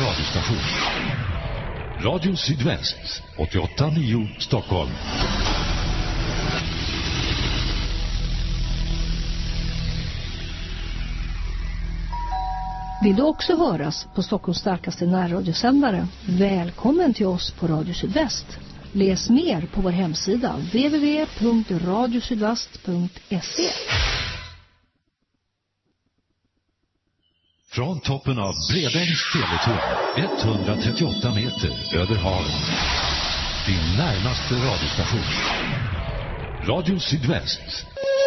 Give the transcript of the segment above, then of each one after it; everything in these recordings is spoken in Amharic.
radiostation. Radio Sydväst 88.9 Stockholm. Vill du också höras på Stockholms starkaste närradiosändare? Välkommen till oss på Radio Sydväst. Läs mer på vår hemsida www.radiosydvast.se Från toppen av Bredängs teletorn 138 meter över havet. Din närmaste radiostation. Radio Sydväst.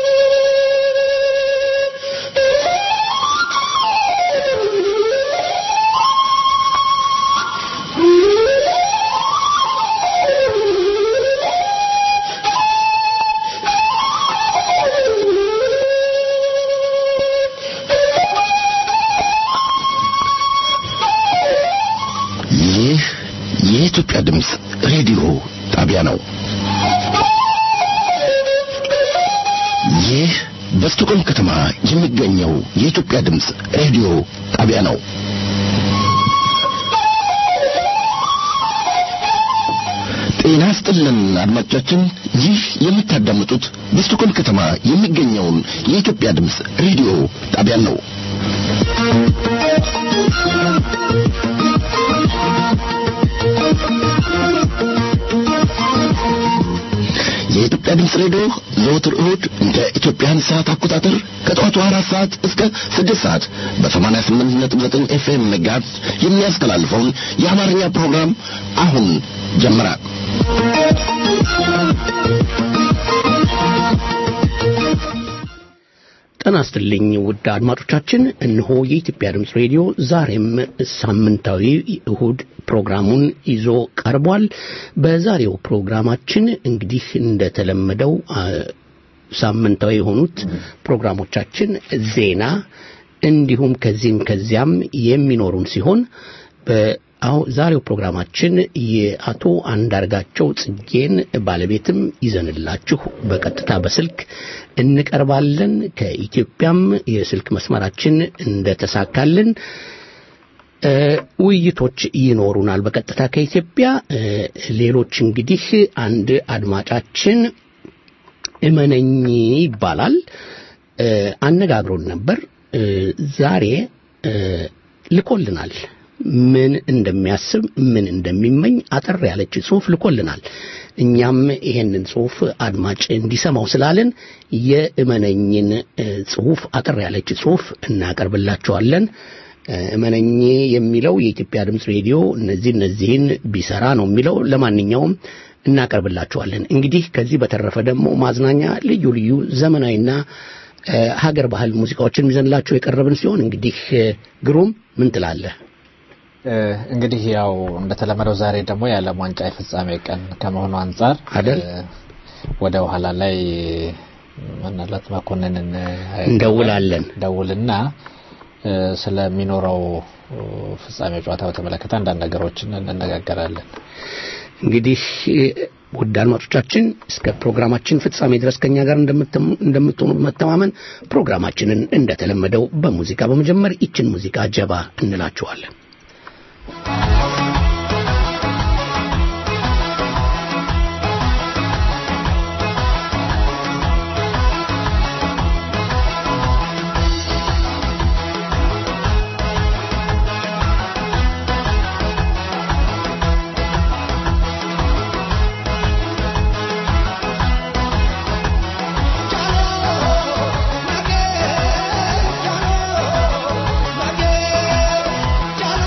ይህ የኢትዮጵያ ድምፅ ሬዲዮ ጣቢያ ነው። ይህ በስቶኮልም ከተማ የሚገኘው የኢትዮጵያ ድምፅ ሬዲዮ ጣቢያ ነው። ጤና ስጥልን አድማጮቻችን፣ ይህ የምታዳምጡት በስቶኮልም ከተማ የሚገኘውን የኢትዮጵያ ድምፅ ሬዲዮ ጣቢያን ነው። የኢትዮጵያ ድምፅ ሬዲዮ ዘወትር እሁድ እንደ ኢትዮጵያን ሰዓት አቆጣጠር ከጠዋቱ አራት ሰዓት እስከ ስድስት ሰዓት በሰማንያ ስምንት ነጥብ ዘጠኝ ኤፍኤም መጋዝ የሚያስተላልፈውን የአማርኛ ፕሮግራም አሁን ጀመረ። ጤና ይስጥልኝ ውድ አድማጮቻችን፣ እነሆ የኢትዮጵያ ድምፅ ሬዲዮ ዛሬም ሳምንታዊ እሁድ ፕሮግራሙን ይዞ ቀርቧል። በዛሬው ፕሮግራማችን እንግዲህ እንደተለመደው አ፣ ሳምንታዊ የሆኑት ፕሮግራሞቻችን ዜና፣ እንዲሁም ከዚህም ከዚያም የሚኖሩን ሲሆን በአሁን ዛሬው ፕሮግራማችን የአቶ አንዳርጋቸው ጽጌን ባለቤትም ይዘንላችሁ በቀጥታ በስልክ እንቀርባለን። ከኢትዮጵያም የስልክ መስመራችን እንደተሳካልን እ፣ ውይይቶች ይኖሩናል በቀጥታ ከኢትዮጵያ። እ፣ ሌሎች እንግዲህ አንድ አድማጫችን እመነኝ ይባላል እ፣ አነጋግሮን ነበር። እ፣ ዛሬ እ፣ ልኮልናል። ምን እንደሚያስብ ምን እንደሚመኝ አጠር ያለች ጽሑፍ ልኮልናል። እኛም ይሄንን ጽሑፍ አድማጭ እንዲሰማው ስላለን የእመነኝን እ፣ ጽሑፍ አጠር ያለች ጽሑፍ እናቀርብላችኋለን። እ፣ እመነኝ የሚለው የኢትዮጵያ ድምፅ ሬዲዮ እነዚህ እነዚህን ቢሰራ ነው የሚለው። ለማንኛውም እናቀርብላችኋለን። እንግዲህ ከዚህ በተረፈ ደግሞ ማዝናኛ፣ ልዩ ልዩ ዘመናዊና እ፣ ሀገር ባህል ሙዚቃዎችን ይዘንላችሁ የቀረብን ሲሆን እንግዲህ እ፣ ግሩም ምን ትላለህ? እ፣ እንግዲህ ያው እንደተለመደው ዛሬ ደግሞ የዓለም ዋንጫ የፍጻሜ ቀን ከመሆኑ አንጻር አይደል? እ፣ ወደ ኋላ ላይ ምናልባት መኮንንን እ፣ እንደውላለን። ደውልና እ፣ ስለሚኖረው እ፣ ፍጻሜ ጨዋታ በተመለከተ አንዳንድ ነገሮችን እንነጋገራለን። እንግዲህ እ፣ ውድ አድማጮቻችን እስከ ፕሮግራማችን ፍጻሜ ድረስ ከኛ ጋር እንደምትም- እንደምትሆኑ መተማመን ፕሮግራማችንን እንደተለመደው በሙዚቃ በመጀመር ይችን ሙዚቃ ጀባ እንላችኋለን። Chalo,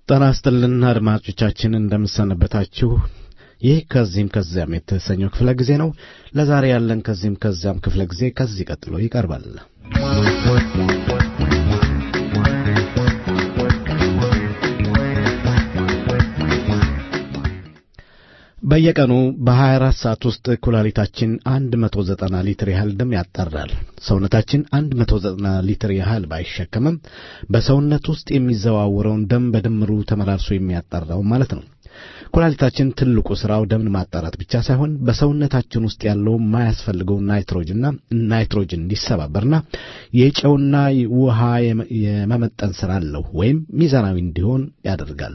ጤና ይስጥልን አድማጮቻችን፣ እንደምሰነበታችሁ። ይህ ከዚህም ከዚያም የተሰኘው ክፍለ ጊዜ ነው። ለዛሬ ያለን ከዚህም ከዚያም ክፍለ ጊዜ ከዚህ ቀጥሎ ይቀርባል። በየቀኑ በ24 ሰዓት ውስጥ ኩላሊታችን 190 ሊትር ያህል ደም ያጣራል። ሰውነታችን 190 ሊትር ያህል ባይሸከምም በሰውነት ውስጥ የሚዘዋውረውን ደም በድምሩ ተመላልሶ የሚያጣራው ማለት ነው። ኩላሊታችን ትልቁ ስራው ደምን ማጣራት ብቻ ሳይሆን በሰውነታችን ውስጥ ያለው የማያስፈልገው ናይትሮጅንና ናይትሮጅን እንዲሰባበርና የጨውና ውሃ የመመጠን ስራ አለው ወይም ሚዛናዊ እንዲሆን ያደርጋል።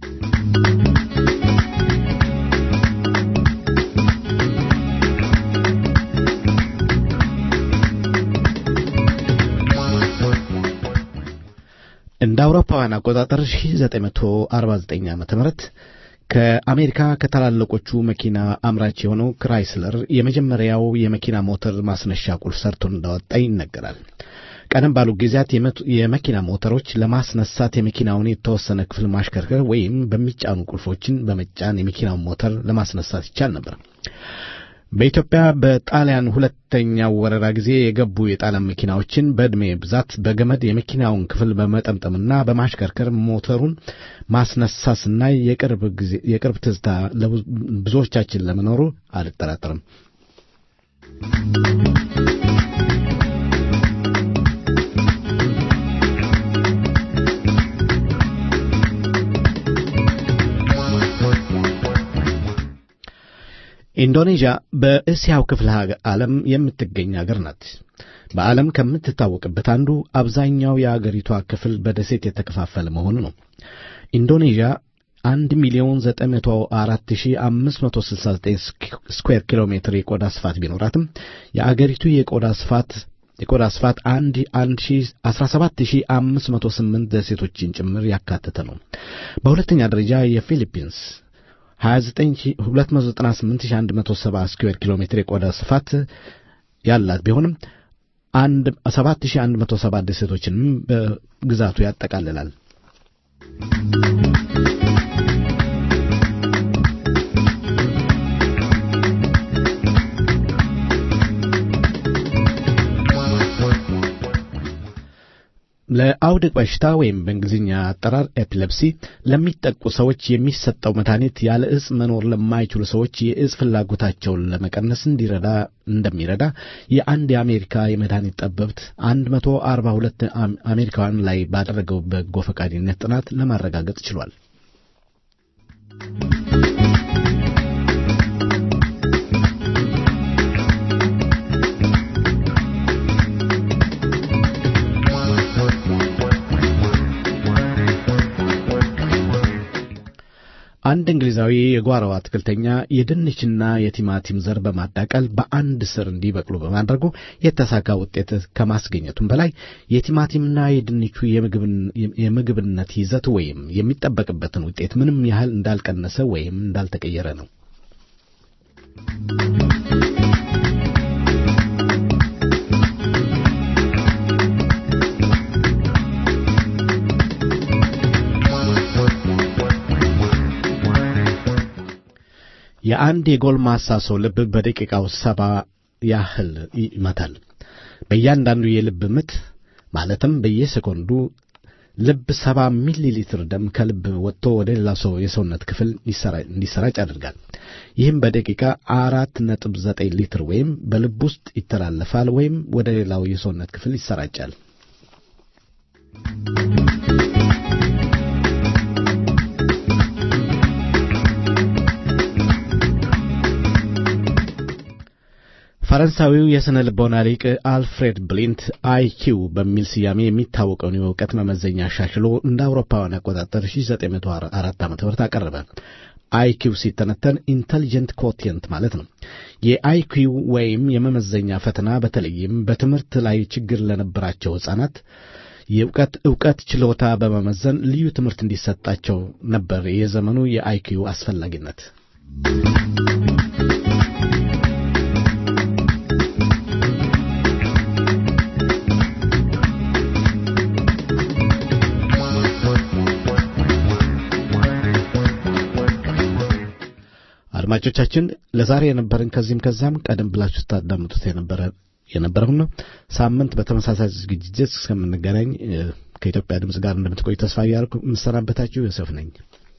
እንደ አውሮፓውያን አቆጣጠር 1949 ዓመተ ምህረት ከአሜሪካ ከታላለቆቹ መኪና አምራች የሆነው ክራይስለር የመጀመሪያው የመኪና ሞተር ማስነሻ ቁልፍ ሰርቶ እንዳወጣ ይነገራል። ቀደም ባሉ ጊዜያት የመኪና ሞተሮች ለማስነሳት የመኪናውን የተወሰነ ክፍል ማሽከርከር ወይም በሚጫኑ ቁልፎችን በመጫን የመኪናውን ሞተር ለማስነሳት ይቻል ነበር። በኢትዮጵያ በጣሊያን ሁለተኛው ወረራ ጊዜ የገቡ የጣሊያን መኪናዎችን በዕድሜ ብዛት በገመድ የመኪናውን ክፍል በመጠምጠምና በማሽከርከር ሞተሩን ማስነሳስና የቅርብ ትዝታ ብዙዎቻችን ለመኖሩ አልጠራጠርም። ኢንዶኔዥያ በእስያው ክፍለ ዓለም የምትገኝ አገር ናት። በዓለም ከምትታወቅበት አንዱ አብዛኛው የአገሪቷ ክፍል በደሴት የተከፋፈለ መሆኑ ነው። ኢንዶኔዥያ አንድ ሚሊዮን ዘጠኝ መቶ አራት ሺህ አምስት መቶ ስልሳ ዘጠኝ ስኩዌር ኪሎ ሜትር የቆዳ ስፋት ቢኖራትም የአገሪቱ የቆዳ ስፋት የቆዳ ስፋት አንድ አንድ ሺህ አስራ ሰባት ሺህ አምስት መቶ ስምንት ደሴቶችን ጭምር ያካተተ ነው። በሁለተኛ ደረጃ የፊሊፒንስ 298,170 ስኩዌር ኪሎ ሜትር የቆዳ ስፋት ያላት ቢሆንም 7170 ደሴቶችንም በግዛቱ ያጠቃልላል። ለአውድቅ በሽታ ወይም በእንግሊዝኛ አጠራር ኤፒለፕሲ ለሚጠቁ ሰዎች የሚሰጠው መድኃኒት ያለ እጽ መኖር ለማይችሉ ሰዎች የእጽ ፍላጎታቸውን ለመቀነስ እንዲረዳ እንደሚረዳ የአንድ የአሜሪካ የመድኃኒት ጠበብት 142 አሜሪካውያን ላይ ባደረገው በጎ ፈቃደኝነት ጥናት ለማረጋገጥ ችሏል። አንድ እንግሊዛዊ የጓሮ አትክልተኛ የድንችና የቲማቲም ዘር በማዳቀል በአንድ ስር እንዲበቅሉ በማድረጉ የተሳካ ውጤት ከማስገኘቱም በላይ የቲማቲምና የድንቹ የምግብነት ይዘት ወይም የሚጠበቅበትን ውጤት ምንም ያህል እንዳልቀነሰ ወይም እንዳልተቀየረ ነው። የአንድ የጎልማሳ ሰው ልብ በደቂቃው ሰባ ያህል ይመታል። በእያንዳንዱ የልብ ምት ማለትም በየሴኮንዱ ልብ ሰባ ሚሊ ሊትር ደም ከልብ ወጥቶ ወደ ሌላ ሰው የሰውነት ክፍል እንዲሰራጭ ያደርጋል። ይህም በደቂቃ አራት ነጥብ ዘጠኝ ሊትር ወይም በልብ ውስጥ ይተላለፋል ወይም ወደ ሌላው የሰውነት ክፍል ይሰራጫል። ፈረንሳዊው የሥነ ልቦና ሊቅ አልፍሬድ ብሊንት አይኪው በሚል ስያሜ የሚታወቀውን የእውቀት መመዘኛ አሻሽሎ እንደ አውሮፓውያን አቆጣጠር 1904 ዓ ም አቀረበ። አይኪው ሲተነተን ኢንተሊጀንት ኮቲየንት ማለት ነው። የአይኪው ወይም የመመዘኛ ፈተና በተለይም በትምህርት ላይ ችግር ለነበራቸው ሕፃናት የእውቀት እውቀት ችሎታ በመመዘን ልዩ ትምህርት እንዲሰጣቸው ነበር የዘመኑ የአይኪው አስፈላጊነት። አድማጮቻችን ለዛሬ የነበረን ከዚህም ከዛም ቀደም ብላችሁ ስታዳምጡት የነበረ የነበረው ነው። ሳምንት በተመሳሳይ ዝግጅት እስከምንገናኝ ከኢትዮጵያ ድምፅ ጋር እንደምትቆይ ተስፋ እያደረኩ የምሰናበታችሁ ዮሴፍ ነኝ።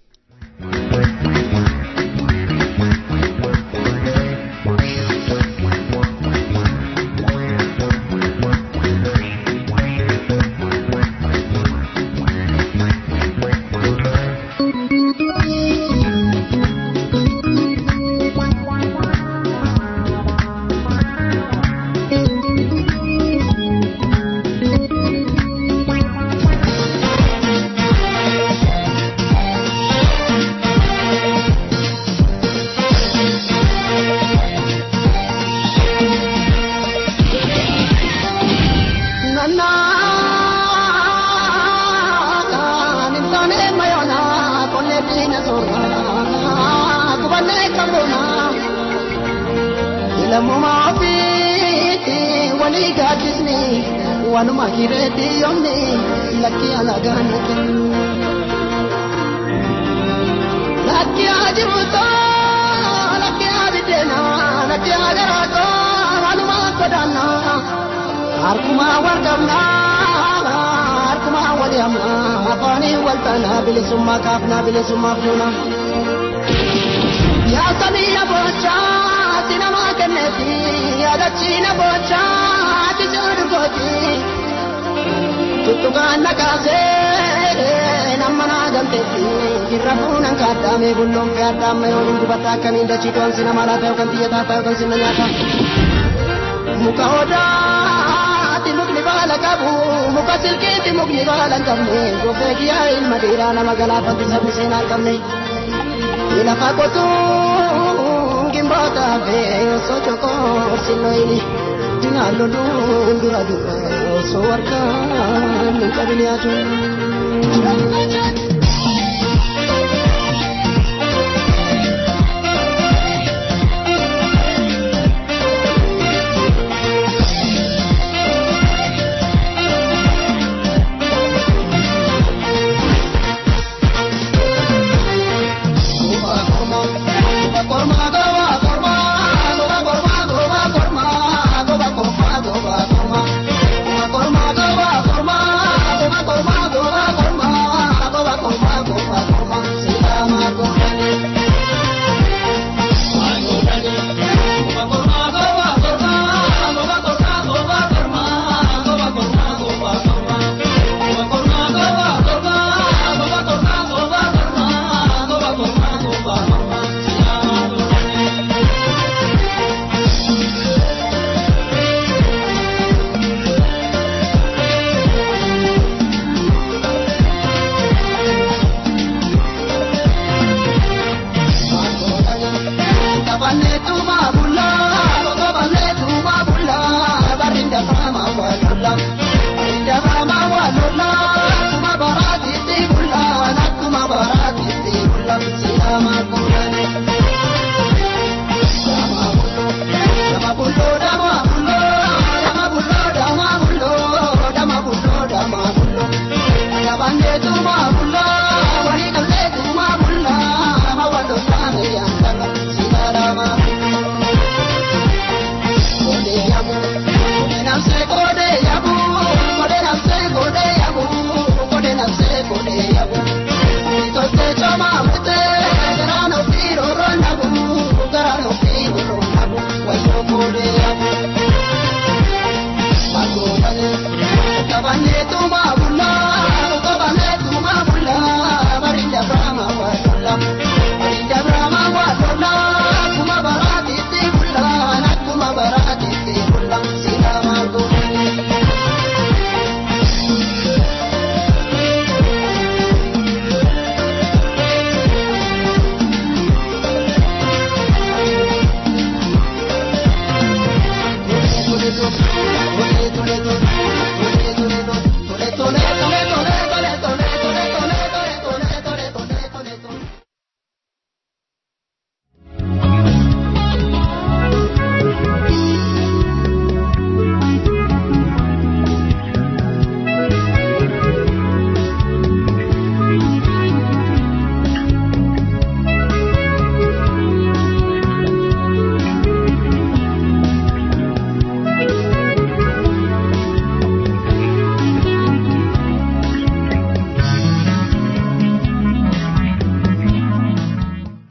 Wanuma kireeti yoomni lakki alagaaniti. Lakki ajibuto lakki abiddeena lakki agaraato wanuma sodaanna. Harkuma warqabna harkuma walihamna afaanii waltaana bilisummaa kaafna bilisummaa fuuna. Yaa samii boochaa sinamaa kenneeti yaadachiina boochaa. gooti tuttukaan nakaasee nama naa galteetti irra fuunan kaaddaame bulloon fee addaamma yoo hin dubatta akkamiin dachii to'an si nama laata yookaan xiyyataa ta'a yookaan sinna nyaata. Muka odaati mukni baala qabu muka silkiiti mukni baala hin qabne gofee kiyyaa ilma dhiiraa nama galaafatu sabni seenaa hin qabne. Lafa qotuun gimboota fee osoo chokoo sinnoyini. Dinalo dura dura so warkan kabiliyatu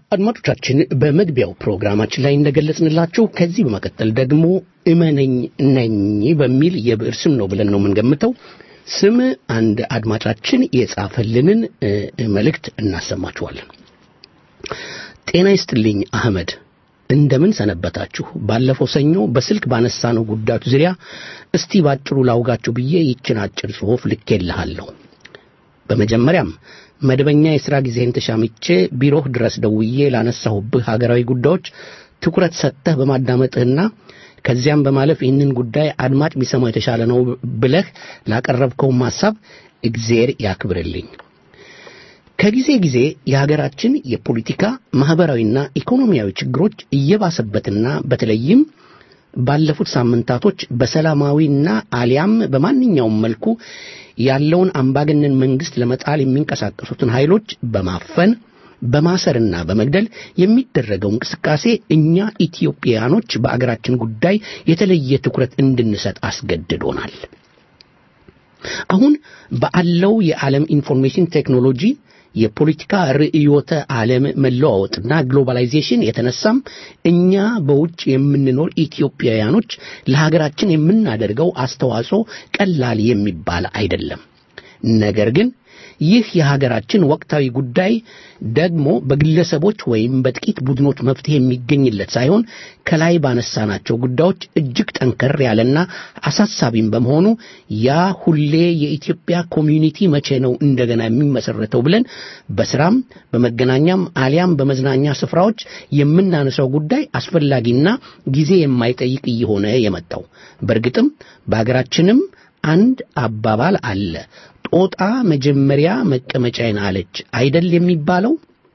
አድማጮቻችን በመግቢያው ፕሮግራማችን ላይ እንደገለጽንላችሁ ከዚህ በመቀጠል ደግሞ እመነኝ ነኝ በሚል የብዕር ስም ነው ብለን ነው የምንገምተው ስም አንድ አድማጫችን የጻፈልንን እ፣ መልእክት እናሰማችኋለን። ጤና ይስጥልኝ አህመድ፣ እንደምን ሰነበታችሁ? ባለፈው ሰኞ በስልክ ባነሳነው ጉዳዮች ዙሪያ እስቲ ባጭሩ ላውጋችሁ ብዬ ይችን አጭር ጽሑፍ ልኬልሃለሁ። በመጀመሪያም መደበኛ የሥራ ጊዜህን ተሻምቼ ቢሮህ ድረስ ደውዬ ላነሳሁብህ ሀገራዊ ጉዳዮች ትኩረት ሰጥተህ በማዳመጥህና ከዚያም በማለፍ ይህንን ጉዳይ አድማጭ ቢሰማው የተሻለ ነው ብለህ ላቀረብከውም ሐሳብ እግዜር ያክብርልኝ። ከጊዜ ጊዜ የሀገራችን የፖለቲካ ማኅበራዊና ኢኮኖሚያዊ ችግሮች እየባሰበትና በተለይም ባለፉት ሳምንታቶች በሰላማዊና አሊያም በማንኛውም መልኩ ያለውን አምባገነን መንግስት ለመጣል የሚንቀሳቀሱትን ኃይሎች በማፈን በማሰርና በመግደል የሚደረገው እንቅስቃሴ እኛ ኢትዮጵያኖች በአገራችን ጉዳይ የተለየ ትኩረት እንድንሰጥ አስገድዶናል። አሁን ባለው የዓለም ኢንፎርሜሽን ቴክኖሎጂ የፖለቲካ ርዕዮተ ዓለም መለዋወጥና ግሎባላይዜሽን የተነሳም እኛ በውጭ የምንኖር ኢትዮጵያውያኖች ለሀገራችን የምናደርገው አስተዋጽኦ ቀላል የሚባል አይደለም። ነገር ግን ይህ የሀገራችን ወቅታዊ ጉዳይ ደግሞ በግለሰቦች ወይም በጥቂት ቡድኖች መፍትሄ የሚገኝለት ሳይሆን ከላይ ባነሳናቸው ጉዳዮች እጅግ ጠንከር ያለና አሳሳቢም በመሆኑ ያ ሁሌ የኢትዮጵያ ኮሚዩኒቲ መቼ ነው እንደገና የሚመሰረተው ብለን በስራም በመገናኛም አሊያም በመዝናኛ ስፍራዎች የምናነሳው ጉዳይ አስፈላጊና ጊዜ የማይጠይቅ እየሆነ የመጣው በእርግጥም በሀገራችንም አንድ አባባል አለ። ጦጣ መጀመሪያ መቀመጫዬን አለች አይደል የሚባለው?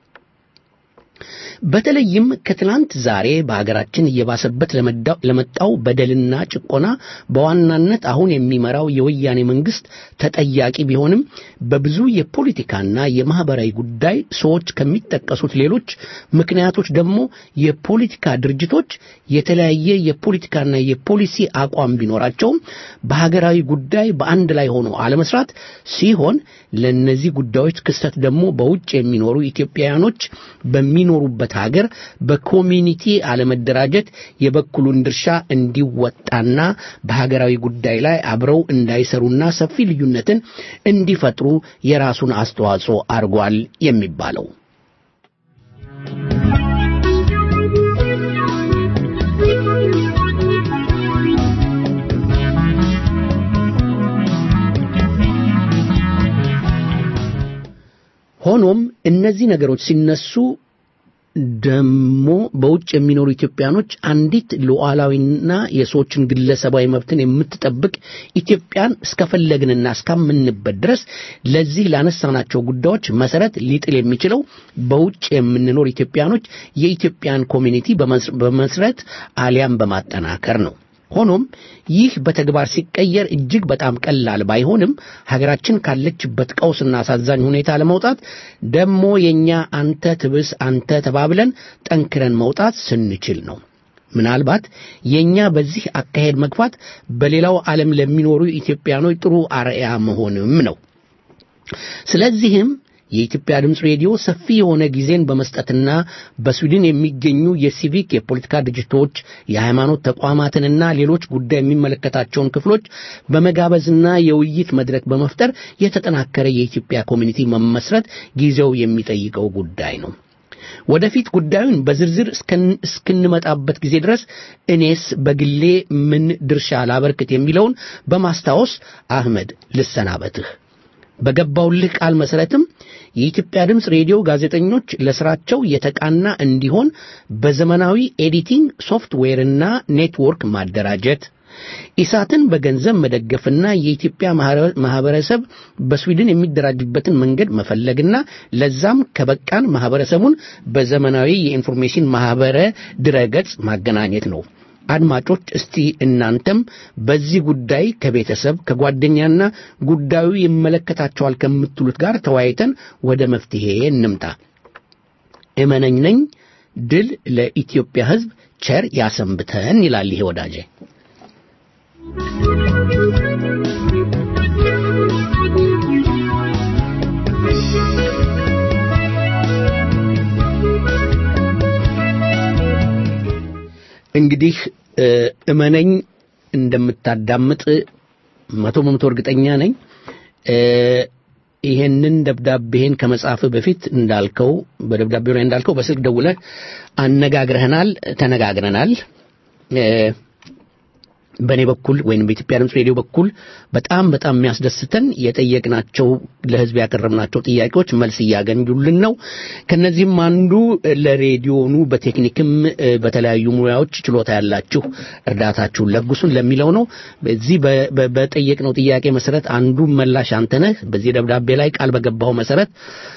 በተለይም ከትናንት ዛሬ በሀገራችን እየባሰበት ለመዳው- ለመጣው በደልና ጭቆና በዋናነት አሁን የሚመራው የወያኔ መንግስት ተጠያቂ ቢሆንም በብዙ የፖለቲካና የማህበራዊ ጉዳይ ሰዎች ከሚጠቀሱት ሌሎች ምክንያቶች ደግሞ የፖለቲካ ድርጅቶች የተለያየ የፖለቲካና የፖሊሲ አቋም ቢኖራቸውም በሀገራዊ ጉዳይ በአንድ ላይ ሆኖ አለመስራት ሲሆን ለእነዚህ ጉዳዮች ክስተት ደግሞ በውጭ የሚኖሩ ኢትዮጵያውያኖች በሚኖሩበት ሀገር በኮሚኒቲ አለመደራጀት የበኩሉን ድርሻ እንዲወጣና በሀገራዊ ጉዳይ ላይ አብረው እንዳይሰሩና ሰፊ ልዩነትን እንዲፈጥሩ የራሱን አስተዋጽኦ አድርጓል የሚባለው ሆኖም እነዚህ ነገሮች ሲነሱ ደግሞ በውጭ የሚኖሩ ኢትዮጵያኖች አንዲት ሉዓላዊና የሰዎችን ግለሰባዊ መብትን የምትጠብቅ ኢትዮጵያን እስከፈለግንና እስካምንበት ድረስ ለዚህ ላነሳናቸው ጉዳዮች መሰረት ሊጥል የሚችለው በውጭ የምንኖር ኢትዮጵያኖች የኢትዮጵያን ኮሚኒቲ በመስረት አሊያም በማጠናከር ነው። ሆኖም ይህ በተግባር ሲቀየር እጅግ በጣም ቀላል ባይሆንም ሀገራችን ካለችበት ቀውስና አሳዛኝ ሁኔታ ለመውጣት ደግሞ የኛ አንተ ትብስ አንተ ተባብለን ጠንክረን መውጣት ስንችል ነው። ምናልባት የኛ በዚህ አካሄድ መግፋት በሌላው ዓለም ለሚኖሩ ኢትዮጵያኖች ጥሩ አርአያ መሆንም ነው። ስለዚህም የኢትዮጵያ ድምፅ ሬዲዮ ሰፊ የሆነ ጊዜን በመስጠትና በስዊድን የሚገኙ የሲቪክ የፖለቲካ ድርጅቶች የሃይማኖት ተቋማትንና ሌሎች ጉዳይ የሚመለከታቸውን ክፍሎች በመጋበዝና የውይይት መድረክ በመፍጠር የተጠናከረ የኢትዮጵያ ኮሚኒቲ መመስረት ጊዜው የሚጠይቀው ጉዳይ ነው። ወደፊት ጉዳዩን በዝርዝር እስክንመጣበት ጊዜ ድረስ እኔስ በግሌ ምን ድርሻ ላበርክት የሚለውን በማስታወስ አህመድ ልሰናበትህ። በገባውልህ ቃል መሰረትም የኢትዮጵያ ድምፅ ሬዲዮ ጋዜጠኞች ለስራቸው የተቃና እንዲሆን በዘመናዊ ኤዲቲንግ ሶፍትዌርና ኔትወርክ ማደራጀት ኢሳትን በገንዘብ መደገፍና የኢትዮጵያ ማህበረሰብ በስዊድን የሚደራጅበትን መንገድ መፈለግና ለዛም ከበቃን ማህበረሰቡን በዘመናዊ የኢንፎርሜሽን ማህበረ ድረገጽ ማገናኘት ነው። አድማጮች እስቲ እናንተም በዚህ ጉዳይ ከቤተሰብ ከጓደኛና ጉዳዩ ይመለከታቸዋል ከምትሉት ጋር ተወያይተን ወደ መፍትሄ እንምጣ። እመነኝ ነኝ። ድል ለኢትዮጵያ ሕዝብ፣ ቸር ያሰንብተን ይላል ይሄ ወዳጄ። እንግዲህ እ፣ እመነኝ እንደምታዳምጥ መቶ በመቶ እርግጠኛ ነኝ። እ፣ ይሄንን ደብዳቤህን ከመጻፍ በፊት እንዳልከው በደብዳቤው ላይ እንዳልከው በስልክ ደውለህ አነጋግረህናል፣ ተነጋግረናል። እ፣ በእኔ በኩል ወይም በኢትዮጵያ ድምፅ ሬዲዮ በኩል በጣም በጣም የሚያስደስተን የጠየቅናቸው ለሕዝብ ያቀረብናቸው ጥያቄዎች መልስ እያገኙልን ነው። ከነዚህም አንዱ ለሬዲዮኑ በቴክኒክም እ፣ በተለያዩ ሙያዎች ችሎታ ያላችሁ እርዳታችሁን ለግሱን ለሚለው ነው። በዚህ በ- በ- በጠየቅነው ጥያቄ መሰረት አንዱ መላሽ አንተ ነህ። በዚህ ደብዳቤ ላይ ቃል በገባው መሰረት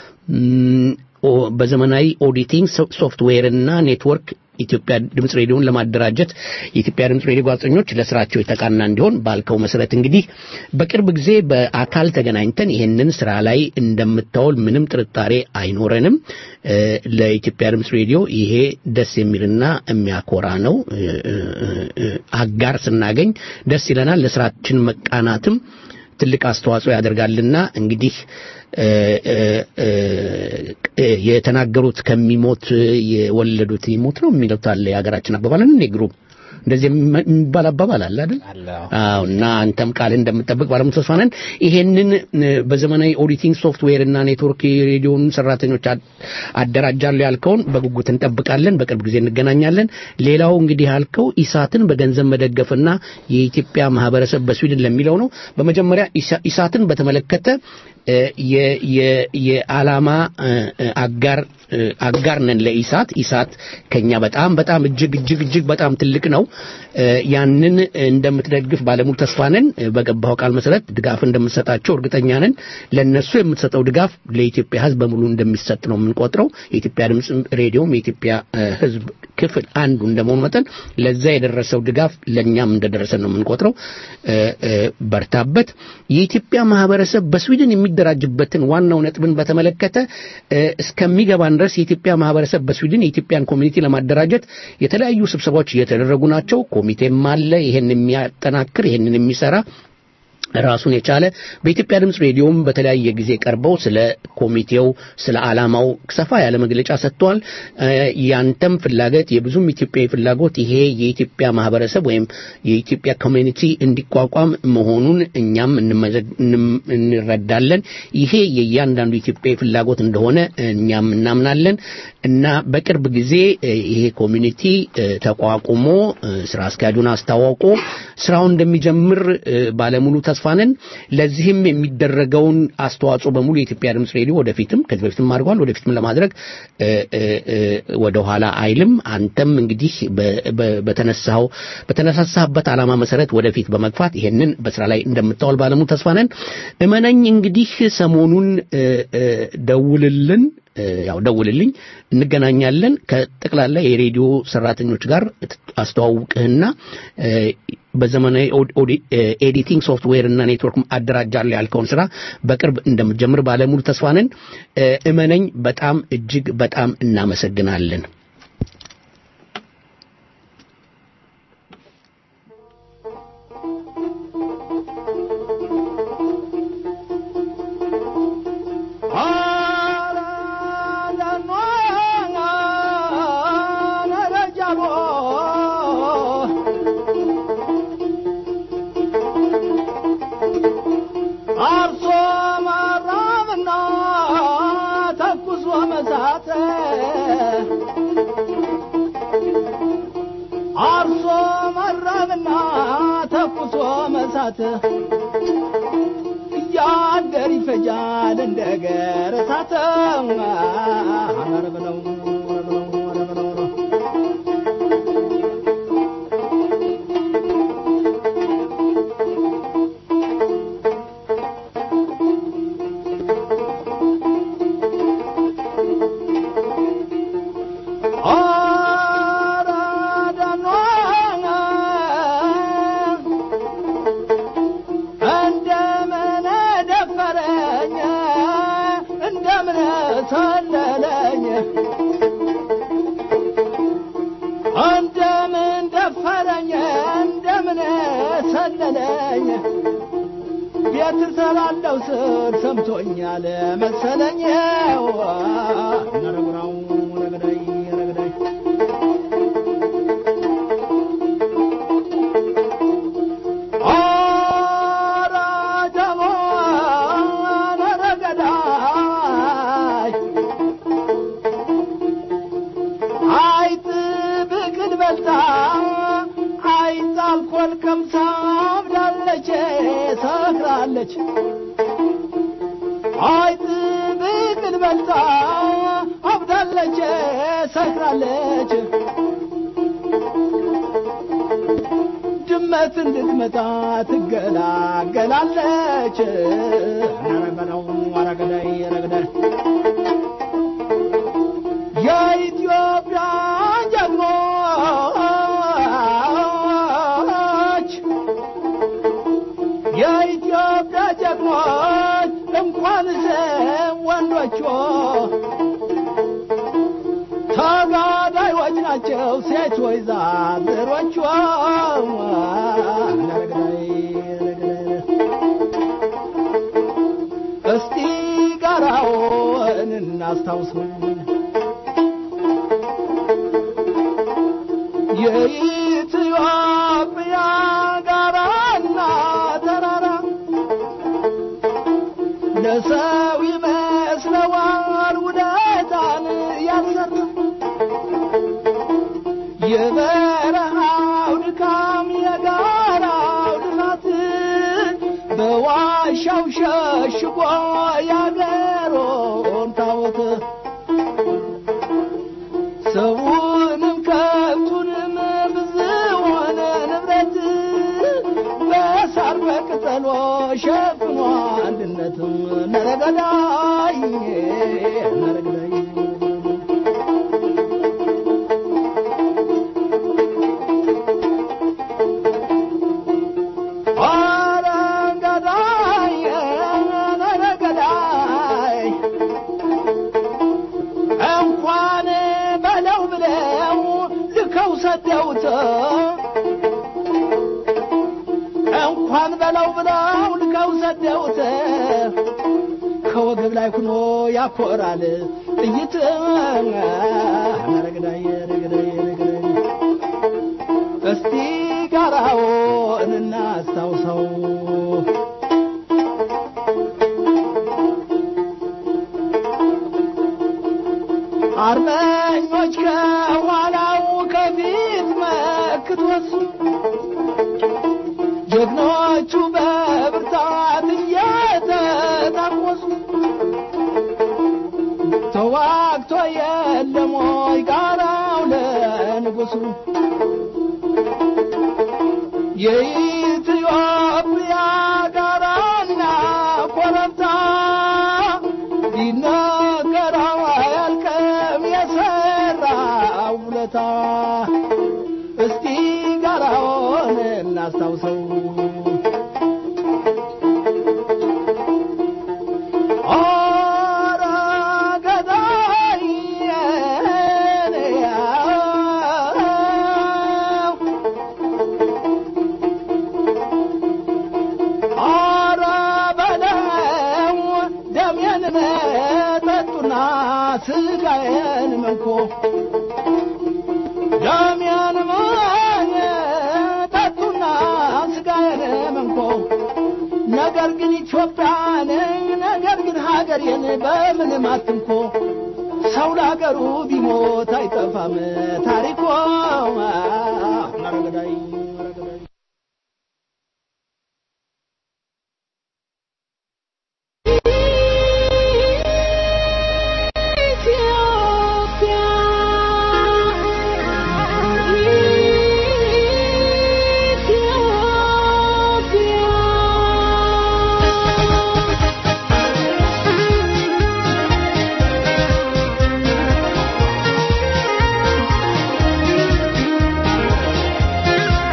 ም፣ ኦ- በዘመናዊ ኦዲቲንግ ሶ- ሶፍትዌር እና ኔትወርክ ኢትዮጵያ ድምፅ ሬዲዮን ለማደራጀት የኢትዮጵያ ድምፅ ሬዲዮ ጋዜጠኞች ለስራቸው የተቃና እንዲሆን ባልከው መሰረት እንግዲህ በቅርብ ጊዜ በአካል ተገናኝተን ይሄንን ስራ ላይ እንደምታውል ምንም ጥርጣሬ አይኖረንም። እ፣ ለኢትዮጵያ ድምፅ ሬዲዮ ይሄ ደስ የሚልና የሚያኮራ ነው። እ፣ እ፣ እ፣ አጋር ስናገኝ ደስ ይለናል። ለስራችን መቃናትም ትልቅ አስተዋጽኦ ያደርጋልና እንግዲህ እ፣ እ፣ እ፣ እ፣ የተናገሩት ከሚሞት የወለዱት ይሞት ነው የሚሉት አለ የሀገራችን አባባል እንዴ ግሩፕ እንደዚህ የሚ- የሚባል አባባል አለ አይደል? አለ። አዎ እና አንተም ቃል እንደምጠብቅ ባለሙሉ ተስፋ ነን። ይሄንን እ፣ በዘመናዊ ኦዲቲንግ ሶፍትዌር እና ኔትወርክ የሬዲዮን ሰራተኞች አ- አደራጃለሁ ያልከውን በጉጉት እንጠብቃለን። በቅርብ ጊዜ እንገናኛለን። ሌላው እንግዲህ ያልከው ኢሳትን በገንዘብ መደገፍና የኢትዮጵያ ማህበረሰብ በስዊድን ለሚለው ነው። በመጀመሪያ ኢሳ- ኢሳትን በተመለከተ እ፣ የ- የ- የዓላማ እ፣ እ፣ አጋር እ፣ አጋር ነን ለኢሳት። ኢሳት ከኛ በጣም በጣም እጅግ እጅግ እጅግ በጣም ትልቅ ነው። እ፣ ያንን እንደምትደግፍ ባለሙሉ ተስፋ ነን። እ፣ በገባው ቃል መሰረት ድጋፍ እንደምትሰጣቸው እርግጠኛ ነን። ለነሱ የምትሰጠው ድጋፍ ለኢትዮጵያ ሕዝብ በሙሉ እንደሚሰጥ ነው የምንቆጥረው። የኢትዮጵያ ድምፅ ሬዲዮም የኢትዮጵያ እ፣ ሕዝብ ክፍል አንዱ እንደመሆኑ መጠን ለዛ የደረሰው ድጋፍ ለእኛም እንደደረሰ ነው የምንቆጥረው። እ፣ እ፣ በርታበት። የኢትዮጵያ ማህበረሰብ በስዊድን የሚደራጅበትን ዋናው ነጥብን በተመለከተ እ፣ እስከሚገባን ድረስ የኢትዮጵያ ማህበረሰብ በስዊድን የኢትዮጵያን ኮሚኒቲ ለማደራጀት የተለያዩ ስብሰባዎች እየተደረጉ ናቸው። ኮሚቴም አለ ይሄን የሚያጠናክር ይሄንን የሚሰራ ራሱን የቻለ በኢትዮጵያ ድምፅ ሬዲዮም በተለያየ ጊዜ ቀርበው ስለ ኮሚቴው ስለ ዓላማው ሰፋ ያለ መግለጫ ሰጥተዋል። እ፣ ያንተም ፍላጎት የብዙም ኢትዮጵያዊ ፍላጎት ይሄ የኢትዮጵያ ማህበረሰብ ወይም የኢትዮጵያ ኮሚኒቲ እንዲቋቋም መሆኑን እኛም እንመዘግ- እንም- እንረዳለን። ይሄ የእያንዳንዱ ኢትዮጵያዊ ፍላጎት እንደሆነ እኛም እናምናለን እና በቅርብ ጊዜ እ፣ ይሄ ኮሚኒቲ እ፣ ተቋቁሞ እ፣ ስራ አስኪያጁን አስታዋውቆ ስራውን እንደሚጀምር እ፣ ባለሙሉ ተስፋ ነን። ለዚህም የሚደረገውን አስተዋጽኦ በሙሉ የኢትዮጵያ ድምፅ ሬዲዮ ወደፊትም ከዚህ በፊትም አድርጓል ወደፊትም ለማድረግ እ፣ እ፣ እ፣ ወደኋላ አይልም። አንተም እንግዲህ በ- በ- በተነሳው በተነሳሳበት ዓላማ መሰረት ወደፊት በመግፋት ይሄንን በስራ ላይ እንደምታውል ባለሙሉ ተስፋ ነን። እመነኝ እንግዲህ ሰሞኑን እ፣ እ፣ ደውልልን እ፣ ያው ደውልልኝ፣ እንገናኛለን። ከጠቅላላ የሬዲዮ ሰራተኞች ጋር አስተዋውቅህና እ፣ በዘመናዊ ኦዲ- ኦዲ- እ፣ ኤዲቲንግ ሶፍትዌር እና ኔትወርክ አደራጃለሁ ያልከውን ስራ በቅርብ እንደምትጀምር ባለሙሉ ተስፋ ነን። እ፣ እመነኝ፣ በጣም እጅግ በጣም እናመሰግናለን። አርሶ ማራብና ተኩሶ መሳት አርሶ መራብና ተኩሶ መሳት እያደር ይፈጃል እንደ ገር እሳት ኧረ በለው ኧረ በለው ኧረ በለው ኧረ እንደምን ደፈረኝ እንደምን ሰለለኝ እንደምን ደፈረኝ እንደምን ሰለለኝ ቤት እሰራለሁ ስል ሰምቶኛል መሰለኝ ነረጉራው ረገዳይ ረገዳይ ሰክራለች አይጥ ብቅል በልታ አብዳለች ሰክራለች ድመት እንድትመጣ ትገላገላለች ነረበለው አረገዳይ ረገዳይ የኢትዮጵያ ጀግኖች የኢትዮጵያ ጀግኖች እንኳን ወንዶቹ ተጋዳዮች ናቸው ሴቶች ዛዝሮቹ እስቲ ጋራውን እናስታውሰው የኢትዮጵያ ጋራና ተራራ ለሰው ይመስለዋል ውደታን ያልሰራ የበረሃው ድካም የጋራው ልፋት በዋሻው ሸሽጎ ያገሮን ታቦት ሰውንም ከብቱንም ብዙውን ንብረት በሳር በቅጠሎ ሸፍኖ አንድነትም ነረገዳይ ነረገዳይ አረንገዳይ ነረገዳይ እንኳን በለው ብለው ልከው ሰደውት እንኳን በለው ብለው ልከው ሰደውት ከወገብ ላይ ሁኖ ያኮራል ጥይት ረግዳይ ረግዳይ ረግዳይ እስቲ ጋራውን እናስታውሰው አርበኞች ከኋላው ከፊት መክቶስ ጀግኖቹ በብርታት እየተታኮሱ ተዋግቶ የለም ወይ ጋራው ለንጉሱ የኢትዮጵያ ጋራና ኮረብታ ሊነገረው አያልቅም የሰራ ውለታ እስቲ ጋራውን እናስታውሰው ኧረ ገዳይ ኧረ በለው ደሜን ጠጡና ስጋዬን መንኮ ደሜን ጠጡና ስጋዬን መንኮ ነገር ግን ኢትዮጵያን ነገር ግን ሀገሬን በምንም አትንኮ ሰው ለሀገሩ ቢሞት አይጠፋም ታሪኮ ረገዳይ ረገዳይ Thank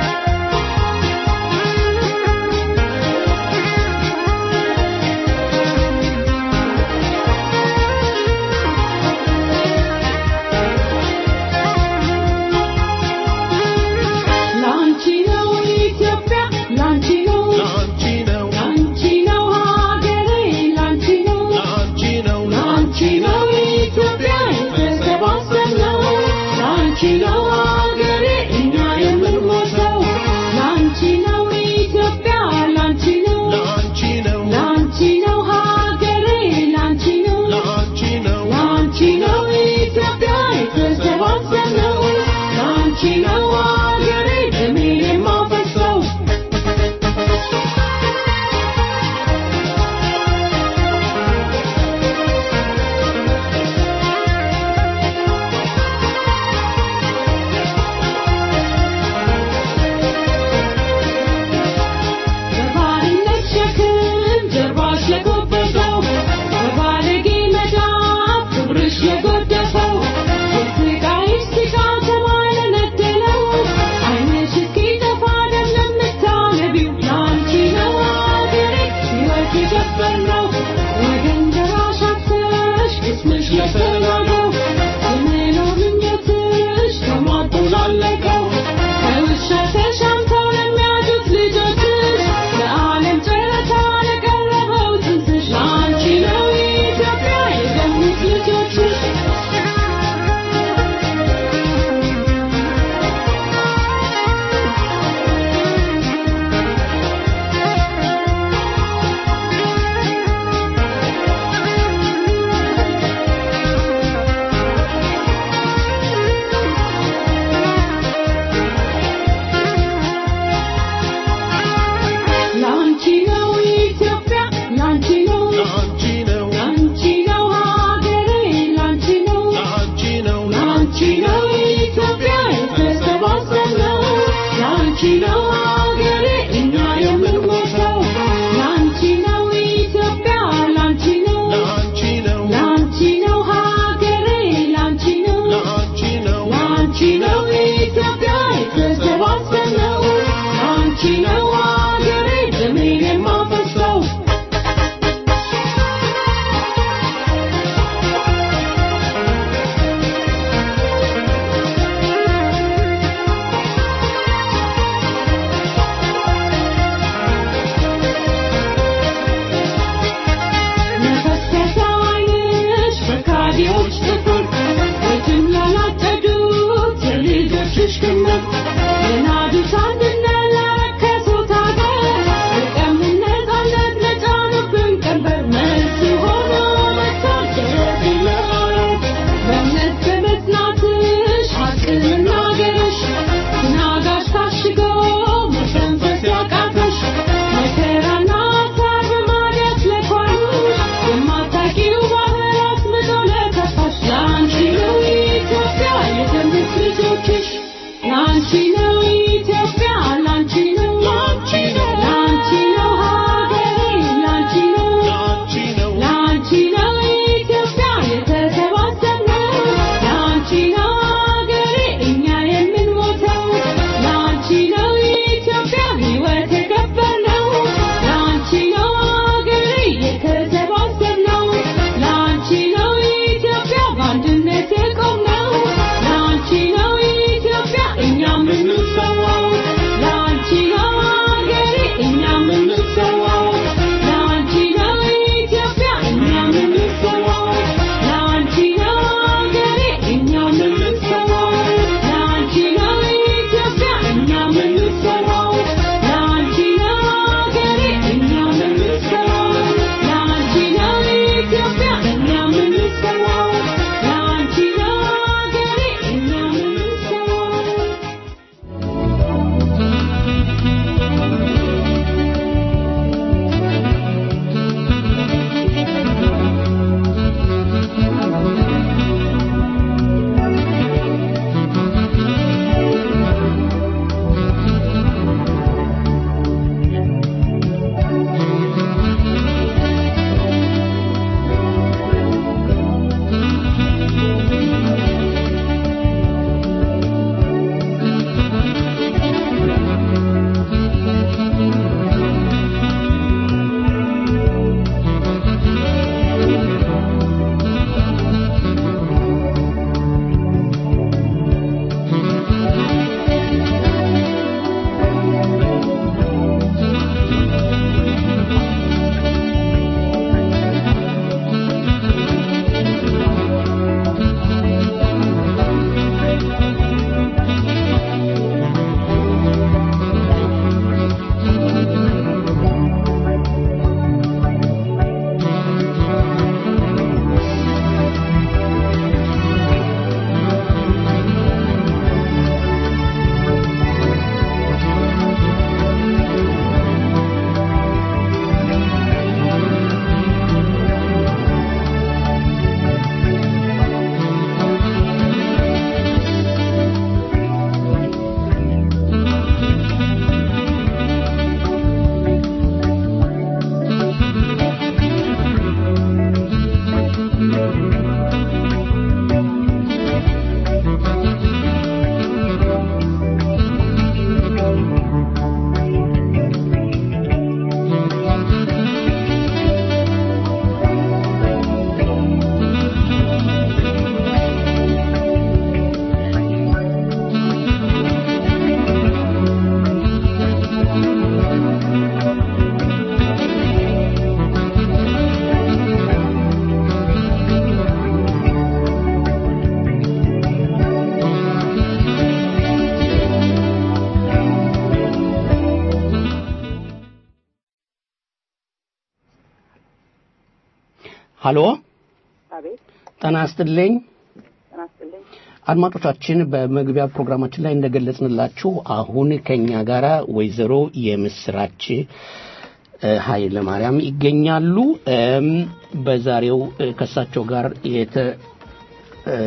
ሀሎ አቤት ጤና ይስጥልኝ ጤና ይስጥልኝ። አድማጮቻችን በመግቢያ ፕሮግራማችን ላይ እንደገለጽንላችሁ አሁን ከኛ ጋር ወይዘሮ የምስራች እ፣ ኃይለ ማርያም ይገኛሉ እም፣ በዛሬው እ፣ ከእሳቸው ጋር የተ እ፣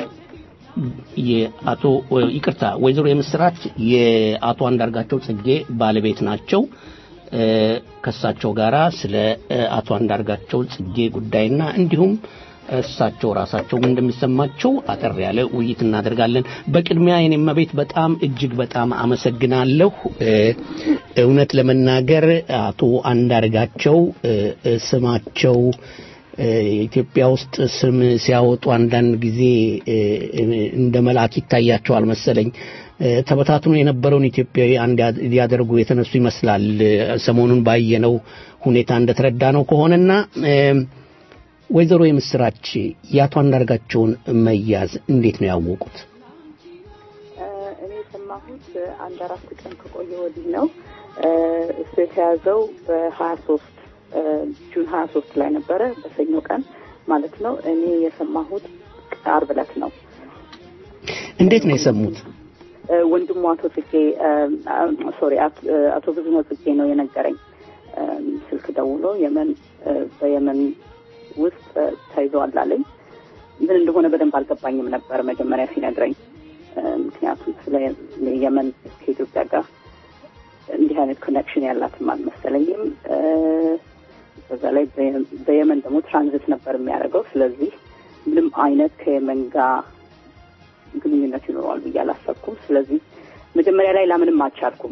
የአቶ እ፣ ይቅርታ ወይዘሮ የምስራች የአቶ አንዳርጋቸው ጽጌ ባለቤት ናቸው እ፣ ከእሳቸው ጋር ስለ እ፣ አቶ አንዳርጋቸው ጽጌ ጉዳይና እንዲሁም እሳቸው ራሳቸው ምን እንደሚሰማቸው አጠር ያለ ውይይት እናደርጋለን። በቅድሚያ የኔ እመቤት በጣም እጅግ በጣም አመሰግናለሁ። እ፣ እውነት ለመናገር አቶ አንዳርጋቸው እ፣ እ፣ ስማቸው እ፣ ኢትዮጵያ ውስጥ ስም ሲያወጡ አንዳንድ ጊዜ እ፣ እ፣ እንደ መልአክ ይታያቸዋል መሰለኝ። እ፣ ተበታትኖ የነበረውን ኢትዮጵያዊ አንድ ያ- ሊያደርጉ የተነሱ ይመስላል። እ፣ ሰሞኑን ባየነው ሁኔታ እንደተረዳ ነው ከሆነና እ፣ ወይዘሮ የምስራች የአቶ አንዳርጋቸውን መያዝ እንዴት ነው ያወቁት? እ፣ እኔ የሰማሁት እ፣ አንድ አራት ቀን ከቆየ ወዲህ ነው። እ፣ እሱ የተያዘው በሀያ ሶስት ጁን ሀያ ሶስት ላይ ነበረ በሰኞ ቀን ማለት ነው። እኔ የሰማሁት አርብ ዕለት ነው። እንዴት ነው የሰሙት? እ፣ ወንድሙ አቶ ጽጌ ሶሪ አቶ ብዙነህ ጽጌ ነው የነገረኝ። እ፣ ስልክ ደውሎ የመን እ፣ በየመን ውስጥ እ፣ ተይዘዋል አለኝ። ምን እንደሆነ በደንብ አልገባኝም ነበር መጀመሪያ ሲነግረኝ። እ፣ ምክንያቱም ስለ የመን ከኢትዮጵያ ጋር እንዲህ አይነት ኮኔክሽን ያላትም አልመሰለኝም። እ፣ በዛ ላይ በየ- በየመን ደግሞ ትራንዚት ነበር የሚያደርገው። ስለዚህ ምንም አይነት ከየመን ጋር ግንኙነት ይኖረዋል ብዬ አላሰብኩም። ስለዚህ መጀመሪያ ላይ ላምንም አልቻልኩም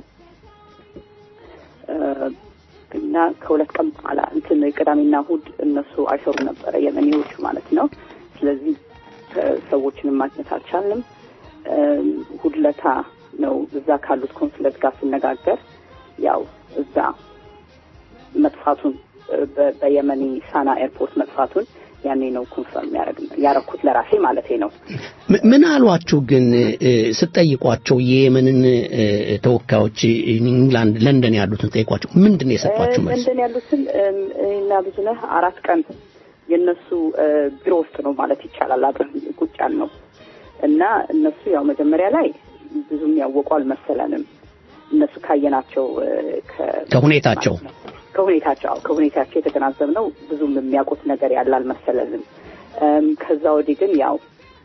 እ፣ እና ከሁለት ቀን በኋላ እንትን ቅዳሜና እሑድ እነሱ አይሰሩ ነበረ የመኔዎቹ ማለት ነው። ስለዚህ እ፣ ሰዎችንም ማግኘት አልቻልንም። እ፣ እሑድ ለታ ነው እዛ ካሉት ኮንስለት ጋር ስነጋገር ያው እዛ መጥፋቱን እ፣ በ- በየመኒ ሳና ኤርፖርት መጥፋቱን ያኔ ነው ኮንፈርም ያረኩት ለራሴ ማለቴ ነው። ም- ምን አሏችሁ ግን እ፣ ስትጠይቋቸው የየመንን እ፣ ተወካዮች ኢንግላንድ ለንደን ያሉትን ጠይቋቸው ምንድን ነው የሰጧችሁ መልስ? ለንደን ያሉትን እም፣ እኔና ብዙነህ አራት ቀን የእነሱ እ፣ ቢሮ ውስጥ ነው ማለት ይቻላል አብረን ቁጭ ያልነው እና እነሱ ያው መጀመሪያ ላይ ብዙም ያወቁ አልመሰለንም። እነሱ ካየናቸው እ፣ ከ- ከሁኔታቸው ከሁኔታቸው አዎ፣ ከሁኔታቸው የተገናዘብነው ብዙም የሚያውቁት ነገር ያለ አልመሰለንም። እም፣ ከዛ ወዲህ ግን ያው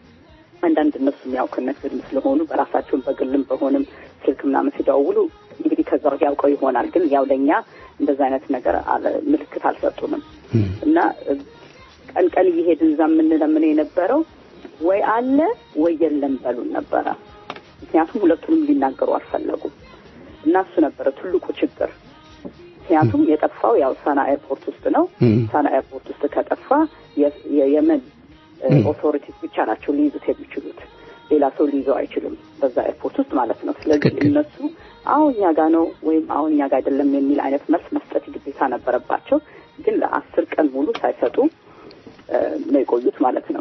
አንዳንድ እነሱም ያው ከነግድም ስለሆኑ በራሳቸውን በግልም በሆንም ስልክ ምናምን ሲደውሉ እንግዲህ ከዛ ወዲህ ያውቀው ይሆናል። ግን ያው ለእኛ እንደዛ አይነት ነገር አለ- ምልክት አልሰጡንም እና እ፣ ቀን ቀን እየሄድን እዛ የምንለምነው የነበረው ወይ አለ ወይ የለም በሉን ነበረ። ምክንያቱም ሁለቱንም ሊናገሩ አልፈለጉም እና እሱ ነበረ ትልቁ ችግር። ምክንያቱም የጠፋው ያው ሳና ኤርፖርት ውስጥ ነው። እም። ሳና ኤርፖርት ውስጥ ከጠፋ የ- የየመን እም። ኦቶሪቲስ ብቻ ናቸው ሊይዙት የሚችሉት። ሌላ ሰው ሊይዘው አይችልም በዛ ኤርፖርት ውስጥ ማለት ነው። ስለዚህ ትክክል። እነሱ አሁን እኛ ጋ ነው ወይም አሁን እኛ ጋ አይደለም የሚል አይነት መልስ መስጠት ግዴታ ነበረባቸው። ግን ለአስር ቀን ሙሉ ሳይሰጡ እ፣ ነው የቆዩት ማለት ነው።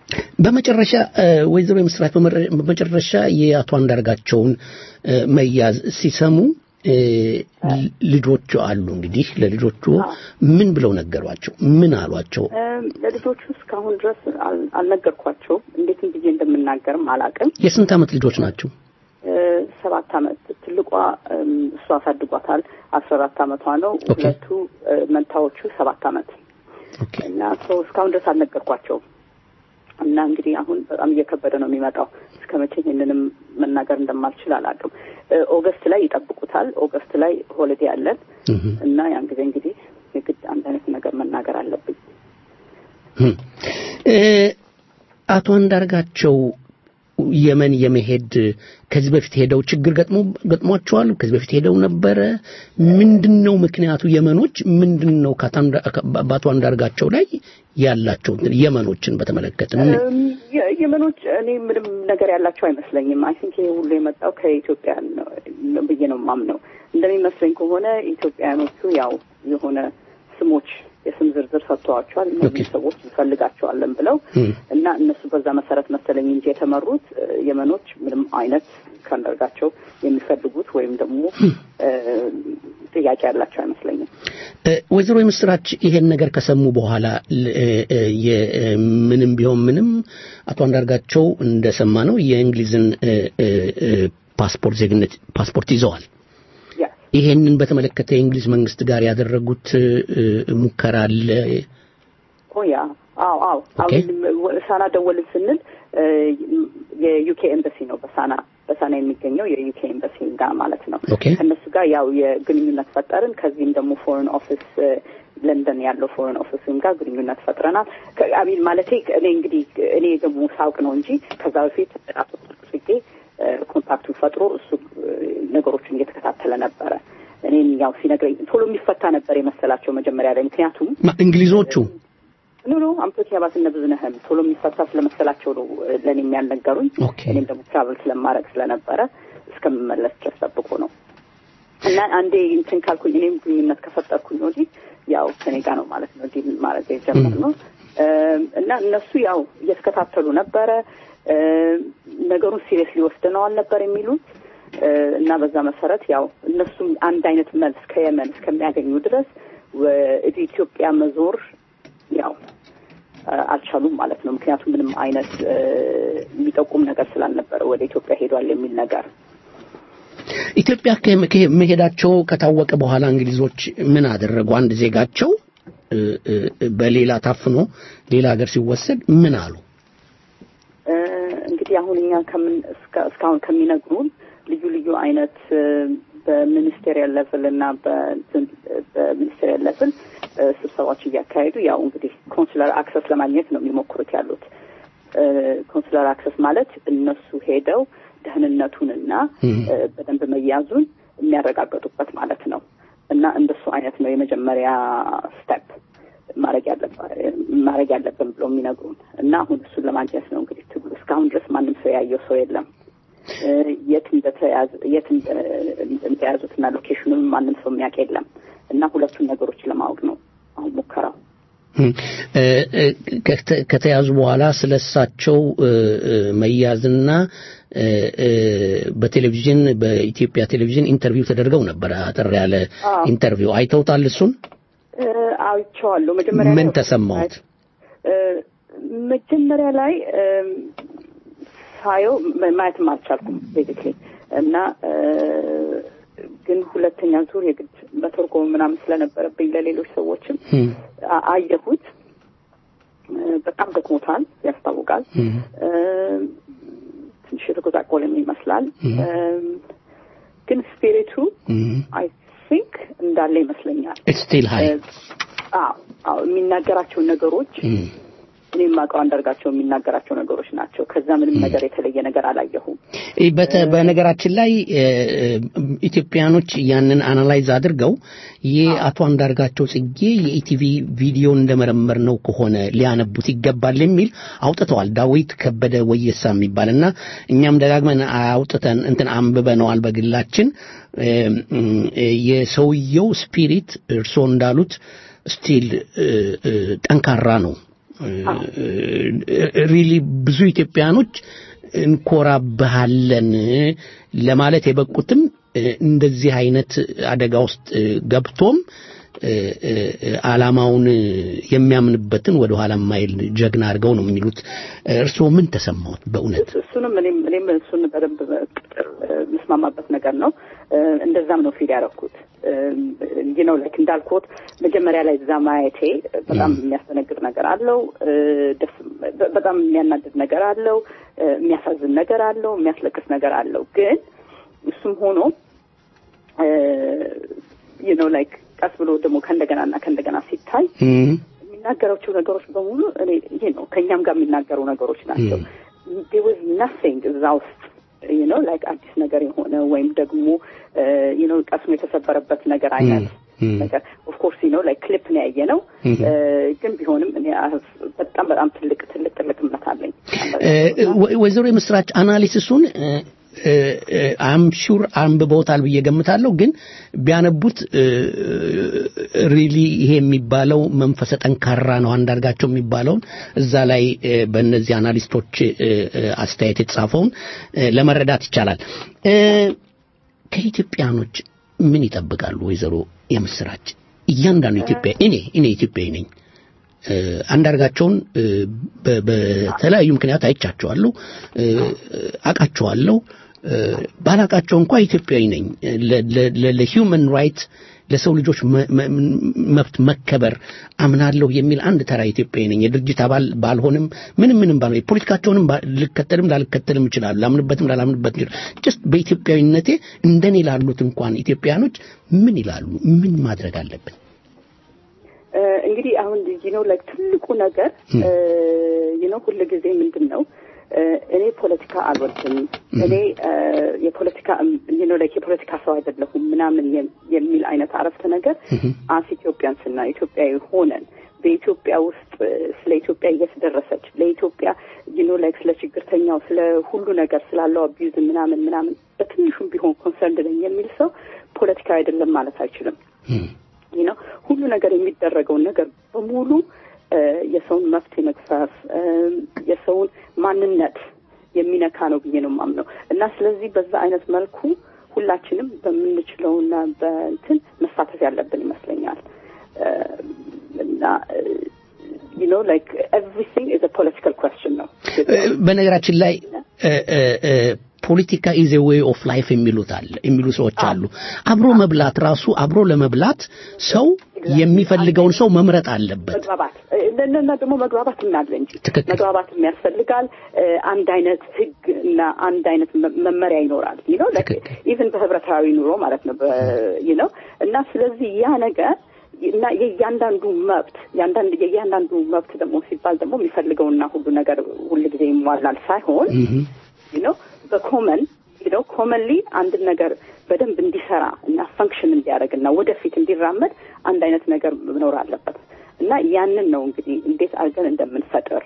በመጨረሻ እ፣ ወይዘሮ የምስራች በመረ- በመጨረሻ የአቶ አንዳርጋቸውን እ፣ መያዝ ሲሰሙ እ፣ ል- ልጆቹ አሉ እንግዲህ ለልጆቹ ምን ብለው ነገሯቸው? ምን አሏቸው? እም፣ ለልጆቹ እስካሁን ድረስ አል- አልነገርኳቸውም። እንዴትም ብዬ እንደምናገርም አላውቅም። የስንት ዓመት ልጆች ናቸው? እ፣ ሰባት አመት ትልቋ እም፣ እሱ አሳድጓታል። አስራ አራት አመቷ ነው። ኦኬ። ሁለቱ እ፣ መንታዎቹ ሰባት አመት ኦኬ። እና ሰው እስካሁን ድረስ አልነገርኳቸውም። እና እንግዲህ አሁን በጣም እየከበደ ነው የሚመጣው። እስከ መቼ ይህንንም መናገር እንደማልችል አላውቅም። እ፣ ኦገስት ላይ ይጠብቁታል። ኦገስት ላይ ሆሊዴ አለን እህ። እና ያን ጊዜ እንግዲህ የግድ አንድ አይነት ነገር መናገር አለብኝ። እ፣ አቶ አንዳርጋቸው የመን የመሄድ ከዚህ በፊት ሄደው ችግር ገጥሞ ገጥሟቸዋል? ከዚህ በፊት ሄደው ነበረ? ምንድን ነው ምክንያቱ? የመኖች ምንድን ነው ከአቶ አንዳ- በአቶ አንዳርጋቸው ላይ ያላቸው እንትን የመኖችን በተመለከተ ምን- እም፣ የ- የመኖች እኔ ምንም ነገር ያላቸው አይመስለኝም። አይ ቲንክ ይሄ ሁሉ የመጣው ከኢትዮጵያ ነው ነው ብዬ ነው የማምነው። እንደሚመስለኝ ከሆነ ኢትዮጵያኖቹ ያው የሆነ ስሞች የስም ዝርዝር ሰጥተዋቸዋል። እነዚህ ሰዎች እንፈልጋቸዋለን ብለው እና እነሱ በዛ መሰረት መሰለኝ እንጂ የተመሩት የመኖች ምንም አይነት ከአንዳርጋቸው የሚፈልጉት ወይም ደግሞ ጥያቄ ያላቸው አይመስለኝም። ወይዘሮ የምስራች ይሄን ነገር ከሰሙ በኋላ ምንም ቢሆን ምንም አቶ አንዳርጋቸው እንደሰማ ነው የእንግሊዝን ፓስፖርት ዜግነት ፓስፖርት ይዘዋል። ይሄንን በተመለከተ የእንግሊዝ መንግስት ጋር ያደረጉት ሙከራ አለ? ያ አዎ አዎ ሳና ደወልን ስንል የዩኬ ኤምባሲ ነው በሳና በሳና የሚገኘው የዩኬ ኤምባሲ ጋር ማለት ነው። ከእነሱ ጋር ያው የግንኙነት ፈጠርን። ከዚህም ደግሞ ፎሬን ኦፊስ ለንደን ያለው ፎሬን ኦፊስም ጋር ግንኙነት ፈጥረናል። አሚን ማለቴ እኔ እንግዲህ እኔ ደግሞ ሳውቅ ነው እንጂ ከዛ በፊት አቶ ጽጌ ኮንታክቱን ፈጥሮ እሱ ነገሮችን እየተከታተለ ነበረ። እኔም ያው ሲነግረኝ ቶሎ የሚፈታ ነበር የመሰላቸው መጀመሪያ ላይ ምክንያቱም እንግሊዞቹ ኖ ኖ አምቶች ያባስነ ብዙነህም ቶሎ የሚፈታ ስለመሰላቸው ነው ለእኔም ያልነገሩኝ። እኔም ደግሞ ትራቨል ስለማድረግ ስለነበረ እስከምመለስ ድረስ ጠብቆ ነው እና አንዴ እንትን ካልኩኝ እኔም ግንኙነት ከፈጠርኩኝ ወዲህ ያው ከኔ ጋር ነው ማለት ነው ዲል ማድረግ የጀመርነው እና እነሱ ያው እየተከታተሉ ነበረ። ነገሩን ሲሪየስ ሊወስደነዋል ነበር የሚሉት እና በዛ መሰረት ያው እነሱም አንድ አይነት መልስ ከየመን እስከሚያገኙ ድረስ ወደ ኢትዮጵያ መዞር ያው አልቻሉም ማለት ነው። ምክንያቱም ምንም አይነት የሚጠቁም ነገር ስላልነበረ ወደ ኢትዮጵያ ሄዷል የሚል ነገር ኢትዮጵያ መሄዳቸው ከታወቀ በኋላ እንግሊዞች ምን አደረጉ? አንድ ዜጋቸው በሌላ ታፍኖ ሌላ ሀገር ሲወሰድ ምን አሉ? እንግዲህ አሁን እኛ ከምን እስካሁን ከሚነግሩን ልዩ ልዩ አይነት በሚኒስቴሪያል ሌቭል እና በሚኒስቴሪያል ሌቭል ስብሰባዎች እያካሄዱ ያው እንግዲህ ኮንሱላር አክሰስ ለማግኘት ነው የሚሞክሩት ያሉት። ኮንሱላር አክሰስ ማለት እነሱ ሄደው ደህንነቱንና በደንብ መያዙን የሚያረጋገጡበት ማለት ነው እና እንደሱ አይነት ነው የመጀመሪያ ስቴፕ ማድረግ ያለብን ብለው የሚነግሩን እና አሁን እሱን ለማግኘት ነው እንግዲህ ትግሉ። እስካሁን ድረስ ማንም ሰው ያየው ሰው የለም። የት የት እንደያዙትና ሎኬሽኑን ማንም ሰው የሚያውቅ የለም እና ሁለቱን ነገሮች ለማወቅ ነው አሁን ሙከራው። ከተያዙ በኋላ ስለ እሳቸው መያዝና በቴሌቪዥን በኢትዮጵያ ቴሌቪዥን ኢንተርቪው ተደርገው ነበር። አጠር ያለ ኢንተርቪው አይተውታል? እሱን አይቼዋለሁ። መጀመሪያ ምን ተሰማዎት? መጀመሪያ ላይ ሳየው ማየትም አልቻልኩም ቤዚክሊ እና ግን ሁለተኛ ዙር የግድ መተርጎም ምናምን ስለነበረብኝ ለሌሎች ሰዎችም አየሁት። በጣም ደክሞታል፣ ያስታውቃል። ትንሽ የተጎሳቆለም ይመስላል። ግን ስፒሪቱ አይ ቲንክ እንዳለ ይመስለኛል። ስቲል ሀይ አዎ የሚናገራቸው ነገሮች እኔ የማውቀው አንዳርጋቸው የሚናገራቸው ነገሮች ናቸው። ከዛ ምንም ነገር የተለየ ነገር አላየሁም። በነገራችን ላይ ኢትዮጵያኖች ያንን አናላይዝ አድርገው ይህ አቶ አንዳርጋቸው ጽጌ የኢቲቪ ቪዲዮ እንደመረመር ነው ከሆነ ሊያነቡት ይገባል የሚል አውጥተዋል። ዳዊት ከበደ ወየሳ የሚባል እና እኛም ደጋግመን አውጥተን እንትን አንብበነዋል በግላችን የሰውየው ስፒሪት እርስዎ እንዳሉት ስቲል ጠንካራ ነው። ሪሊ ብዙ ኢትዮጵያኖች እንኮራብሃለን ለማለት የበቁትም እንደዚህ አይነት አደጋ ውስጥ ገብቶም ዓላማውን የሚያምንበትን ወደ ኋላ ማይል ጀግና አድርገው ነው የሚሉት። እርስዎ ምን ተሰማዎት? በእውነት እሱንም እኔም እኔም እሱን በደንብ የምስማማበት ነገር ነው። እንደዛም ነው ፊል ያደረኩት። ይህ ነው ላይክ እንዳልኩት መጀመሪያ ላይ እዛ ማየቴ በጣም የሚያስደነግጥ ነገር አለው። ደስ በጣም የሚያናድድ ነገር አለው። የሚያሳዝን ነገር አለው። የሚያስለቅስ ነገር አለው። ግን እሱም ሆኖ ይህ ነው ላይክ ቀስ ብሎ ደግሞ ከእንደገናና ከእንደገና ሲታይ የሚናገራቸው ነገሮች በሙሉ እኔ ይሄ ነው ከእኛም ጋር የሚናገሩ ነገሮች ናቸው። ዴር ናቲንግ እዛ ውስጥ you know like አዲስ ነገር የሆነ ወይም ደግሞ you know ቀስሙ የተሰበረበት ነገር አይነት ነገር ኦፍ ኮርስ ነው ላይ ክሊፕ ነው ያየ ነው ግን ቢሆንም እኔ በጣም በጣም ትልቅ ትልቅ ትልቅ እምነት አለኝ። ወይዘሮ የምስራች አናሊሲሱን አም ሹር አንብበውታል ብዬ ገምታለሁ። ግን ቢያነቡት ሪሊ ይሄ የሚባለው መንፈሰ ጠንካራ ነው አንዳርጋቸው የሚባለውን እዛ ላይ እ፣ በእነዚህ አናሊስቶች እ፣ እ፣ አስተያየት የተጻፈውን እ፣ ለመረዳት ይቻላል። እ፣ ከኢትዮጵያኖች ምን ይጠብቃሉ? ወይዘሮ የምስራች እያንዳንዱ ኢትዮጵያ እኔ እኔ ኢትዮጵያዊ ነኝ እ፣ አንዳርጋቸውን እ፣ በ- በተለያዩ ምክንያት አይቻቸዋለሁ፣ እ፣ አቃቸዋለሁ። እ፣ ባላቃቸው እንኳ ኢትዮጵያዊ ነኝ። ለሂውመን ራይት ለሰው ልጆች መ- መ- መብት መከበር አምናለሁ የሚል አንድ ተራ ኢትዮጵያዊ ነኝ። የድርጅት አባል ባልሆንም ምንም ምንም ባልሆን የፖለቲካቸውንም ባ- ልከተልም ላልከተልም ይችላሉ። ላምንበትም ላላምንበትም ይችላል። ጀስት በኢትዮጵያዊነቴ እንደኔ ላሉት እንኳን ኢትዮጵያኖች ምን ይላሉ? ምን ማድረግ አለብን? እ፣ እንግዲህ አሁን ነው ላይክ ትልቁ ነገር ነው ሁል ጊዜ ምንድን ነው እ፣ እኔ ፖለቲካ አልወድም እኔ እ፣ የፖለቲካ ነው ላይክ የፖለቲካ ሰው አይደለሁም ምናምን የም- የሚል አይነት አረፍተ ነገር አስ ኢትዮጵያንስ እና ኢትዮጵያዊ ሆነን በኢትዮጵያ ውስጥ እ፣ ስለ ኢትዮጵያ እየተደረሰች ለኢትዮጵያ ዩኖ ላይክ ስለ ችግርተኛው ስለ ሁሉ ነገር ስላለው አቢዩዝ ምናምን ምናምን በትንሹም ቢሆን ኮንሰርንድ ነኝ የሚል ሰው ፖለቲካ አይደለም ማለት አይችልም። ይህ ነው ሁሉ ነገር የሚደረገውን ነገር በሙሉ እ፣ የሰውን መብት የመግፈፍ እ፣ የሰውን ማንነት የሚነካ ነው ብዬ ነው የማምነው እና ስለዚህ በዛ አይነት መልኩ ሁላችንም በምንችለውና በእንትን መሳተፍ ያለብን ይመስለኛል እ፣ እና ዩ ኖ ላይክ ኤቭሪቲንግ ኢዝ ፖለቲካል ኩዌስችን ነው በነገራችን ላይ ፖለቲካ ኢዝ ዌይ ኦፍ ላይፍ የሚሉት አለ የሚሉ ሰዎች አሉ። አብሮ መብላት ራሱ አብሮ ለመብላት ሰው የሚፈልገውን ሰው መምረጥ አለበት። መግባባት እና ደግሞ መግባባት እናለ እንጂ መግባባት ያስፈልጋል። እ፣ አንድ አይነት ህግ እና አንድ አይነት መ- መመሪያ ይኖራል ነው ኢቭን በህብረታዊ ኑሮ ማለት ነው ነው እና ስለዚህ ያ ነገር እና የእያንዳንዱ መብት ያንዳንድ የእያንዳንዱ መብት ደግሞ ሲባል ደግሞ የሚፈልገውና ሁሉ ነገር ሁሉ ጊዜ ይሟላል ሳይሆን ነው በኮመን ነው ኮመንሊ አንድን ነገር በደንብ እንዲሰራ እና ፈንክሽን እንዲያደርግ እና ወደፊት እንዲራመድ አንድ አይነት ነገር መኖር አለበት እና ያንን ነው እንግዲህ እንዴት አድርገን እንደምንፈጥር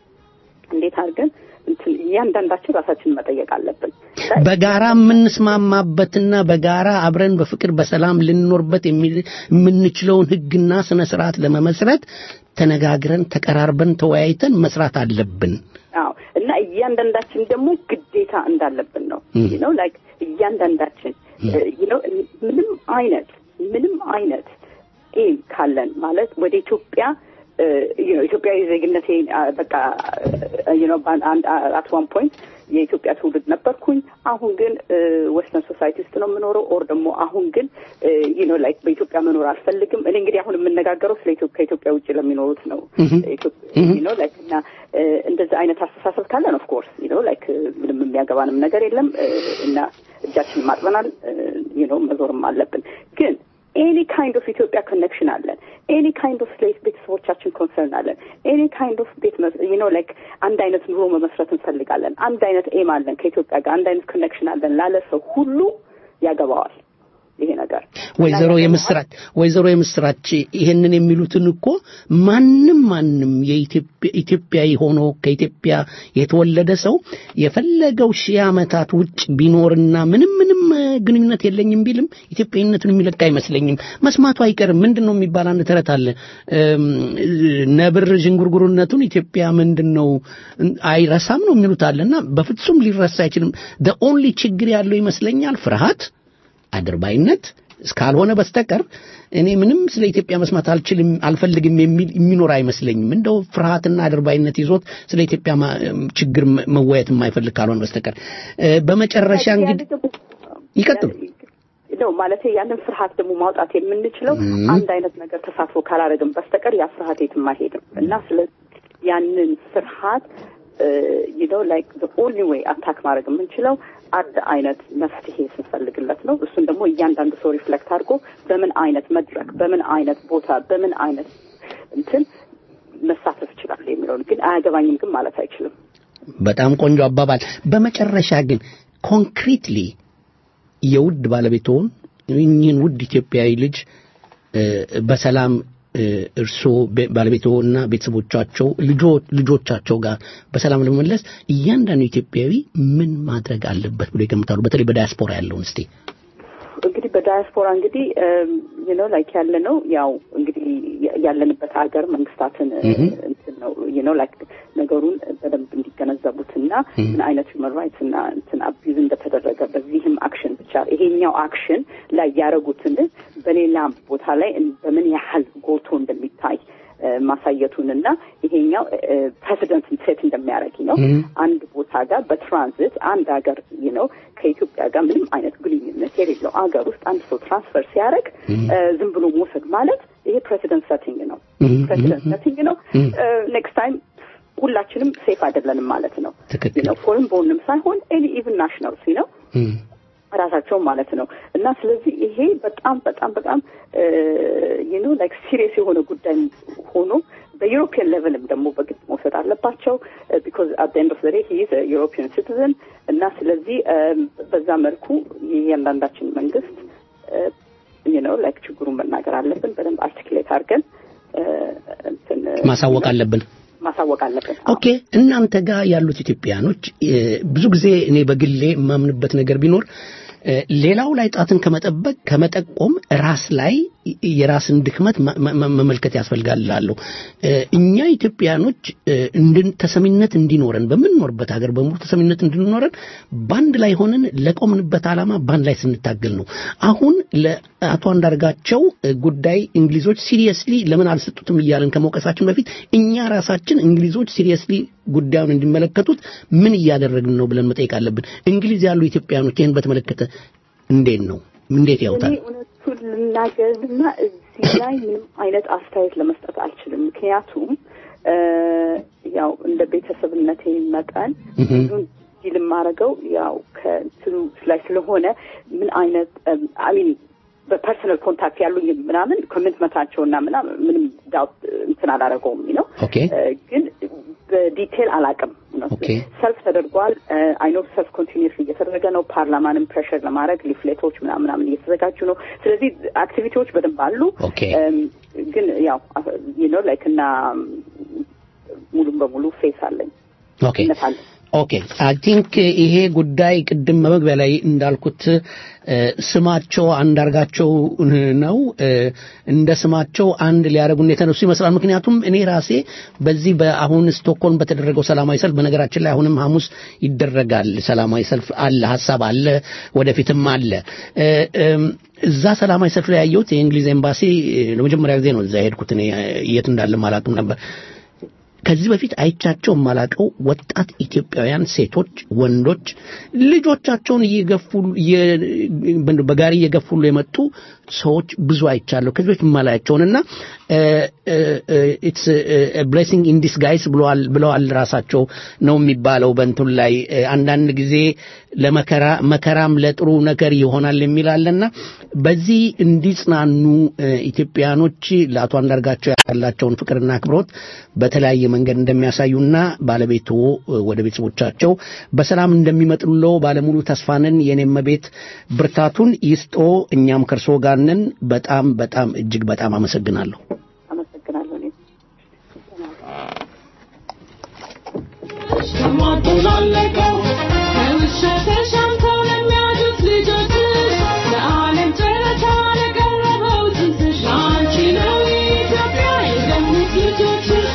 እንዴት አድርገን እንትን እያንዳንዳችን ራሳችንን መጠየቅ አለብን። በጋራ የምንስማማበትና በጋራ አብረን በፍቅር በሰላም ልንኖርበት የሚል- የምንችለውን ህግና ስነ ስርዓት ለመመስረት ተነጋግረን ተቀራርበን ተወያይተን መስራት አለብን። አዎ እና እያንዳንዳችን ደግሞ ግዴታ እንዳለብን ነው ነው ላይክ እያንዳንዳችን ነው ምንም አይነት ምንም አይነት ኤም ካለን ማለት ወደ ኢትዮጵያ እ፣ you know ኢትዮጵያዊ ዜግነቴ አ፣ በቃ ነው አት ዋን ፖይንት የኢትዮጵያ ትውልድ ነበርኩኝ። አሁን ግን ዌስተርን ሶሳይቲ ውስጥ ነው የምኖረው። ኦር ደግሞ አሁን ግን ነው ላይክ በኢትዮጵያ መኖር አልፈልግም። እኔ እንግዲህ አሁን የምነጋገረው ስለ ኢትዮ- ከኢትዮጵያ ውጭ ለሚኖሩት ነው ነው ላይክ እና እ፣ እንደዚህ አይነት አስተሳሰብ ካለን ኦፍ ኮርስ ነው ላይክ ምንም የሚያገባንም ነገር የለም እ፣ እና እጃችንን ማጥበናል ነው መዞርም አለብን ግን ኤኒ ካይንድ ኦፍ ኢትዮጵያ ኮኔክሽን አለን። ኤኒ ካይንድ ኦፍ ስሌት ቤተሰቦቻችን ኮንሰርን አለን። ኤኒ ካይንድ ኦፍ ቤት ኖ ላይክ አንድ አይነት ኑሮ መመስረት እንፈልጋለን። አንድ አይነት ኤም አለን ከኢትዮጵያ ጋር አንድ አይነት ኮኔክሽን አለን ላለ ሰው ሁሉ ያገባዋል ይሄ ነገር። ወይዘሮ የምስራች ወይዘሮ የምስራች ይሄንን የሚሉትን እኮ ማንም ማንም የኢትዮጵያ ኢትዮጵያዊ ሆኖ ከኢትዮጵያ የተወለደ ሰው የፈለገው ሺህ ዓመታት ውጭ ቢኖርና ምንም ምንም እ፣ ግንኙነት የለኝም ቢልም ኢትዮጵያዊነቱን የሚለቅ አይመስለኝም። መስማቱ አይቀርም። ምንድን ነው የሚባል አንድ ተረት አለ። እም፣ ነብር ዥንጉርጉርነቱን ኢትዮጵያ ምንድን ነው አይረሳም ነው የሚሉት አለና በፍጹም ሊረሳ አይችልም። the only ችግር ያለው ይመስለኛል ፍርሃት አድርባይነት እስካልሆነ በስተቀር እኔ ምንም ስለ ኢትዮጵያ መስማት አልችልም አልፈልግም የሚል የሚኖር አይመስለኝም። እንደው ፍርሃትና አድርባይነት ይዞት ስለ ኢትዮጵያ ማ- ችግር መ- መወያየት የማይፈልግ ካልሆነ በስተቀር እ፣ በመጨረሻ እንግዲህ ይቀጥሉ። ነው ማለት ያንን ፍርሃት ደግሞ ማውጣት የምንችለው አንድ አይነት ነገር ተሳትፎ ካላደረግን በስተቀር ያ ፍርሃት የትም አይሄድም እና ስለ ያንን ፍርሃት ነው ላይክ ኦንሊ ዌይ አታክ ማድረግ የምንችለው አንድ አይነት መፍትሄ ስንፈልግለት ነው። እሱን ደግሞ እያንዳንዱ ሰው ሪፍሌክት አድርጎ በምን አይነት መድረክ፣ በምን አይነት ቦታ፣ በምን አይነት እንትን መሳተፍ ይችላል የሚለውን ግን አያገባኝም ግን ማለት አይችልም። በጣም ቆንጆ አባባል። በመጨረሻ ግን ኮንክሪትሊ የውድ ባለቤትዎን እኚህን ውድ ኢትዮጵያዊ ልጅ እ፣ በሰላም እርስዎ ባለቤቶ እና ቤተሰቦቻቸው ልጆቻቸው ጋር በሰላም ለመመለስ እያንዳንዱ ኢትዮጵያዊ ምን ማድረግ አለበት ብሎ ይገምታሉ? በተለይ በዳያስፖራ ያለውን እስቲ እንግዲህ በዳያስፖራ እንግዲህ ነው ላይክ ያለ ነው ያው እንግዲህ ያለንበት ሀገር መንግስታትን እንትን ነው ነው ላይክ ነገሩን በደንብ እንዲገነዘቡትና ምን አይነት ሁመን ራይትስ እና እንትን አቢዩዝ እንደተደረገ በዚህም አክሽን ብቻ ይሄኛው አክሽን ላይ ያደረጉትን በሌላም ቦታ ላይ በምን ያህል ጎልቶ እንደሚታይ ማሳየቱንና ይሄኛው ፕሬሲደንት ሴት እንደሚያደርግ ነው። አንድ ቦታ ጋር በትራንዚት አንድ ሀገር ነው ከኢትዮጵያ ጋር ምንም አይነት ግንኙነት የሌለው አገር ውስጥ አንድ ሰው ትራንስፈር ሲያደርግ ዝም ብሎ መውሰድ ማለት ይሄ ፕሬሲደንት ሰቲንግ ነው። ፕሬሲደንት ሰቲንግ ነው። ኔክስት ታይም ሁላችንም ሴፍ አይደለንም ማለት ነው። ነው ፎሬን ቦርንም ሳይሆን ኤኒ ኢቭን ናሽናልስ ነው ራሳቸው ማለት ነው እና ስለዚህ ይሄ በጣም በጣም በጣም ዩኖ ላይክ ሲሪየስ የሆነ ጉዳይ ሆኖ በዩሮፒያን ሌቨልም ደግሞ በግድ መውሰድ አለባቸው ቢኮዝ አት ኤንድ ኦፍ ዘ ዴይ ሂ ኢዝ ዩሮፒያን ሲቲዝን እና ስለዚህ በዛ መልኩ የእያንዳንዳችን መንግስት ነው ላይክ ችግሩን መናገር አለብን በደንብ አርቲክሌት አድርገን ማሳወቅ አለብን ማሳወቅ አለብን። ኦኬ እናንተ ጋር ያሉት ኢትዮጵያኖች ብዙ ጊዜ እኔ በግሌ የማምንበት ነገር ቢኖር ሌላው ላይ ጣትን ከመጠበቅ ከመጠቆም ራስ ላይ የራስን ድክመት መመልከት ያስፈልጋል እላለሁ። እኛ ኢትዮጵያኖች እንድን ተሰሚነት እንዲኖረን በምንኖርበት ሀገር በሙሉ ተሰሚነት እንዲኖረን በአንድ ላይ ሆነን ለቆምንበት ዓላማ በአንድ ላይ ስንታገል ነው። አሁን ለአቶ አንዳርጋቸው ጉዳይ እንግሊዞች ሲሪየስሊ ለምን አልሰጡትም እያለን ከመውቀሳችን በፊት እኛ ራሳችን እንግሊዞች ሲሪየስሊ ጉዳዩን እንዲመለከቱት ምን እያደረግን ነው ብለን መጠየቅ አለብን። እንግሊዝ ያሉ ኢትዮጵያኖች ይህን በተመለከተ እንዴት ነው እንዴት ያውታል? እውነቱን ልናገርና እዚህ ላይ ምንም አይነት አስተያየት ለመስጠት አልችልም። ምክንያቱም ያው እንደ ቤተሰብነቴ መጠን ብዙን ዲል የማደርገው ያው ከእንትኑ ላይ ስለሆነ ምን አይነት አሚን በፐርሰናል ኮንታክት ያሉኝ ምናምን ኮሚትመንታቸውና ምናምን ምንም ዳውት እንትን አላደረገውም ነው ግን በዲቴል አላቅም ነው ሰልፍ ተደርጓል አይኖ ሰልፍ ኮንቲኒስ እየተደረገ ነው ፓርላማንም ፕሬሽር ለማድረግ ሊፍሌቶች ምናምን ምናምን እየተዘጋጁ ነው ስለዚህ አክቲቪቲዎች በደንብ አሉ ግን ያው ነው ላይክ እና ሙሉም በሙሉ ፌስ አለኝ አለኝ ኦኬ አይ ቲንክ ይሄ ጉዳይ ቅድም በመግቢያ ላይ እንዳልኩት ስማቸው አንዳርጋቸው ነው እንደ ስማቸው አንድ ሊያደርጉን የተነሱ ይመስላል ምክንያቱም እኔ ራሴ በዚህ በአሁን ስቶክሆልም በተደረገው ሰላማዊ ሰልፍ በነገራችን ላይ አሁንም ሐሙስ ይደረጋል ሰላማዊ ሰልፍ አለ ሀሳብ አለ ወደፊትም አለ እዛ ሰላማዊ ሰልፍ ላይ ያየሁት የእንግሊዝ ኤምባሲ ለመጀመሪያ ጊዜ ነው እዛ የሄድኩት እኔ የት እንዳለ አላውቅም ነበር ከዚህ በፊት አይቻቸው የማላቀው ወጣት ኢትዮጵያውያን ሴቶች፣ ወንዶች ልጆቻቸውን እየገፉ በጋሪ እየገፉሉ የመጡ ሰዎች ብዙ አይቻለሁ። ከዚህ በፊት የማላያቸውንና ኢትስ ብሌሲንግ ኢን ዲስጋይስ ብለዋል ብለዋል ራሳቸው ነው የሚባለው በእንትን ላይ አንዳንድ ጊዜ ለመከራ መከራም ለጥሩ ነገር ይሆናል የሚላለና በዚህ እንዲጽናኑ ኢትዮጵያኖች ለአቶ አንዳርጋቸው ያላቸውን ፍቅርና አክብሮት በተለያየ መንገድ እንደሚያሳዩና ባለቤቱ ወደ ቤተሰቦቻቸው በሰላም እንደሚመጡሎ ባለሙሉ ተስፋንን የኔም ቤት ብርታቱን ይስጦ። እኛም ከእርሶ ጋር ነን። በጣም በጣም እጅግ በጣም አመሰግናለሁ። አመሰግናለሁ። ተሟጦላለቀው ከውሻ ተሻምተው ለሚያጁት ልጆችሽ ለዓለም ጨረታ ለቀረበው ጽንስሽ አንቺ ነው ኢትዮጵያ የገሙት ልጆችሽ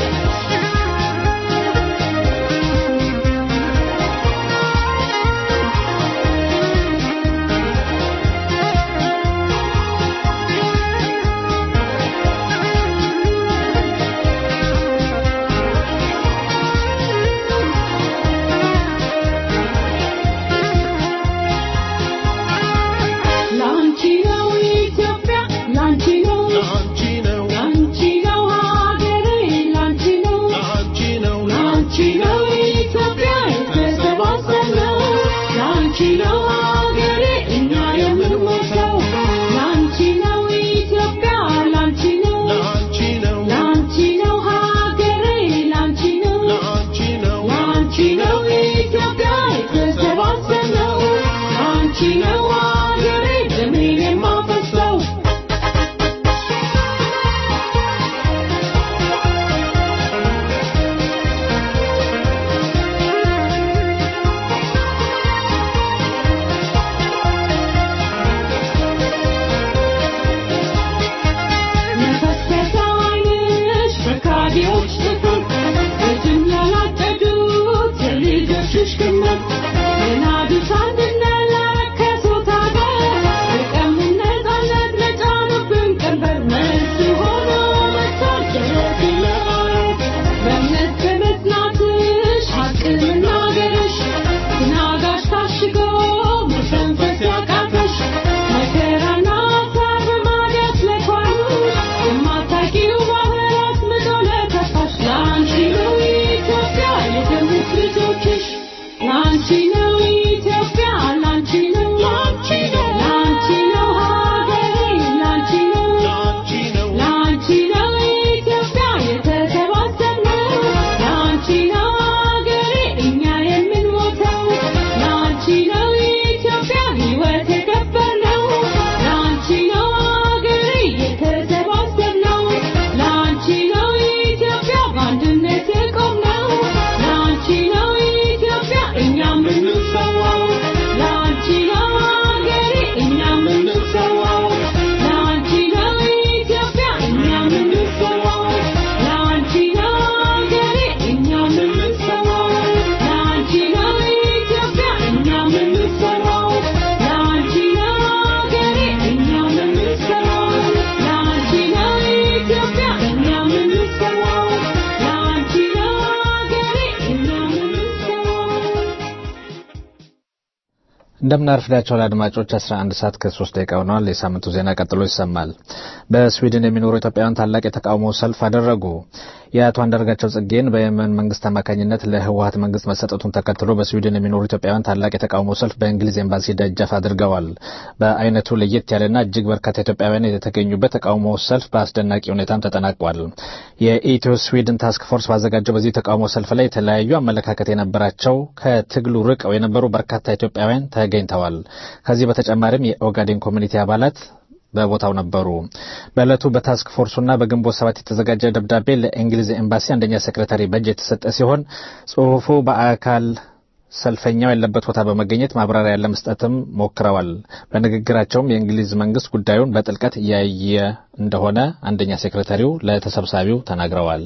እንደምናርፍዳቸው አድማጮች 11 ሰዓት ከ3 ደቂቃ ሆነዋል። የሳምንቱ ዜና ቀጥሎ ይሰማል። በስዊድን የሚኖሩ ኢትዮጵያውያን ታላቅ የተቃውሞ ሰልፍ አደረጉ። የአቶ አንዳርጋቸው ጽጌን በየመን መንግስት አማካኝነት ለህወሀት መንግስት መሰጠቱን ተከትሎ በስዊድን የሚኖሩ ኢትዮጵያውያን ታላቅ የተቃውሞ ሰልፍ በእንግሊዝ ኤምባሲ ደጃፍ አድርገዋል። በአይነቱ ለየት ያለና እጅግ በርካታ ኢትዮጵያውያን የተገኙበት ተቃውሞ ሰልፍ በአስደናቂ ሁኔታም ተጠናቋል። የኢትዮ ስዊድን ታስክ ፎርስ ባዘጋጀው በዚህ ተቃውሞ ሰልፍ ላይ የተለያዩ አመለካከት የነበራቸው ከትግሉ ርቀው የነበሩ በርካታ ኢትዮጵያውያን ተገኝተዋል። ከዚህ በተጨማሪም የኦጋዴን ኮሚኒቲ አባላት በቦታው ነበሩ። በዕለቱ በታስክ ፎርሱና በግንቦት ሰባት የተዘጋጀ ደብዳቤ ለእንግሊዝ ኤምባሲ አንደኛ ሴክሬታሪ በእጅ የተሰጠ ሲሆን ጽሁፉ በአካል ሰልፈኛው ያለበት ቦታ በመገኘት ማብራሪያ ለመስጠትም ሞክረዋል። በንግግራቸውም የእንግሊዝ መንግስት ጉዳዩን በጥልቀት እያየ እንደሆነ አንደኛ ሴክሬታሪው ለተሰብሳቢው ተናግረዋል።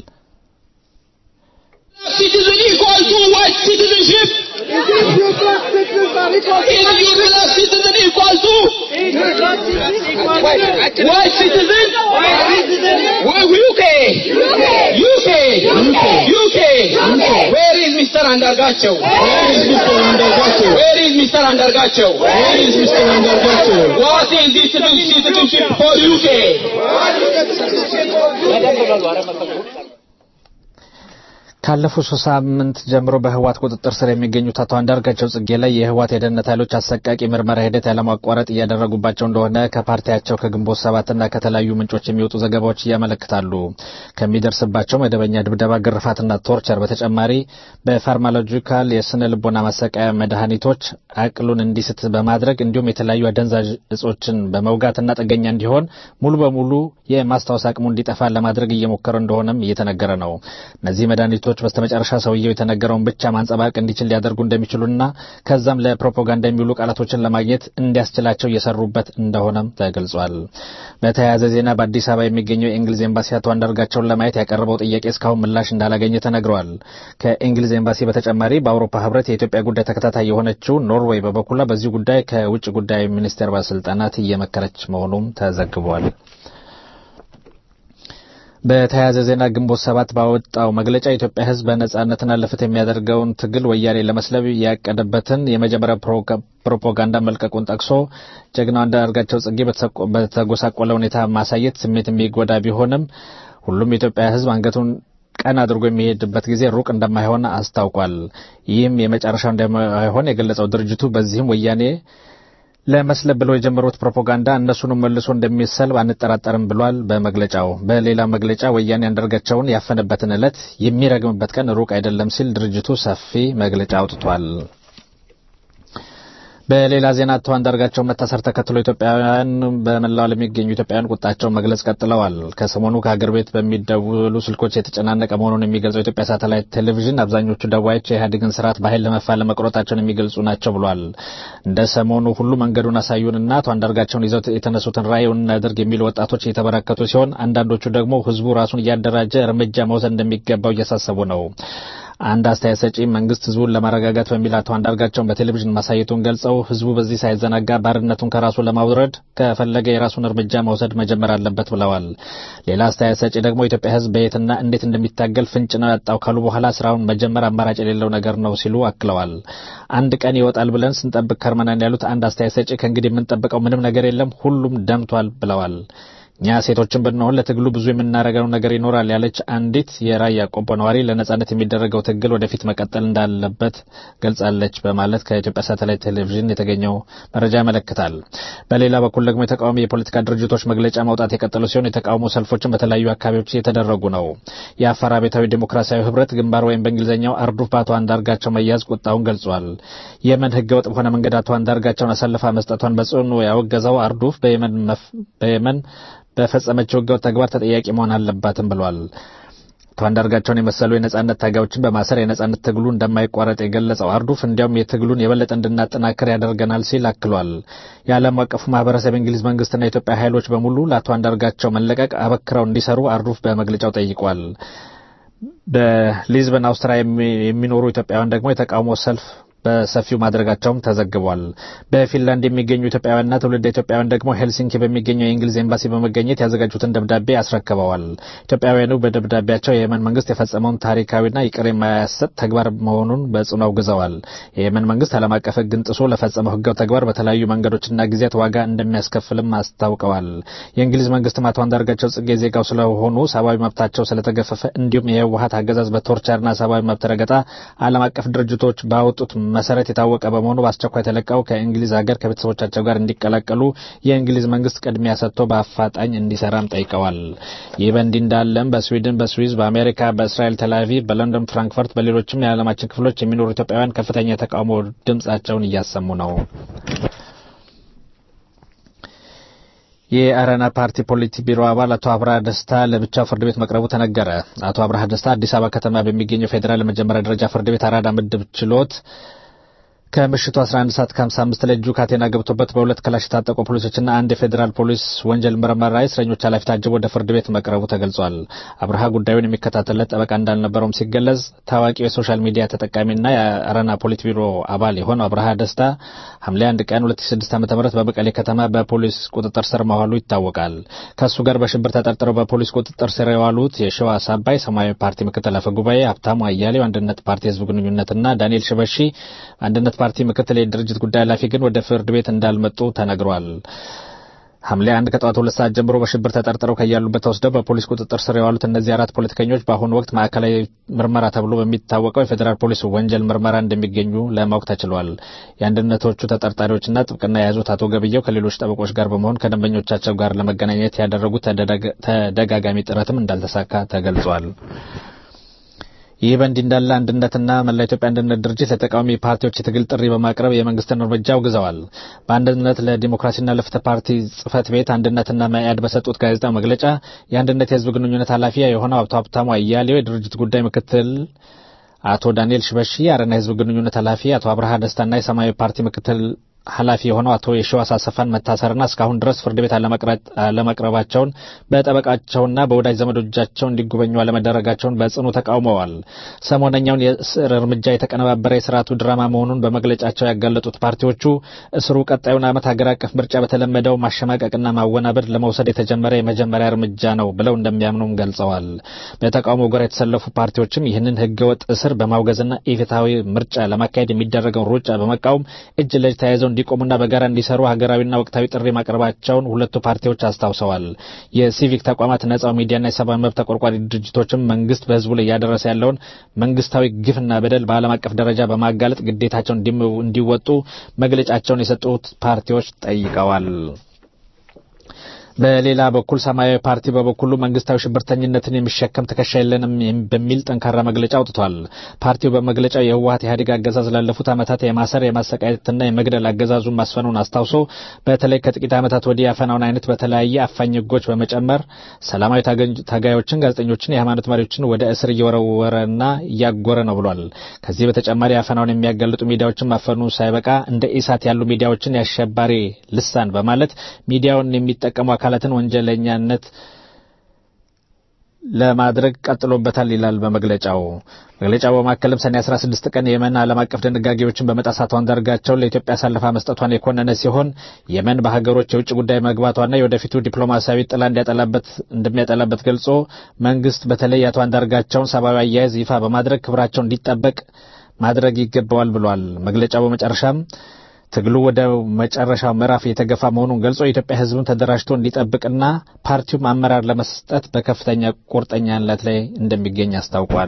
citizen equal to white citizenship. Individual citizen equal to white citizen. Well, UK. UK. UK. Where is Mr. Andargacho? Where is Mr. Andargacho? Where is Mr. Andargacho? Where is Mr. Andargacho? What is this citizenship for UK? ካለፉት ሶስት ሳምንት ጀምሮ በህወሓት ቁጥጥር ስር የሚገኙት አቶ አንዳርጋቸው ጽጌ ላይ የህወሓት የደህንነት ኃይሎች አሰቃቂ ምርመራ ሂደት ያለማቋረጥ እያደረጉባቸው እንደሆነ ከፓርቲያቸው ከግንቦት ሰባትና ከተለያዩ ምንጮች የሚወጡ ዘገባዎች እያመለክታሉ። ከሚደርስባቸው መደበኛ ድብደባ፣ ግርፋትና ቶርቸር በተጨማሪ በፋርማሎጂካል የስነ ልቦና ማሰቃያ መድኃኒቶች አቅሉን እንዲስት በማድረግ እንዲሁም የተለያዩ አደንዛዥ እጾችን በመውጋትና ጥገኛ እንዲሆን ሙሉ በሙሉ የማስታወስ አቅሙ እንዲጠፋ ለማድረግ እየሞከረ እንደሆነም እየተነገረ ነው። እነዚህ መድኃኒቶች በስተመጨረሻ ሰውየው የተነገረውን ብቻ ማንጸባረቅ እንዲችል ሊያደርጉ እንደሚችሉና ከዛም ለፕሮፓጋንዳ የሚውሉ ቃላቶችን ለማግኘት እንዲያስችላቸው እየሰሩበት እንደሆነም ተገልጿል። በተያያዘ ዜና በአዲስ አበባ የሚገኘው የእንግሊዝ ኤምባሲ አቶ አንዳርጋቸውን ለማየት ያቀረበው ጥያቄ እስካሁን ምላሽ እንዳላገኘ ተነግሯል። ከእንግሊዝ ኤምባሲ በተጨማሪ በአውሮፓ ህብረት የኢትዮጵያ ጉዳይ ተከታታይ የሆነችው ኖርዌይ በበኩሏ በዚህ ጉዳይ ከውጭ ጉዳይ ሚኒስቴር ባለስልጣናት እየመከረች መሆኑም ተዘግቧል። በተያያዘ ዜና ግንቦት ሰባት ባወጣው መግለጫ የኢትዮጵያ ሕዝብ በነጻነትና ለፍትህ የሚያደርገውን ትግል ወያኔ ለመስለብ ያቀደበትን የመጀመሪያ ፕሮፓጋንዳ መልቀቁን ጠቅሶ ጀግናው አንዳርጋቸው ጽጌ በተጎሳቆለ ሁኔታ ማሳየት ስሜት የሚጎዳ ቢሆንም ሁሉም የኢትዮጵያ ሕዝብ አንገቱን ቀን አድርጎ የሚሄድበት ጊዜ ሩቅ እንደማይሆን አስታውቋል። ይህም የመጨረሻው እንደማይሆን የገለጸው ድርጅቱ በዚህም ወያኔ ለመስለብ ብለው የጀመሩት ፕሮፓጋንዳ እነሱንም መልሶ እንደሚሰልብ አንጠራጠርም ብሏል። በመግለጫው በሌላ መግለጫ ወያኔ አንዳርጋቸውን ያፈነበትን ዕለት የሚረግምበት ቀን ሩቅ አይደለም ሲል ድርጅቱ ሰፊ መግለጫ አውጥቷል። በሌላ ዜና አቶ አንዳርጋቸው መታሰር ተከትሎ ኢትዮጵያውያን በመላው ዓለም የሚገኙ ኢትዮጵያውያን ቁጣቸውን መግለጽ ቀጥለዋል። ከሰሞኑ ከሀገር ቤት በሚደውሉ ስልኮች የተጨናነቀ መሆኑን የሚገልጸው የኢትዮጵያ ሳተላይት ቴሌቪዥን አብዛኞቹ ደዋዮች የኢህአዴግን ስርዓት በኃይል ለመፋለም መቁረጣቸውን የሚገልጹ ናቸው ብሏል። እንደ ሰሞኑ ሁሉ መንገዱን አሳዩንና አቶ አንዳርጋቸውን ይዘው የተነሱትን ራዕዩን እናድርግ የሚሉ ወጣቶች እየተበራከቱ ሲሆን፣ አንዳንዶቹ ደግሞ ህዝቡ ራሱን እያደራጀ እርምጃ መውሰድ እንደሚገባው እያሳሰቡ ነው። አንድ አስተያየት ሰጪ መንግስት ህዝቡን ለማረጋጋት በሚል አቶ አንዳርጋቸውን በቴሌቪዥን ማሳየቱን ገልጸው ህዝቡ በዚህ ሳይዘናጋ ባርነቱን ከራሱ ለማውረድ ከፈለገ የራሱን እርምጃ መውሰድ መጀመር አለበት ብለዋል። ሌላ አስተያየት ሰጪ ደግሞ የኢትዮጵያ ህዝብ በየትና እንዴት እንደሚታገል ፍንጭ ነው ያጣው ካሉ በኋላ ስራውን መጀመር አማራጭ የሌለው ነገር ነው ሲሉ አክለዋል። አንድ ቀን ይወጣል ብለን ስንጠብቅ ከርመናን ያሉት አንድ አስተያየት ሰጪ ከእንግዲህ የምንጠብቀው ምንም ነገር የለም፣ ሁሉም ደምቷል ብለዋል። እኛ ሴቶችን ብንሆን ለትግሉ ብዙ የምናደርገው ነገር ይኖራል ያለች አንዲት የራያ ቆቦ ነዋሪ ለነጻነት የሚደረገው ትግል ወደፊት መቀጠል እንዳለበት ገልጻለች በማለት ከኢትዮጵያ ሳተላይት ቴሌቪዥን የተገኘው መረጃ ያመለክታል። በሌላ በኩል ደግሞ የተቃዋሚ የፖለቲካ ድርጅቶች መግለጫ ማውጣት የቀጠሉ ሲሆን የተቃውሞ ሰልፎችን በተለያዩ አካባቢዎች እየተደረጉ ነው። የአፋር አብዮታዊ ዴሞክራሲያዊ ህብረት ግንባር ወይም በእንግሊዝኛው አርዱፍ በአቶ አንዳርጋቸው መያዝ ቁጣውን ገልጿል። የመን ህገወጥ በሆነ መንገድ አቶ አንዳርጋቸውን አሳልፋ መስጠቷን በጽኑ ያወገዘው አርዱፍ በየመን በፈጸመችው ህገወጥ ተግባር ተጠያቂ መሆን አለባትም ብሏል። አቶ አንዳርጋቸውን የመሰሉ የነጻነት ታጋዮችን በማሰር የነጻነት ትግሉ እንደማይቋረጥ የገለጸው አርዱፍ እንዲያውም የትግሉን የበለጠ እንድናጠናክር ያደርገናል ሲል አክሏል። የዓለም አቀፉ ማህበረሰብ የእንግሊዝ መንግስትና የኢትዮጵያ ኃይሎች በሙሉ ለአቶ አንዳርጋቸው መለቀቅ አበክረው እንዲሰሩ አርዱፍ በመግለጫው ጠይቋል። በሊዝበን አውስትሪያ የሚኖሩ ኢትዮጵያውያን ደግሞ የተቃውሞ ሰልፍ በሰፊው ማድረጋቸውም ተዘግቧል። በፊንላንድ የሚገኙ ኢትዮጵያውያንና ትውልደ ኢትዮጵያውያን ደግሞ ሄልሲንኪ በሚገኘው የእንግሊዝ ኤምባሲ በመገኘት ያዘጋጁትን ደብዳቤ አስረክበዋል። ኢትዮጵያውያኑ በደብዳቤያቸው የየመን መንግስት የፈጸመውን ታሪካዊና ይቅር የማያሰጥ ተግባር መሆኑን በጽኑ አውግዘዋል። የየመን መንግስት ዓለም አቀፍ ሕግን ጥሶ ለፈጸመው ህጋዊ ተግባር በተለያዩ መንገዶችና ጊዜያት ዋጋ እንደሚያስከፍልም አስታውቀዋል። የእንግሊዝ መንግስትም አቶ አንዳርጋቸው ጽጌ ዜጋው ስለሆኑ ሰብአዊ መብታቸው ስለተገፈፈ እንዲሁም የህወሀት አገዛዝ በቶርቸርና ሰብአዊ መብት ረገጣ ዓለም አቀፍ ድርጅቶች ባወጡት መሰረት የታወቀ በመሆኑ በአስቸኳይ ተለቀው ከእንግሊዝ ሀገር ከቤተሰቦቻቸው ጋር እንዲቀላቀሉ የእንግሊዝ መንግስት ቅድሚያ ሰጥቶ በአፋጣኝ እንዲሰራም ጠይቀዋል። ይህ በእንዲህ እንዳለም በስዊድን፣ በስዊዝ፣ በአሜሪካ፣ በእስራኤል ቴልአቪቭ፣ በለንደን ፍራንክፈርት፣ በሌሎችም የዓለማችን ክፍሎች የሚኖሩ ኢትዮጵያውያን ከፍተኛ የተቃውሞ ድምጻቸውን እያሰሙ ነው። የአረና ፓርቲ ፖሊቲ ቢሮ አባል አቶ አብርሃ ደስታ ለብቻው ፍርድ ቤት መቅረቡ ተነገረ። አቶ አብርሃ ደስታ አዲስ አበባ ከተማ በሚገኘው ፌዴራል የመጀመሪያ ደረጃ ፍርድ ቤት አራዳ ምድብ ችሎት ከምሽቱ 11 ሰዓት ከ55 ላይ እጁ ካቴና ገብቶበት በሁለት ክላሽ የታጠቁ ፖሊሶችና አንድ የፌዴራል ፖሊስ ወንጀል ምርመራ እስረኞች ኃላፊ ታጅቦ ወደ ፍርድ ቤት መቅረቡ ተገልጿል። አብርሃ ጉዳዩን የሚከታተልለት ጠበቃ እንዳልነበረውም ሲገለጽ ታዋቂው የሶሻል ሚዲያ ተጠቃሚና የአረና ፖሊት ቢሮ አባል የሆነው አብርሃ ደስታ ሐምሌ 1 ቀን 2006 ዓ.ም በመቀሌ ከተማ በፖሊስ ቁጥጥር ስር መዋሉ ይታወቃል። ከእሱ ጋር በሽብር ተጠርጥረው በፖሊስ ቁጥጥር ስር የዋሉት የሸዋስ አባይ ሰማያዊ ፓርቲ ምክትል አፈ ጉባኤ ሀብታሙ አያሌው አንድነት ፓርቲ ህዝብ ግንኙነትና ዳንኤል ሽበሺ አንድነት ፓርቲ ምክትል የድርጅት ጉዳይ ኃላፊ ግን ወደ ፍርድ ቤት እንዳልመጡ ተነግሯል። ሐምሌ አንድ ከጠዋት ሁለት ሰዓት ጀምሮ በሽብር ተጠርጥረው ከያሉበት ተወስደው በፖሊስ ቁጥጥር ስር የዋሉት እነዚህ አራት ፖለቲከኞች በአሁኑ ወቅት ማዕከላዊ ምርመራ ተብሎ በሚታወቀው የፌዴራል ፖሊስ ወንጀል ምርመራ እንደሚገኙ ለማወቅ ተችሏል። የአንድነቶቹ ተጠርጣሪዎችና ጥብቅና የያዙት አቶ ገብየው ከሌሎች ጠበቆች ጋር በመሆን ከደንበኞቻቸው ጋር ለመገናኘት ያደረጉት ተደጋጋሚ ጥረትም እንዳልተሳካ ተገልጿል። ይህ በእንዲህ እንዳለ አንድነትና መላ ኢትዮጵያ አንድነት ድርጅት ለተቃዋሚ ፓርቲዎች የትግል ጥሪ በማቅረብ የመንግስትን እርምጃ አውግዘዋል። በአንድነት ለዲሞክራሲና ለፍትህ ፓርቲ ጽህፈት ቤት አንድነትና መኢአድ በሰጡት ጋዜጣዊ መግለጫ የአንድነት የህዝብ ግንኙነት ኃላፊ የሆነው አቶ ሀብታሙ አያሌው፣ የድርጅት ጉዳይ ምክትል አቶ ዳንኤል ሽበሺ፣ የአረና የህዝብ ግንኙነት ኃላፊ አቶ አብርሃ ደስታና የሰማያዊ ፓርቲ ምክትል ኃላፊ የሆነው አቶ የሺዋስ አሰፋን መታሰርና እስካሁን ድረስ ፍርድ ቤት አለመቅረባቸውን በጠበቃቸውና በወዳጅ ዘመዶቻቸው እንዲጎበኙ አለመደረጋቸውን በጽኑ ተቃውመዋል። ሰሞነኛውን የእስር እርምጃ የተቀነባበረ የስርዓቱ ድራማ መሆኑን በመግለጫቸው ያጋለጡት ፓርቲዎቹ እስሩ ቀጣዩን ዓመት ሀገር አቀፍ ምርጫ በተለመደው ማሸማቀቅና ማወናበድ ለመውሰድ የተጀመረ የመጀመሪያ እርምጃ ነው ብለው እንደሚያምኑም ገልጸዋል። በተቃውሞ ጎራ የተሰለፉ ፓርቲዎችም ይህንን ህገወጥ እስር በማውገዝና ኢፍትሐዊ ምርጫ ለማካሄድ የሚደረገውን ሩጫ በመቃወም እጅ ለእጅ ተያይዘው እንዲቆሙና በጋራ እንዲሰሩ ሀገራዊና ወቅታዊ ጥሪ ማቅረባቸውን ሁለቱ ፓርቲዎች አስታውሰዋል። የሲቪክ ተቋማት፣ ነጻው ሚዲያና የሰብአዊ መብት ተቆርቋሪ ድርጅቶችም መንግስት በህዝቡ ላይ እያደረሰ ያለውን መንግስታዊ ግፍና በደል በዓለም አቀፍ ደረጃ በማጋለጥ ግዴታቸውን እንዲወጡ መግለጫቸውን የሰጡት ፓርቲዎች ጠይቀዋል። በሌላ በኩል ሰማያዊ ፓርቲ በበኩሉ መንግስታዊ ሽብርተኝነትን የሚሸከም ትከሻ የለንም በሚል ጠንካራ መግለጫ አውጥቷል። ፓርቲው በመግለጫው የህወሀት ኢህአዴግ አገዛዝ ላለፉት ዓመታት የማሰር የማሰቃየትና የመግደል አገዛዙን ማስፈኑን አስታውሶ በተለይ ከጥቂት ዓመታት ወዲህ ያፈናውን አይነት በተለያየ አፋኝ ህጎች በመጨመር ሰላማዊ ታጋዮችን፣ ጋዜጠኞችን፣ የሃይማኖት መሪዎችን ወደ እስር እየወረወረና እያጎረ ነው ብሏል። ከዚህ በተጨማሪ አፈናውን የሚያጋልጡ ሚዲያዎችን ማፈኑ ሳይበቃ እንደ ኢሳት ያሉ ሚዲያዎችን የአሸባሪ ልሳን በማለት ሚዲያውን የሚጠቀሙ አካላትን ወንጀለኛነት ለማድረግ ቀጥሎበታል ይላል በመግለጫው። መግለጫው በማከልም ሰኔ 16 ቀን የመን ዓለም አቀፍ ድንጋጌዎችን በመጣስ አቶ አንዳርጋቸውን ለኢትዮጵያ አሳልፋ መስጠቷን የኮነነ ሲሆን የመን በሀገሮች የውጭ ጉዳይ መግባቷና የወደፊቱ ዲፕሎማሲያዊ ጥላ እንዲያጠላበት እንደሚያጠላበት ገልጾ መንግስት በተለይ የአቶ አንዳርጋቸውን ሰብአዊ አያያዝ ይፋ በማድረግ ክብራቸው እንዲጠበቅ ማድረግ ይገባዋል ብሏል። መግለጫው በመጨረሻም ትግሉ ወደ መጨረሻው ምዕራፍ እየተገፋ መሆኑን ገልጾ የኢትዮጵያ ሕዝብን ተደራጅቶ እንዲጠብቅና ፓርቲውም አመራር ለመስጠት በከፍተኛ ቁርጠኛነት ላይ እንደሚገኝ አስታውቋል።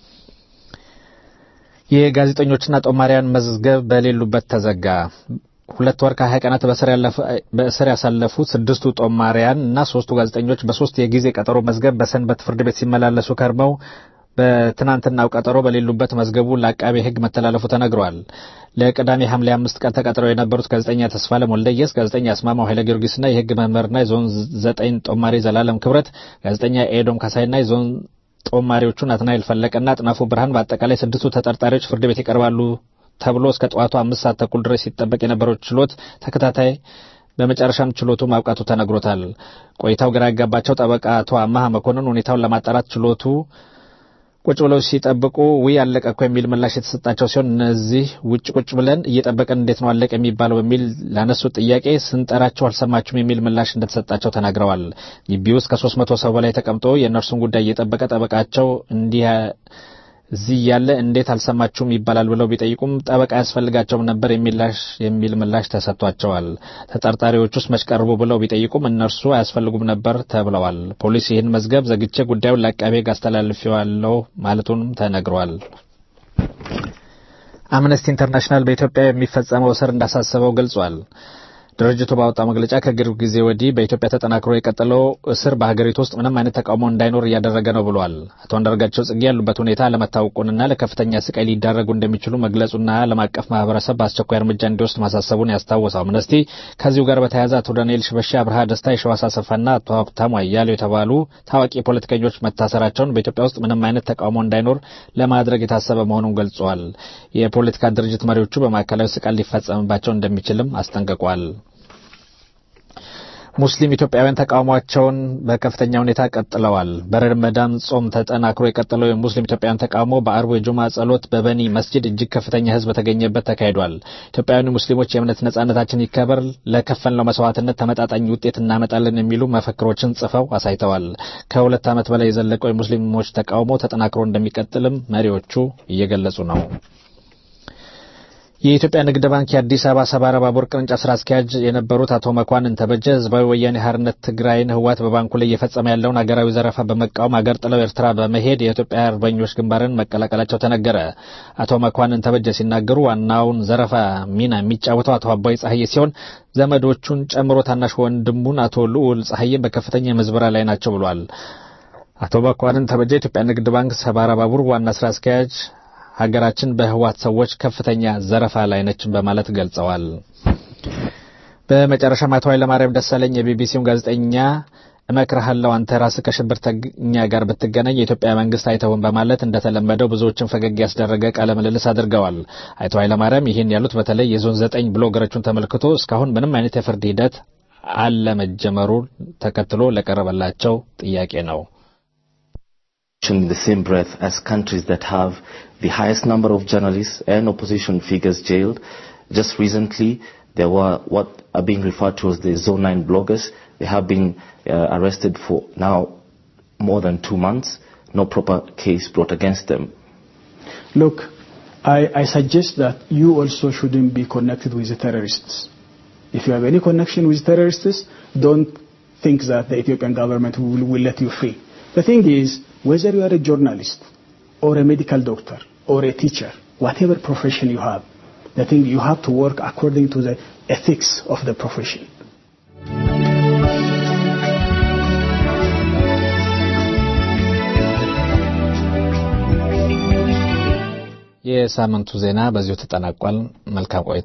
የጋዜጠኞችና ጦማሪያን መዝገብ በሌሉበት ተዘጋ። ሁለት ወር ከሀያ ቀናት በእስር ያሳለፉት ስድስቱ ጦማሪያን እና ሶስቱ ጋዜጠኞች በሶስት የጊዜ ቀጠሮ መዝገብ በሰንበት ፍርድ ቤት ሲመላለሱ ከርመው በትናንትናው ቀጠሮ በሌሉበት መዝገቡ ለአቃቤ ሕግ መተላለፉ ተነግሯል። ለቅዳሜ ሐምሌ አምስት ቀን ተቀጥረው የነበሩት ጋዜጠኛ ተስፋለም ወልደየስ፣ ጋዜጠኛ አስማማው ኃይለ ጊዮርጊስና የሕግ መምህርና የዞን ዘጠኝ ጦማሪ ዘላለም ክብረት፣ ጋዜጠኛ ኤዶም ካሳይና የዞን ጦማሪዎቹ ናትናኤል ፈለቀና አጥናፉ ብርሃን በአጠቃላይ ስድስቱ ተጠርጣሪዎች ፍርድ ቤት ይቀርባሉ ተብሎ እስከ ጠዋቱ አምስት ሰዓት ተኩል ድረስ ሲጠበቅ የነበረው ችሎት ተከታታይ በመጨረሻም ችሎቱ ማብቃቱ ተነግሮታል። ቆይታው ግራ ያጋባቸው ጠበቃ አቶ አማሃ መኮንን ሁኔታውን ለማጣራት ችሎቱ ቁጭ ብለው ሲጠብቁ ውይ አለቀ እኮ የሚል ምላሽ የተሰጣቸው ሲሆን እነዚህ ውጭ ቁጭ ብለን እየጠበቅን እንዴት ነው አለቀ የሚባለው በሚል ላነሱት ጥያቄ ስንጠራቸው አልሰማችሁም የሚል ምላሽ እንደተሰጣቸው ተናግረዋል። ግቢ ውስጥ ከሶስት መቶ ሰው በላይ ተቀምጦ የእነርሱን ጉዳይ እየጠበቀ ጠበቃቸው እንዲህ እዚህ ያለ እንዴት አልሰማችሁም ይባላል ብለው ቢጠይቁም ጠበቃ ያስፈልጋቸውም ነበር የሚል ምላሽ ተሰጥቷቸዋል። ተጠርጣሪዎች ውስጥ መች ቀርቡ ብለው ቢጠይቁም እነርሱ አያስፈልጉም ነበር ተብለዋል። ፖሊስ ይህን መዝገብ ዘግቼ ጉዳዩን ለአቃቤ ሕግ አስተላልፌዋለሁ ማለቱንም ተነግሯል። አምነስቲ ኢንተርናሽናል በኢትዮጵያ የሚፈጸመው እስር እንዳሳሰበው ገልጿል። ድርጅቱ ባወጣው መግለጫ ከቅርብ ጊዜ ወዲህ በኢትዮጵያ ተጠናክሮ የቀጠለው እስር በሀገሪቱ ውስጥ ምንም አይነት ተቃውሞ እንዳይኖር እያደረገ ነው ብሏል። አቶ አንዳርጋቸው ጽጌ ያሉበት ሁኔታ አለመታወቁንና ለከፍተኛ ስቃይ ሊዳረጉ እንደሚችሉ መግለጹና ዓለም አቀፍ ማህበረሰብ በአስቸኳይ እርምጃ እንዲወስድ ማሳሰቡን ያስታወሰው አምነስቲ ከዚሁ ጋር በተያያዘ አቶ ዳንኤል ሽበሺ፣ አብርሃ ደስታ፣ የሸዋስ አሰፋና አቶ ሀብታሙ አያሌው የተባሉ ታዋቂ ፖለቲከኞች መታሰራቸውን በኢትዮጵያ ውስጥ ምንም አይነት ተቃውሞ እንዳይኖር ለማድረግ የታሰበ መሆኑን ገልጸዋል። የፖለቲካ ድርጅት መሪዎቹ በማዕከላዊ ስቃይ ሊፈጸምባቸው እንደሚችልም አስጠንቅቋል። ሙስሊም ኢትዮጵያውያን ተቃውሟቸውን በከፍተኛ ሁኔታ ቀጥለዋል። በረመዳን ጾም ተጠናክሮ የቀጠለው የሙስሊም ኢትዮጵያውያን ተቃውሞ በአርቡ የጁማ ጸሎት በበኒ መስጂድ እጅግ ከፍተኛ ሕዝብ በተገኘበት ተካሂዷል። ኢትዮጵያውያኑ ሙስሊሞች የእምነት ነጻነታችን ይከበር፣ ለከፈልነው መስዋዕትነት ተመጣጣኝ ውጤት እናመጣለን የሚሉ መፈክሮችን ጽፈው አሳይተዋል። ከሁለት ዓመት በላይ የዘለቀው የሙስሊሞች ተቃውሞ ተጠናክሮ እንደሚቀጥልም መሪዎቹ እየገለጹ ነው። የኢትዮጵያ ንግድ ባንክ የአዲስ አበባ ሰባራ ባቡር ቅርንጫፍ ስራ አስኪያጅ የነበሩት አቶ መኳንን ተበጀ ህዝባዊ ወያኔ ሓርነት ትግራይን ህወሓት በባንኩ ላይ እየፈጸመ ያለውን አገራዊ ዘረፋ በመቃወም አገር ጥለው ኤርትራ በመሄድ የኢትዮጵያ አርበኞች ግንባርን መቀላቀላቸው ተነገረ። አቶ መኳንን ተበጀ ሲናገሩ ዋናውን ዘረፋ ሚና የሚጫወተው አቶ አባይ ጸሐዬ ሲሆን ዘመዶቹን ጨምሮ ታናሽ ወንድሙን አቶ ልዑል ጸሐዬን በከፍተኛ ምዝበራ ላይ ናቸው ብሏል። አቶ መኳንን ተበጀ የኢትዮጵያ ንግድ ባንክ ሰባራ ባቡር ዋና ስራ አስኪያጅ ሀገራችን በህወሓት ሰዎች ከፍተኛ ዘረፋ ላይ ነች በማለት ገልጸዋል። በመጨረሻም አቶ ኃይለማርያም ደሳለኝ የቢቢሲውን ጋዜጠኛ እመክርሃለሁ አንተ ራስህ ከሽብርተኛ ጋር ብትገናኝ የኢትዮጵያ መንግስት አይተውም በማለት እንደተለመደው ብዙዎችን ፈገግ ያስደረገ ቃለ ምልልስ አድርገዋል። አቶ ኃይለማርያም ይህን ያሉት በተለይ የዞን ዘጠኝ ብሎገሮቹን ተመልክቶ እስካሁን ምንም አይነት የፍርድ ሂደት አለመጀመሩ ተከትሎ ለቀረበላቸው ጥያቄ ነው። in the same breath as countries that have the highest number of journalists and opposition figures jailed. Just recently, there were what are being referred to as the Zone 9 bloggers. They have been uh, arrested for now more than two months. No proper case brought against them. Look, I, I suggest that you also shouldn't be connected with the terrorists. If you have any connection with terrorists, don't think that the Ethiopian government will, will let you free. The thing is, whether you are a journalist or a medical doctor or a teacher, whatever profession you have, the thing you have to work according to the ethics of the profession. የሳምንቱ ዜና በዚሁ ተጠናቋል። መልካም ቆይታ።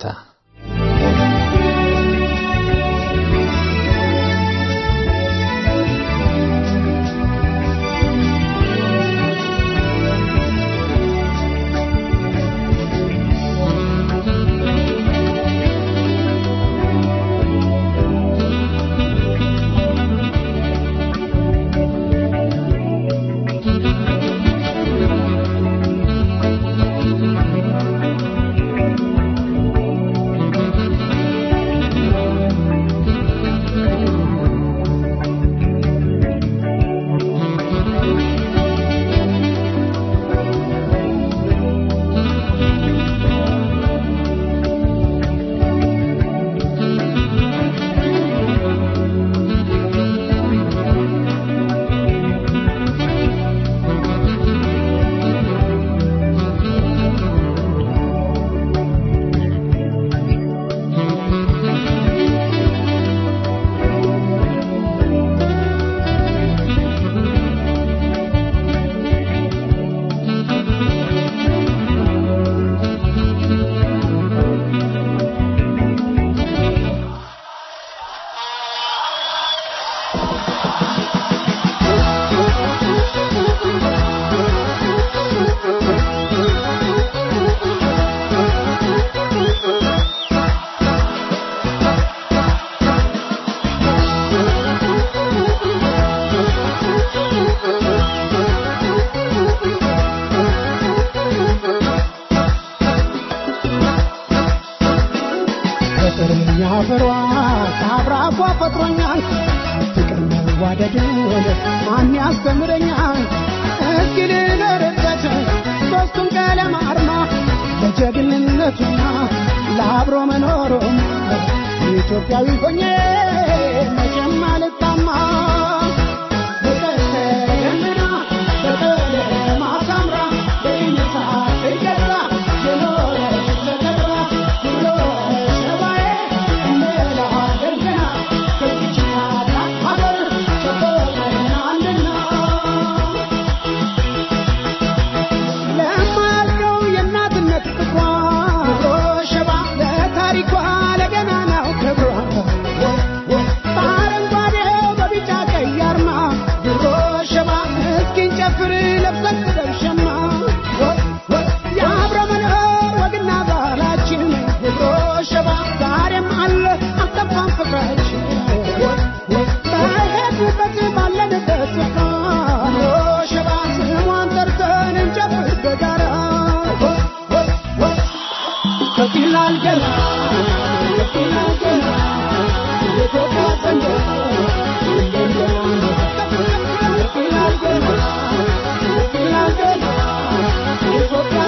አብራኳ ፈጥሮኛል ፍቅር መዋደድን ማን ያስተምረኛል እስኪ ልደርበት ሶስቱን ቀለም አርማ ለጀግንነቱና ለአብሮ መኖሩም ኢትዮጵያዊ ሆኜ መቼም አልታማ በቀስተደመና በቀለም አሳምራ በይነሳ ትገዛ የኖረች ተከብራ ብሎ ሸባዬ እንደላ ደርገና ከዚች ታላቅ ሀገር ተቆጥረናልና ለማያልቀው የእናትነት ፍቅሯ ሸባ ለታሪኳ ለገናናው ክብሯ በአረንጓዴው በቢጫ ቀይ አርማ ድሮ ሸባ እስኪን ጨፍር ለብሰን ደርሸማ የአብረ መኖር ወግና ባህላችን ድሮ ሸባ ዛሬም አለ አልጠፋም ፍቅራችን በሄድንበት ባለንበት ስፍራ ድሮ ሸባ ስሟን ጠርተን እንጨፍር በጋራ ከፊላል ገና ከፊላል ገና የኢትዮጵያ ሰንደቅ ከፊላል ገና ከፊላል ገና የኢትዮጵያ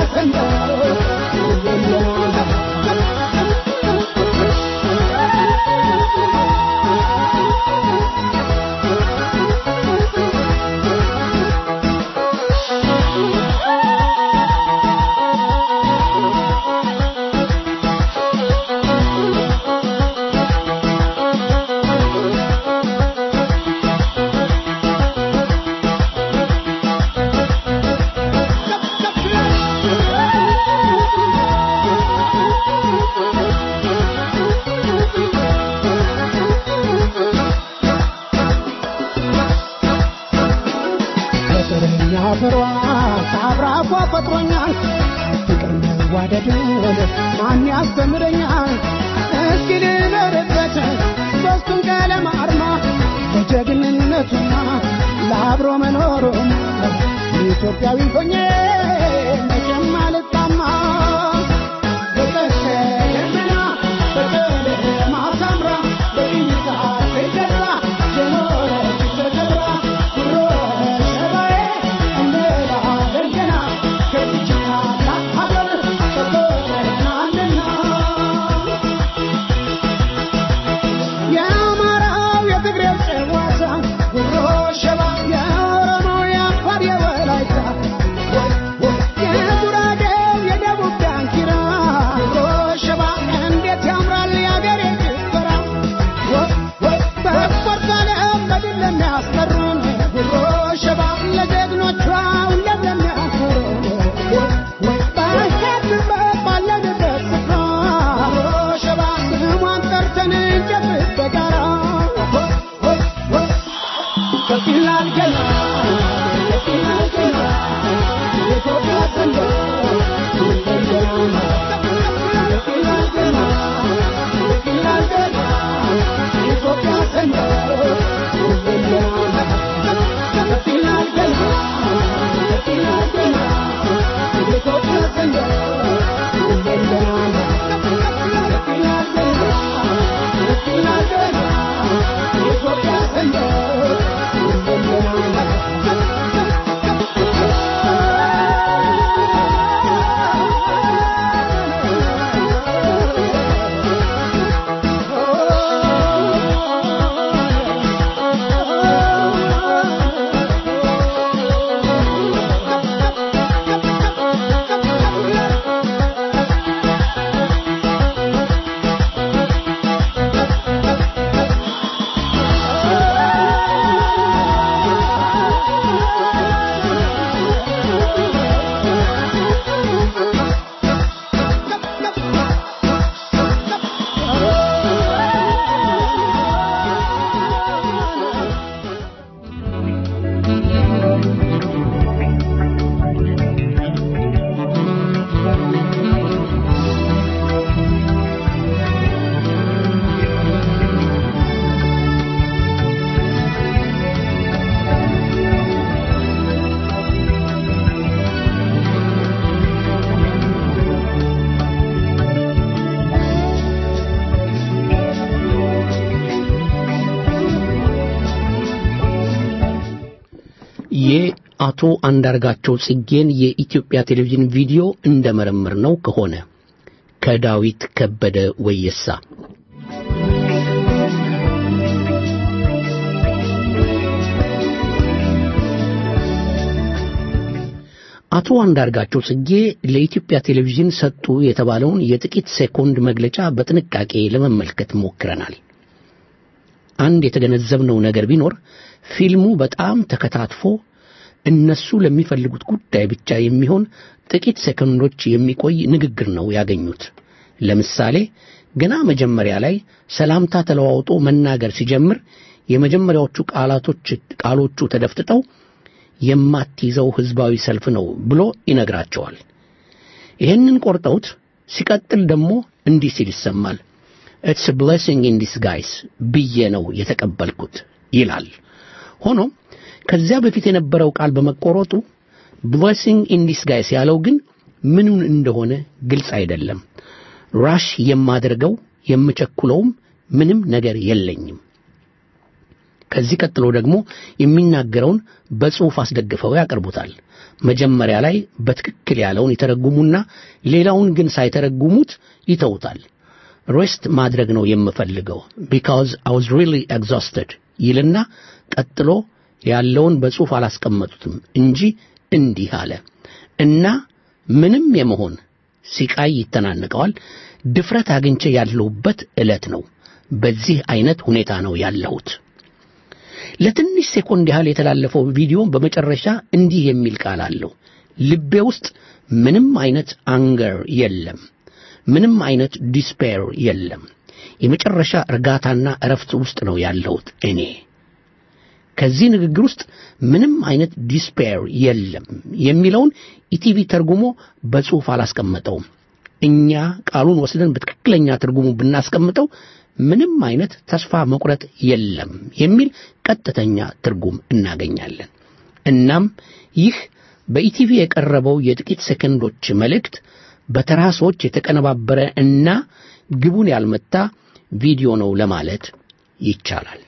ፍቅረኛ ፍሯ ከአብራኳ ፈጥሮኛል ፍቅር መዋደድን ማን ያስተምረኛል እስኪ ልኖርበት ሶስቱን ቀለም አርማ ለጀግንነቱና ለአብሮ መኖሩም ኢትዮጵያዊ ሆኜ መቼም አልታማ በቀስተደመና በቀለም አሳምራ በኢሳ ትገዛ የኖረች ተከብራ ኩሮ ሸባዬ እንደላ ደርገና ከዚች ታላቅ ሀገር ተቆጥረናልና የአማራው የትግሬው ጨዋታ ጉሮ ሸባ የኦሮሞው የአፋር የወላይታ የጉራጌው የደቡብ ዳንኪራ ጉሮ ሸባ እንዴት ያምራል የአገሬ ጭፈራ በስፖርት ዓለም በድል ለሚያስቀሩን ጉሮ ሸባ ለጀግኖቿ ሁሌም ለሚያኮሩን በሄድንበት ባለንበት ስፍራ ጉሮ ሸባ ስሟን ጠርተን እንጨፍር በጋራ ከፊላል ገና ከፊላል ገና የኢትዮጵያ ሰንደቅ ከፊላል ገና ከፊላል ገና የኢትዮጵያ ሰንደቅ ከፊላል ገና አቶ አንዳርጋቸው ጽጌን የኢትዮጵያ ቴሌቪዥን ቪዲዮ እንደመረምር ነው ከሆነ ከዳዊት ከበደ ወየሳ አቶ አንዳርጋቸው ጽጌ ለኢትዮጵያ ቴሌቪዥን ሰጡ የተባለውን የጥቂት ሴኮንድ መግለጫ በጥንቃቄ ለመመልከት ሞክረናል። አንድ የተገነዘብነው ነገር ቢኖር ፊልሙ በጣም ተከታትፎ እነሱ ለሚፈልጉት ጉዳይ ብቻ የሚሆን ጥቂት ሴኮንዶች የሚቆይ ንግግር ነው ያገኙት። ለምሳሌ ገና መጀመሪያ ላይ ሰላምታ ተለዋውጦ መናገር ሲጀምር የመጀመሪያዎቹ ቃላቶች ቃሎቹ ተደፍጥጠው የማትይዘው ህዝባዊ ሰልፍ ነው ብሎ ይነግራቸዋል። ይህንን ቆርጠውት ሲቀጥል ደግሞ እንዲህ ሲል ይሰማል። ኢትስ ብሌሲንግ ኢን ዲስጋይስ ብዬ ነው የተቀበልኩት ይላል። ሆኖም ከዚያ በፊት የነበረው ቃል በመቆረጡ ብሌሲንግ ኢን ዲስጋይስ ያለው ግን ምኑን እንደሆነ ግልጽ አይደለም። ራሽ የማደርገው የምቸኩለውም ምንም ነገር የለኝም። ከዚህ ቀጥሎ ደግሞ የሚናገረውን በጽሑፍ አስደግፈው ያቀርቡታል። መጀመሪያ ላይ በትክክል ያለውን ይተረጉሙና ሌላውን ግን ሳይተረጉሙት ይተውታል። ሬስት ማድረግ ነው የምፈልገው ቢካዝ አይ ዋዝ ሪሊ ኤግዛውስትድ ይልና ቀጥሎ ያለውን በጽሑፍ አላስቀመጡትም እንጂ እንዲህ አለ እና ምንም የመሆን ሲቃይ ይተናነቀዋል። ድፍረት አግኝቼ ያለሁበት ዕለት ነው። በዚህ አይነት ሁኔታ ነው ያለሁት። ለትንሽ ሴኮንድ ያህል የተላለፈው ቪዲዮ በመጨረሻ እንዲህ የሚል ቃል አለው። ልቤ ውስጥ ምንም አይነት አንገር የለም፣ ምንም አይነት ዲስፔር የለም። የመጨረሻ እርጋታና እረፍት ውስጥ ነው ያለሁት እኔ። ከዚህ ንግግር ውስጥ ምንም አይነት ዲስፔር የለም የሚለውን ኢቲቪ ተርጉሞ በጽሑፍ አላስቀመጠውም። እኛ ቃሉን ወስደን በትክክለኛ ትርጉሙ ብናስቀምጠው ምንም አይነት ተስፋ መቁረጥ የለም የሚል ቀጥተኛ ትርጉም እናገኛለን። እናም ይህ በኢቲቪ የቀረበው የጥቂት ሰከንዶች መልእክት በተራ ሰዎች የተቀነባበረ እና ግቡን ያልመታ ቪዲዮ ነው ለማለት ይቻላል።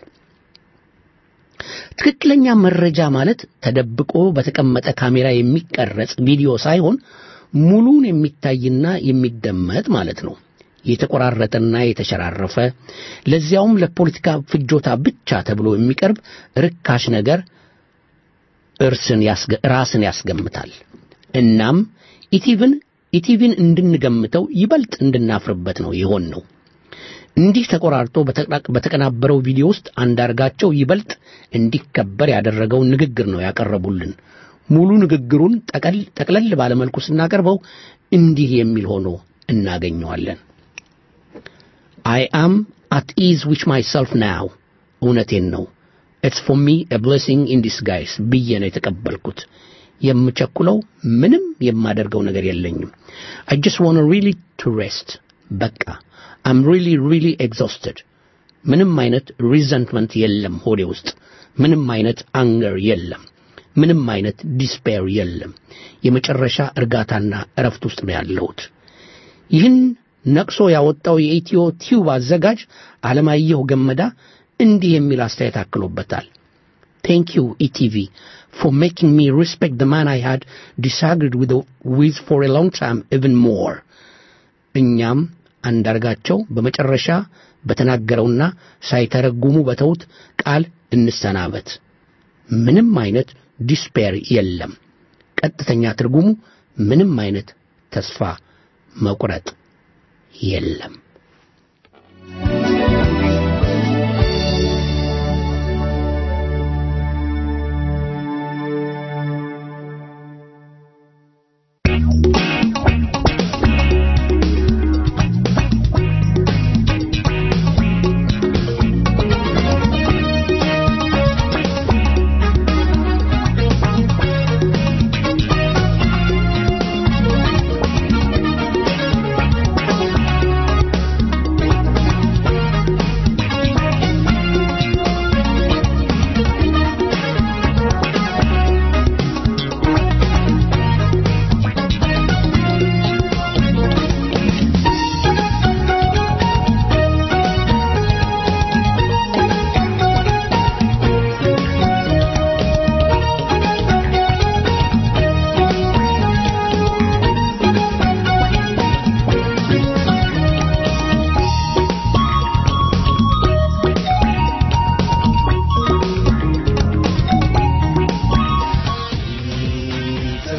ትክክለኛ መረጃ ማለት ተደብቆ በተቀመጠ ካሜራ የሚቀረጽ ቪዲዮ ሳይሆን ሙሉን የሚታይና የሚደመጥ ማለት ነው። የተቆራረጠና የተሸራረፈ ለዚያውም ለፖለቲካ ፍጆታ ብቻ ተብሎ የሚቀርብ ርካሽ ነገር እርስን ራስን ያስገምታል። እናም ኢቲቪን ኢቲቪን እንድንገምተው ይበልጥ እንድናፍርበት ነው የሆን ነው። እንዲህ ተቆራርጦ በተቀናበረው ቪዲዮ ውስጥ አንዳርጋቸው ይበልጥ እንዲከበር ያደረገውን ንግግር ነው ያቀረቡልን። ሙሉ ንግግሩን ጠቅለል ባለመልኩ ስናቀርበው እንዲህ የሚል ሆኖ እናገኘዋለን። አይ አም አት ኢዝ ዊች ማይሰልፍ ናው እውነቴን ነው ኢትስ ፎር ሚ ኤ ብሌሲንግ ኢን ዲስጋይስ ብዬ ነው የተቀበልኩት። የምቸኩለው ምንም የማደርገው ነገር የለኝም። አይ ጀስት ዋን ሪሊ ቱ ሬስት በቃ አም ሪሊ ሪሊ ኤግዞስትድ። ምንም አይነት ሪዘንትመንት የለም ሆዴ ውስጥ። ምንም አይነት አንገር የለም። ምንም አይነት ዲስፔር የለም። የመጨረሻ እርጋታና እረፍት ውስጥ ነው ያለሁት። ይህን ነቅሶ ያወጣው የኢትዮ ቲዩብ አዘጋጅ አለማየሁ ገመዳ እንዲህ የሚል አስተያየት አክሎበታል። ቴንክ ዩ ኢቲቪ ፎር ሜኪንግ ሚ ሪስፔክት the man I had disagreed with, with for a long time even more. እኛም አንዳርጋቸው በመጨረሻ በተናገረውና ሳይተረጉሙ በተውት ቃል እንሰናበት። ምንም አይነት ዲስፔር የለም። ቀጥተኛ ትርጉሙ ምንም አይነት ተስፋ መቁረጥ የለም።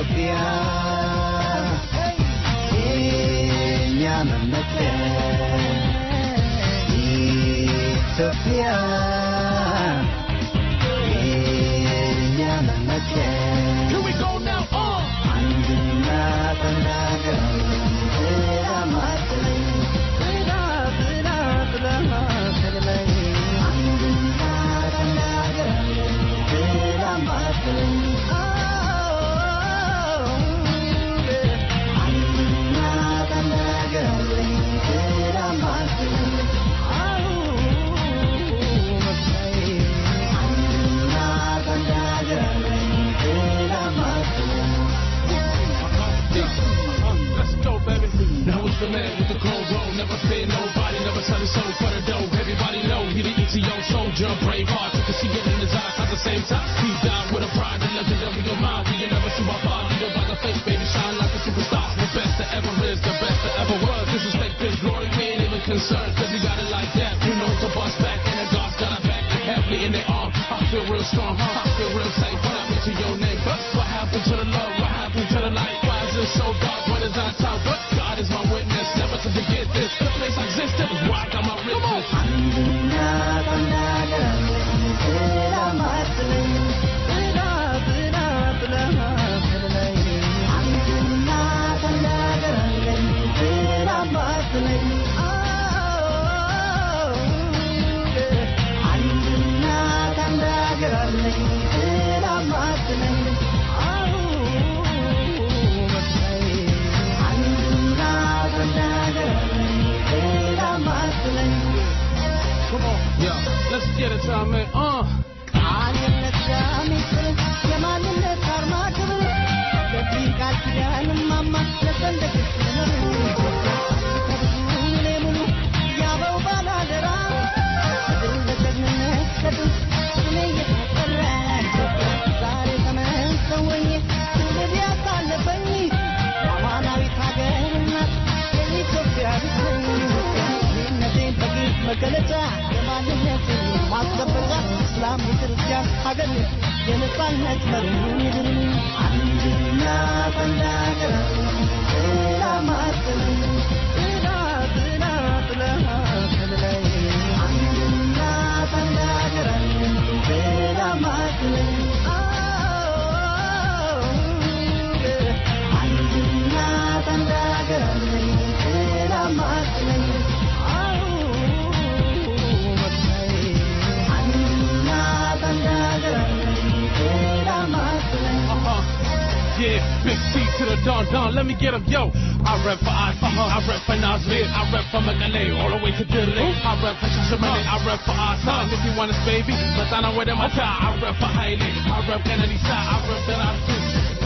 ኢትዮጵያ የእኛ መመኪያ ኢትዮጵያ የእኛ መመኪያ አንድና ተናገር ማትለኝ ብላ ብላ ብላ ማትለኝ አንድና ተናገር ብላ ማትለኝ አንድና ተናገር ብላ ማትለኝ አንድና ተናገር ብላ ማትለኝ Let's go, baby. Now it's the man with the cold roll. Never fear nobody, never sell his soul for the dough. Everybody know he the ETO soldier, brave heart. You can see it in his eyes at the same time. He died with a pride, the legendary of mine. We never see my father, you by the face, baby, shine like a superstar. The best that ever is, the best that ever was. Disrespect this glory, we ain't even concerned, cause he got it like that. You know to bust back, and the God's got our back. Heavily in their arm, I feel real strong, huh? I feel real safe. What happened to your name? What happened to the love? What happened to the light? Why is it so dark? What is our top? What? God is my witness, never to forget this. The place I existed is where I got my riches. አንድና ተናገር ብላ ማትለኝ ብላ ብላ ብላ ማትለኝ አንድና ተናገር ብላ ማትለኝ አንድና ተናገር ብላ ማትለኝ አንድና ተናገር ብላ ማትለኝ Come on, yeah, let's get it, time, man. Uh. ቃልነት ሚስጥር የማንነት አርማ ክብር የዚህ ቃል ኪዳን ማማ ለሰንደቅሽ ከብዙ እኔ ሙሉ ያበው ባላደራ ድል ለጀግንነት ለድል ስሜ እየተጠራ ዛሬ ተመሰወኝ ትውልድ ያሳለፈኝ የአማናዊት ሀገር እናት የኢትዮጵያ ልጅ ነቴን በግልጽ መገለጫ የማንነትን ማስጠበጫ እስላም ክርስቲያን ሀገር የነጻነት መሪ ምድር አንድና ተናገር ብላ ማትለኝ ብላ ብላ ብላ ትለኝ አንድና ተናገር ብላ ማትለኝ አንድና ተናገር ብላ ማትለኝ አንድና ተናገር ብላ ማትለኝ Yeah, big C to the Don Don, let me get him, yo. I rep for I, uh-huh. I rep for Nazir, I rep for Magale, all the way to Dille. I rep for Shashamane, I rep for Asan, if you want us, baby. Matana with him, I tie. I rep for Haile, I rep Kennedy side, I rep that I do.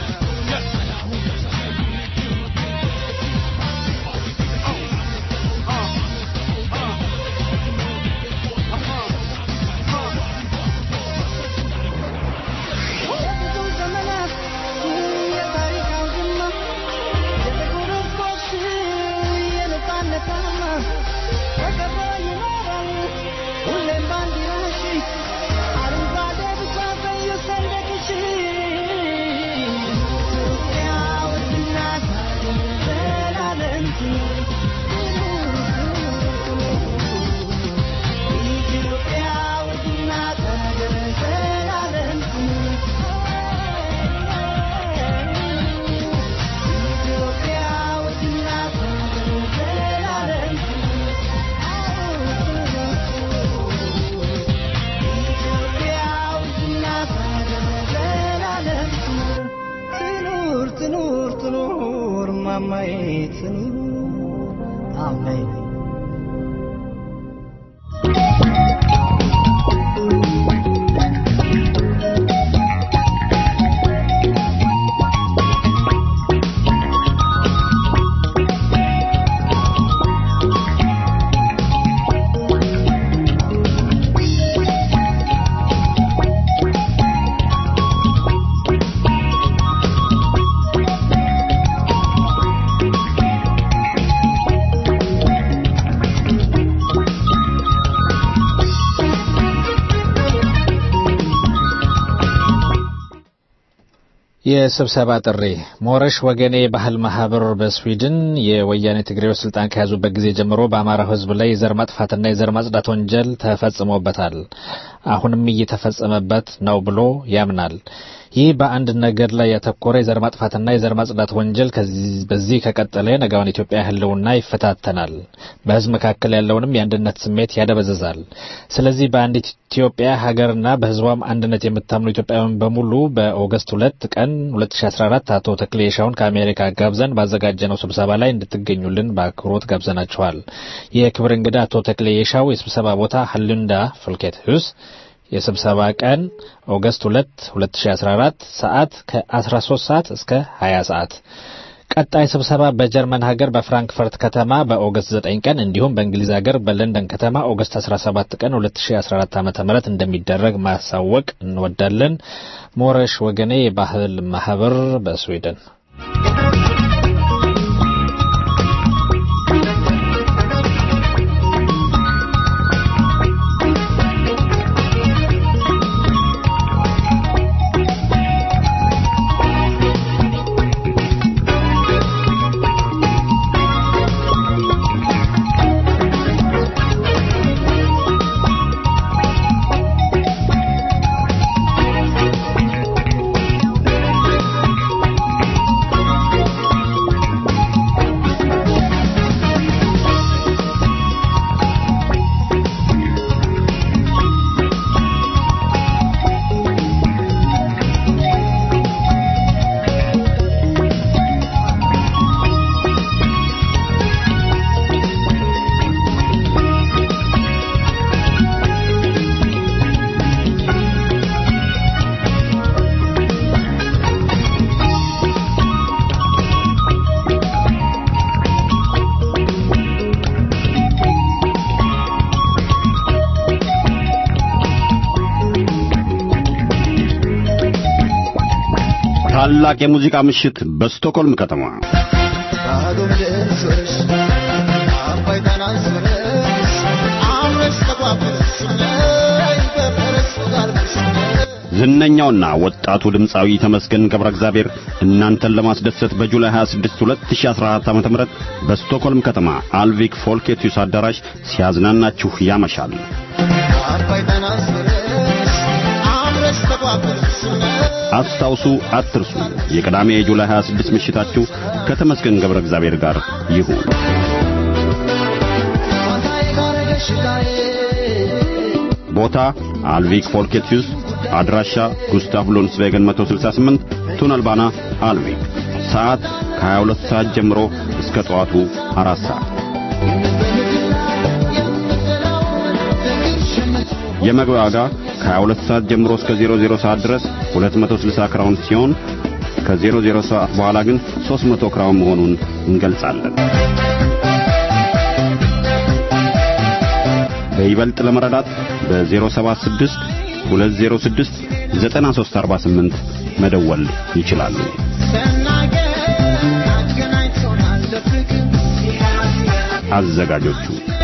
የብዙ ዘመናት የታሪክ አውድማ የጥቁር ሕዝቦች የነጻነት አርማ ተከብሮ ይኖራል ሁሌም ባንዲራሽ አረንጓዴ ቢጫ ቀዩ ሰንደቅሽ ኢትዮጵያ ውድና ዘላለም ኢትዮጵያ ውድና ዘላለም ኢትዮጵያ ውድና ዘላለም ኢትዮጵያ ውድና ዘላለም ትኑር ትኑር ትኑር ማማዬ ትኑር አሜን Thank የስብሰባ ጥሪ ሞረሽ ወገኔ የባህል ማህበር በስዊድን የወያኔ ትግሬዎች ስልጣን ከያዙበት ጊዜ ጀምሮ በአማራው ሕዝብ ላይ የዘር ማጥፋትና የዘር ማጽዳት ወንጀል ተፈጽሞበታል። አሁንም እየተፈጸመበት ነው ብሎ ያምናል። ይህ በአንድ ነገር ላይ ያተኮረ የዘር ማጥፋትና የዘር ማጽዳት ወንጀል በዚህ ከቀጠለ የነገዋን ኢትዮጵያ ህልውና ይፈታተናል፣ በህዝብ መካከል ያለውንም የአንድነት ስሜት ያደበዘዛል። ስለዚህ በአንድ ኢትዮጵያ ሀገርና በህዝቧም አንድነት የምታምኑ ኢትዮጵያውያን በሙሉ በኦገስት ሁለት ቀን 2014 አቶ ተክሌ የሻውን ከአሜሪካ ጋብዘን ባዘጋጀነው ስብሰባ ላይ እንድትገኙልን በአክብሮት ጋብዘናችኋል። የክብር እንግዳ አቶ ተክሌ የሻው የስብሰባ ቦታ ሀሉንዳ ፍልኬት ሁስ የስብሰባ ቀን ኦገስት 2 2014 ሰዓት ከ13 ሰዓት እስከ 20 ሰዓት። ቀጣይ ስብሰባ በጀርመን ሀገር በፍራንክፈርት ከተማ በኦገስት 9 ቀን እንዲሁም በእንግሊዝ ሀገር በለንደን ከተማ ኦገስት 17 ቀን 2014 ዓ.ም እንደሚደረግ ማሳወቅ እንወዳለን። ሞረሽ ወገኔ የባህል ማህበር በስዊድን ታላቅ የሙዚቃ ምሽት በስቶኮልም ከተማ ዝነኛውና ወጣቱ ድምፃዊ ተመስገን ገብረ እግዚአብሔር እናንተን ለማስደሰት በጁላይ 26 2014 ዓ.ም በስቶኮልም ከተማ አልቪክ ፎልኬቲዩስ አዳራሽ ሲያዝናናችሁ ያመሻል። አስታውሱ፣ አትርሱ። የቅዳሜ የጁላይ 26 ምሽታችሁ ከተመስገን ገብረ እግዚአብሔር ጋር ይሁን። ቦታ አልቪክ ፎልኬቲዩስ፣ አድራሻ ጉስታፍ ሎንስቬገን 168 ቱነልባና አልቪክ። ሰዓት ከ22 ሰዓት ጀምሮ እስከ ጠዋቱ አራት ሰዓት። የመግቢያ ዋጋ ከ22 ሰዓት ጀምሮ እስከ 00 ሰዓት ድረስ 260 ክራውን ሲሆን ከ00 ሰዓት በኋላ ግን 300 ክራውን መሆኑን እንገልጻለን። በይበልጥ ለመረዳት በ076 206 9348 መደወል ይችላሉ። አዘጋጆቹ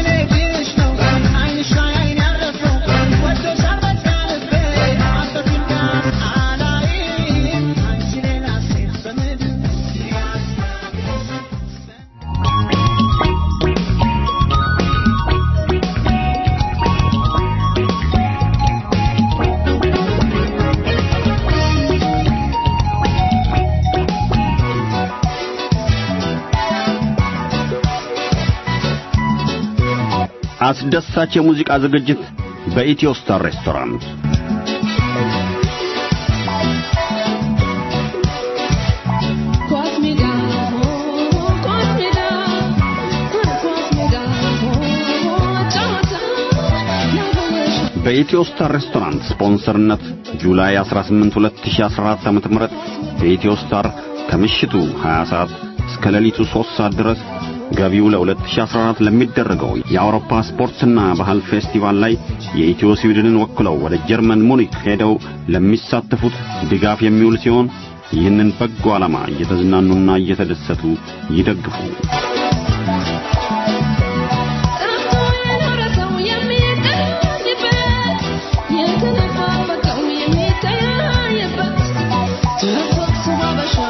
አስደሳች የሙዚቃ ዝግጅት በኢትዮ ስታር ሬስቶራንት በኢትዮ ስታር ሬስቶራንት ስፖንሰርነት ጁላይ 18 2014 ዓ.ም በኢትዮ ስታር ከምሽቱ 20 ሰዓት እስከ ሌሊቱ 3 ሰዓት ድረስ ገቢው ለ2014 ለሚደረገው የአውሮፓ ስፖርትና ባህል ፌስቲቫል ላይ የኢትዮ ስዊድንን ወክለው ወደ ጀርመን ሙኒክ ሄደው ለሚሳተፉት ድጋፍ የሚውል ሲሆን ይህንን በጎ ዓላማ እየተዝናኑና እየተደሰቱ ይደግፉ።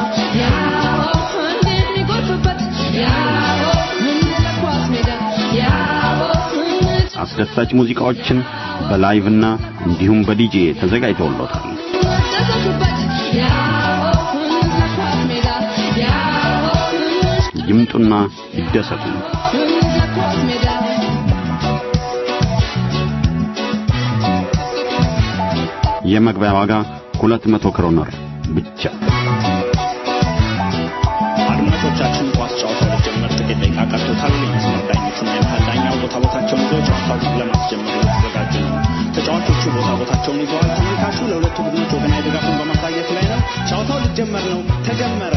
አስደሳች ሙዚቃዎችን በላይቭና እንዲሁም በዲጄ ተዘጋጅተውሎታል። ይምጡና ይደሰቱ። የመግቢያ ዋጋ 200 ክሮነር ብቻ። አድማጮቻችን ኳስ ጨዋታው ሊጀመር ጥቂት ደቂቃ ቀርቶታል። የመስመር ዳኞቹና የመሃል ዳኛው ቦታ ቦታቸውን ይዘው ጨዋታውን ለማስጀመር እየተዘጋጁ ነው። ተጫዋቾቹ ቦታ ቦታቸውን ይዘዋል። ተመልካቹ ለሁለቱ ቡድኖች ወገናዊ ድጋፉን በማሳየት ላይ ነው። ጨዋታው ሊጀመር ነው። ተጀመረ።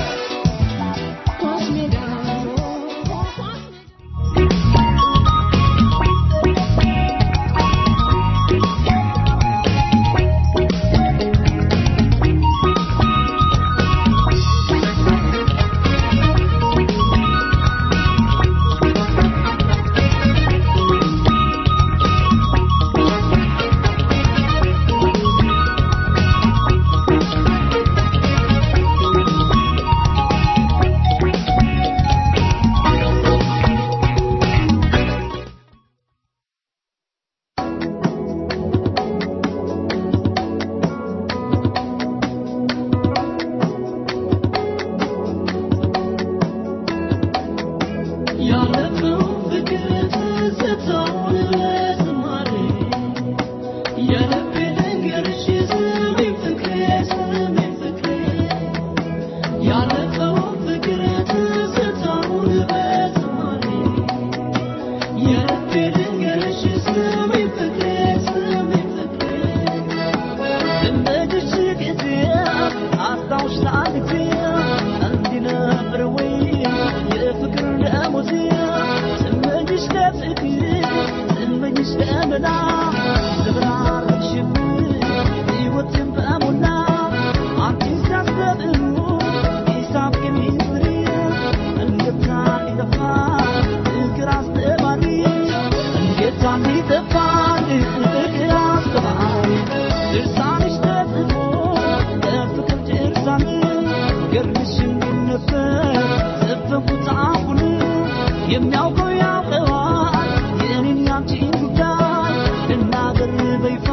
የሚያውቀው ያውቀዋል የኔን ያንቺን ጉዳይ ልናገር በይፋ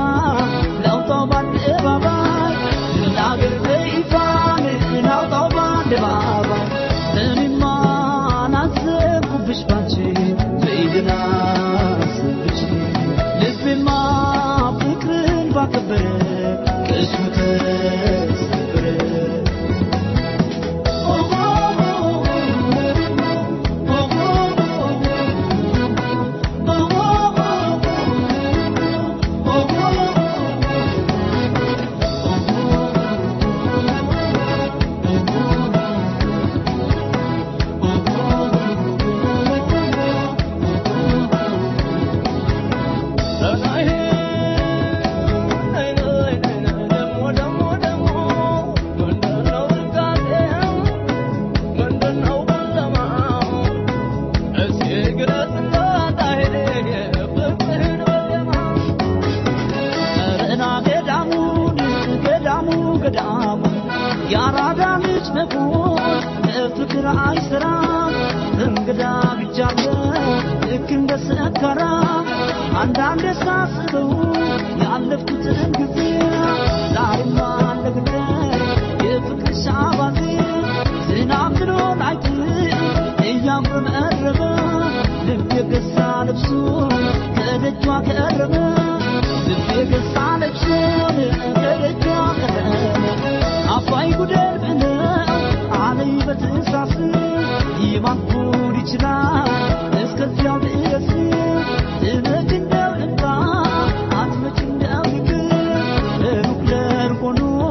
ላውጣው በአደባባይ ልናገር በይፋ ላውጣው በአደባባይ እኔማ ናዘንኩብሽ ባንቺ በይድና አስብሽ ልቤማ ፍቅርን ባከበረ ቅስሙ ተሰበረ የአራዳ ልጅ መሆን ለፍቅር አይሰራም እንግዳ ብቻለ ልክ እንደ ሰከራ አንዳንድ ሳስበው ያለፍኩትን ጊዜ ዛሬማ እንደግደ የፍቅር ሻባዜ ዝናብ ብሎን አይጥል እያጉረመረመ ልብ የገዛ ልብሱ ከደጇ ቀረበ ልብ የገዛ ልብሱን ከደጇ ቀረበ አባይ ጉደር ብለው አለኝ በትእዛዝ ይማኩር ይችላል እስከዚያው ድረስ ትመጭ እንደው እንባ አትመጭ እንደው ይቅር ሩቅ ለሩቅ ሆኖ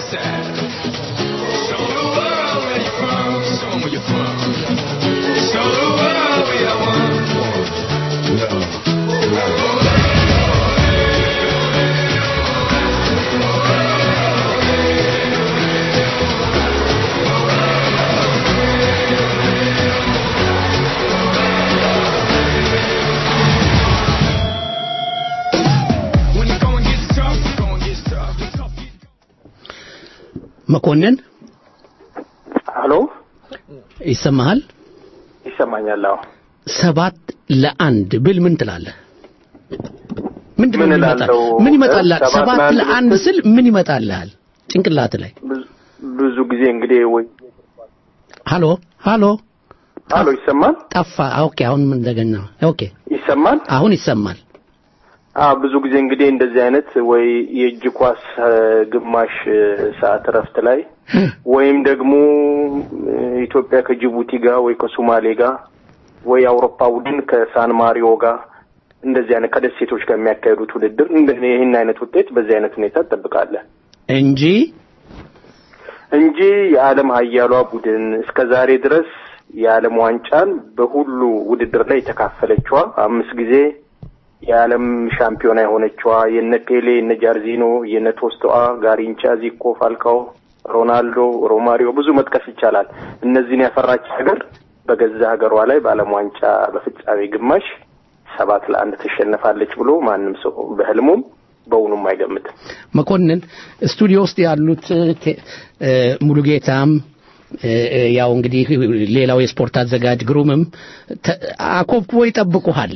sad. Show the world where you're from. Show 'em where you're from. Show the world we are one. When the going gets tough, the going gets tough. The tough get መኮንን ሀሎ ይሰማሃል? ይሰማኛል። አዎ ሰባት ለአንድ ብል ምን ትላለህ? ምንድን ነው ምን የሚመጣ- እላለሁ? ምን ይመጣልሃል? ሰባት ሰባት ለአንድ ለአንድ ብትል- ስል ምን ይመጣልሃል? ጭንቅላት ላይ ብዙ ጊዜ እንግዲህ ወይ ሃሎ ሃሎ ሀሎ ይሰማል ጠፋ። ኦኬ አሁን ምን እንደገና ኦኬ ይሰማል አሁን ይሰማል። አ ብዙ ጊዜ እንግዲህ እንደዚህ አይነት ወይ የእጅ ኳስ እ፣ ግማሽ እ፣ ሰዓት እረፍት ላይ ወይም ደግሞ እ፣ ኢትዮጵያ ከጅቡቲ ጋር ወይ ከሶማሌ ጋር ወይ የአውሮፓ ቡድን ከሳን ማሪዮ ጋር እንደዚህ አይነት ከደሴቶች ጋር የሚያካሂዱት ውድድር እንደ ይህን አይነት ውጤት በዚህ አይነት ሁኔታ ትጠብቃለህ እንጂ እንጂ የዓለም ሀያሏ ቡድን እስከ ዛሬ ድረስ የዓለም ዋንጫን በሁሉ ውድድር ላይ የተካፈለችዋ አምስት ጊዜ የዓለም ሻምፒዮና የሆነችዋ የነ ፔሌ የነ ጃርዚኖ የነ ቶስቶአ ጋሪንቻ ዚኮ ፋልካኦ ሮናልዶ ሮማሪዮ ብዙ መጥቀስ ይቻላል እነዚህን ያፈራች ሀገር በገዛ ሀገሯ ላይ በዓለም ዋንጫ በፍጻሜ ግማሽ ሰባት ለአንድ ትሸነፋለች ብሎ ማንም ሰው በህልሙም በውኑም አይገምትም መኮንን ስቱዲዮ ውስጥ ያሉት ቴ- እ፣ ሙሉጌታም እ፣ እ፣ ያው እንግዲህ ሌላው የስፖርት አዘጋጅ ግሩምም ተ- አኮብኩቦ ይጠብቁሃል።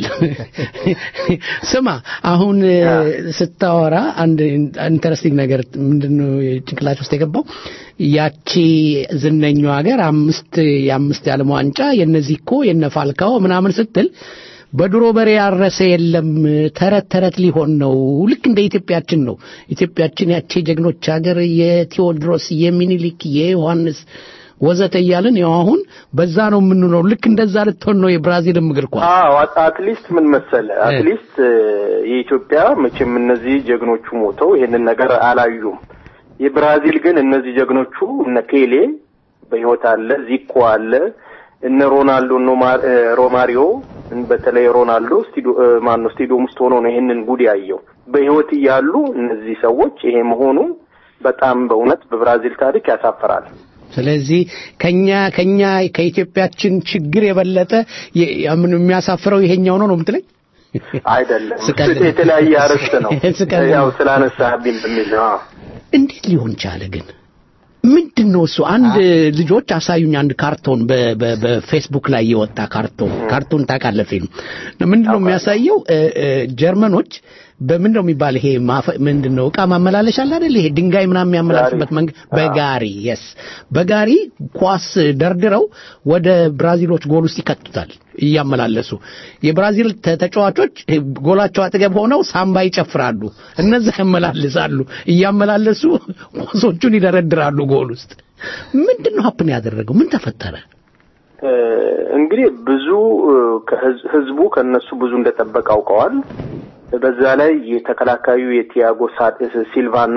ስማ አሁን እ፣ ስታወራ አንድ ኢንተረስቲንግ ነገር ምንድነው ጭንቅላት ውስጥ የገባው ያቺ ዝነኛው ሀገር አምስት የአምስት የዓለም ዋንጫ የነዚህ እኮ የነ ፋልካኦ ምናምን ስትል በድሮ በሬ ያረሰ የለም ተረት ተረት ሊሆን ነው። ልክ እንደ ኢትዮጵያችን ነው። ኢትዮጵያችን ያቺ ጀግኖች ሀገር የቴዎድሮስ፣ የሚኒሊክ፣ የዮሐንስ ወዘተ እያልን ያው አሁን በዛ ነው የምንኖረው። ልክ እንደዛ ልትሆን ነው የብራዚልም እግር ኳስ። አዎ አት- አትሊስት ምን መሰለ አትሊስት እ፣ የኢትዮጵያ መቼም እነዚህ ጀግኖቹ ሞተው ይሄንን ነገር አላዩም። የብራዚል ግን እነዚህ ጀግኖቹ እነ ፔሌ በህይወት አለ፣ ዚኮ አለ፣ እነ ሮናልዶ እነ ማ- እ፣ ሮማሪዮ በተለይ ሮናልዶ ስቱዲዮ ማን ነው ስቱዲዮም ውስጥ ሆኖ ነው ይሄንን ጉድ ያየው። በህይወት እያሉ እነዚህ ሰዎች ይሄ መሆኑ በጣም በእውነት በብራዚል ታሪክ ያሳፍራል። ስለዚህ ከኛ ከኛ ከኢትዮጵያችን ችግር የበለጠ የ- ምን የሚያሳፍረው ይሄኛው ነው ነው የምትለኝ? አይደለም ስቀልድ- የተለያየ አርዕስት ነው ስቀልድ ያው ነው። ስላነሳህብኝ በሚል ነው። አዎ። እንዴት ሊሆን ቻለ ግን? ምንድን ነው እሱ? አንድ ልጆች አሳዩኝ አንድ ካርቶን በ- በ- በፌስቡክ ላይ የወጣ ካርቶን ካርቶን ታውቃለህ? ፊልም ምንድን ነው የሚያሳየው? እ፣ እ፣ ጀርመኖች በምን ነው የሚባል ይሄ ማፈ- ምንድን ነው እቃ ማመላለሻ አለ አይደል? ይሄ ድንጋይ ምናምን የሚያመላልሱበት መንገድ በጋሪ የስ በጋሪ ኳስ ደርድረው ወደ ብራዚሎች ጎል ውስጥ ይከቱታል እያመላለሱ። የብራዚል ተ- ተጫዋቾች ጎላቸው አጠገብ ሆነው ሳምባ ይጨፍራሉ፣ እነዛ ያመላልሳሉ። እያመላለሱ ኳሶቹን ይደረድራሉ ጎል ውስጥ። ምንድን ነው ሀፕን ያደረገው? ምን ተፈጠረ? እ፣ እንግዲህ ብዙ እ፣ ከህዝ- ህዝቡ ከነሱ ብዙ እንደጠበቀ አውቀዋል። በዛ ላይ የተከላካዩ የቲያጎ ሳ- ሲልቫና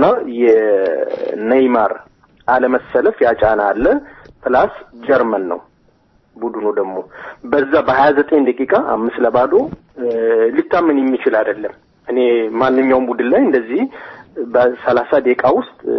የኔይማር አለመሰለፍ ያጫና አለ። ፕላስ ጀርመን ነው ቡድኑ ደግሞ በዛ በሀያ ዘጠኝ ደቂቃ አምስት ለባዶ እ፣ ሊታመን የሚችል አይደለም። እኔ ማንኛውም ቡድን ላይ እንደዚህ በሰላሳ ደቂቃ ውስጥ እ፣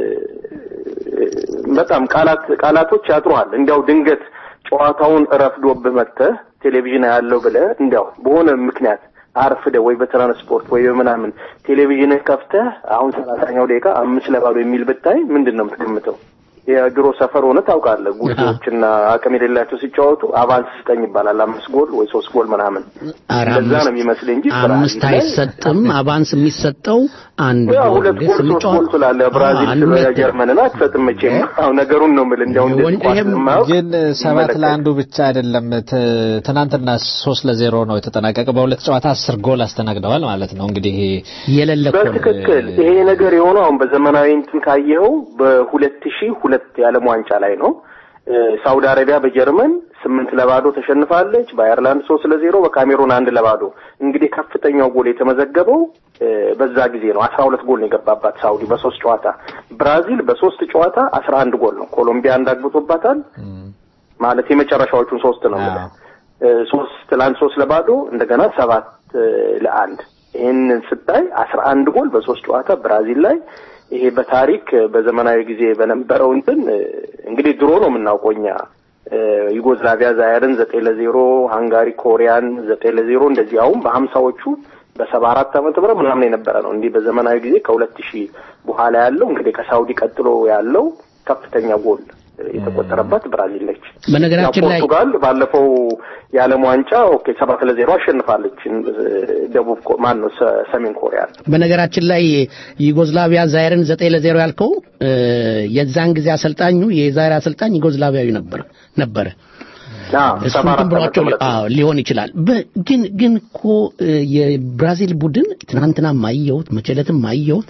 በጣም ቃላት ቃላቶች ያጥሩሃል። እንዲያው ድንገት ጨዋታውን ረፍዶብህ መጥተህ ቴሌቪዥን ያለው ብለህ እንዲያው በሆነ ምክንያት አርፍደ ወይ በትራንስፖርት ወይ በምናምን ቴሌቪዥንን ከፍተህ አሁን ሰላሳኛው ደቂቃ አምስት ለባዶ የሚል ብታይ ምንድን ነው የምትገምተው? የድሮ ሰፈር ሆነ ታውቃለህ። ጉዳዮችና አቅም የሌላቸው ሲጫወቱ አቫንስ ስጠኝ ይባላል። አምስት ጎል ወይ ሶስት ጎል ምናምን ኧረ እንደዛ አምስት- ነው የሚመስል እንጂ አምስት ብራዚል ላይ አይሰጥም። አቫንስ የሚሰጠው አንድ ያው ጎል ሁለት ግን ጎል ሶስት ስንጫወት- ጎል ስላለ ብራዚል አዎ፣ ስለ አንድ ጀርመንን አትሰጥም መቼም። አዎ ነገሩን ነው የምልህ። እንዲያው እንደዚህ ኳስ የማያውቅ ግን ሰባት ይመለከት። ለአንዱ ብቻ አይደለም። ት- ትናንትና ሶስት ለዜሮ ነው የተጠናቀቀው። በሁለት ጨዋታ አስር ጎል አስተናግደዋል ማለት ነው። እንግዲህ የሌለ በትክክል ይሄ ነገር የሆነው አሁን በዘመናዊ እንትን ካየኸው በሁለት ሺህ ሁለት የዓለም ዋንጫ ላይ ነው። ሳውዲ አረቢያ በጀርመን ስምንት ለባዶ ተሸንፋለች። በአየርላንድ ሶስት ለዜሮ፣ በካሜሩን አንድ ለባዶ። እንግዲህ ከፍተኛው ጎል የተመዘገበው በዛ ጊዜ ነው። አስራ ሁለት ጎል ነው የገባባት ሳውዲ በሶስት ጨዋታ። ብራዚል በሶስት ጨዋታ አስራ አንድ ጎል ነው። ኮሎምቢያ አንድ አግብቶባታል። ማለት የመጨረሻዎቹን ሶስት ነው የምልህ። ሶስት ለአንድ ሶስት ለባዶ እንደገና ሰባት ለአንድ ይህንን ስታይ አስራ አንድ ጎል በሶስት ጨዋታ ብራዚል ላይ ይሄ በታሪክ በዘመናዊ ጊዜ በነበረው እንትን እንግዲህ ድሮ ነው የምናውቀው እኛ ዩጎዝላቪያ ዛየርን ዘጠኝ ለዜሮ ሃንጋሪ ኮሪያን ዘጠኝ ለዜሮ እንደዚህ አሁን በሀምሳዎቹ በሰባ አራት ዓመተ ምህረት ምናምን የነበረ ነው። እንዲህ በዘመናዊ ጊዜ ከሁለት ሺህ በኋላ ያለው እንግዲህ ከሳውዲ ቀጥሎ ያለው ከፍተኛ ጎል የተቆጠረባት ብራዚል ነች። በነገራችን ላይ ፖርቱጋል ባለፈው የዓለም ዋንጫ ኦኬ ሰባት ለዜሮ አሸንፋለች ደቡብ ማን ነው ሰሜን ኮሪያ። በነገራችን ላይ ዩጎዝላቪያ ዛይርን ዘጠኝ ለዜሮ ያልከው የዛን ጊዜ አሰልጣኙ የዛይር አሰልጣኝ ዩጎዝላቪያዊ ነበር ነበረ። እሱን ብሏቸው ሊሆን ይችላል። ግን ግን እኮ የብራዚል ቡድን ትናንትና ማየሁት መቸለትም ማየሁት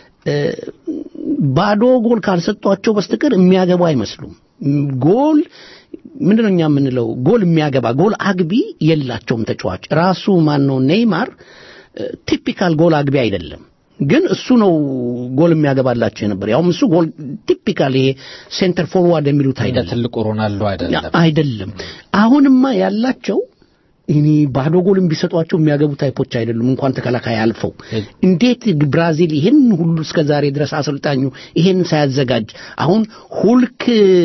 ባዶ ጎል ካልሰጧቸው በስተቀር የሚያገቡ አይመስሉም። ጎል ምንድነው እኛ የምንለው ጎል የሚያገባ ጎል አግቢ የላቸውም ተጫዋች። ራሱ ማን ነው ኔይማር ቲፒካል ጎል አግቢ አይደለም። ግን እሱ ነው ጎል የሚያገባላቸው የነበር። ያውም እሱ ጎል ቲፒካል ይሄ ሴንተር ፎርዋርድ የሚሉት አይደለም፣ ትልቁ ሮናልዶ አይደለም አይደለም። አሁንማ ያላቸው እኔ ባዶ ጎልም ቢሰጧቸው የሚያገቡ ታይፖች አይደሉም፣ እንኳን ተከላካይ አልፈው። እንዴት ብራዚል ይህን ሁሉ እስከ ዛሬ ድረስ አሰልጣኙ ይሄን ሳያዘጋጅ አሁን ሁልክ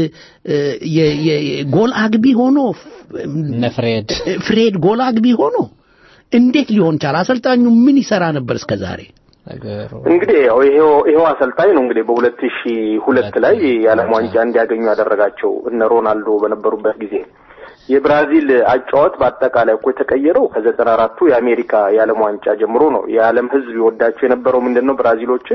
ጎል አግቢ ሆኖ ፍሬድ ፍሬድ ጎል አግቢ ሆኖ እንዴት ሊሆን ቻለ? አሰልጣኙ ምን ይሰራ ነበር እስከ ዛሬ? እንግዲህ ያው ይሄው ይሄው አሰልጣኝ ነው እንግዲህ በሁለት ሺህ ሁለት ላይ የዓለም ዋንጫ እንዲያገኙ ያደረጋቸው እነ ሮናልዶ በነበሩበት ጊዜ የብራዚል አጫወት በአጠቃላይ እኮ የተቀየረው ከዘጠና አራቱ የአሜሪካ የዓለም ዋንጫ ጀምሮ ነው። የዓለም ሕዝብ ይወዳቸው የነበረው ምንድን ነው? ብራዚሎችን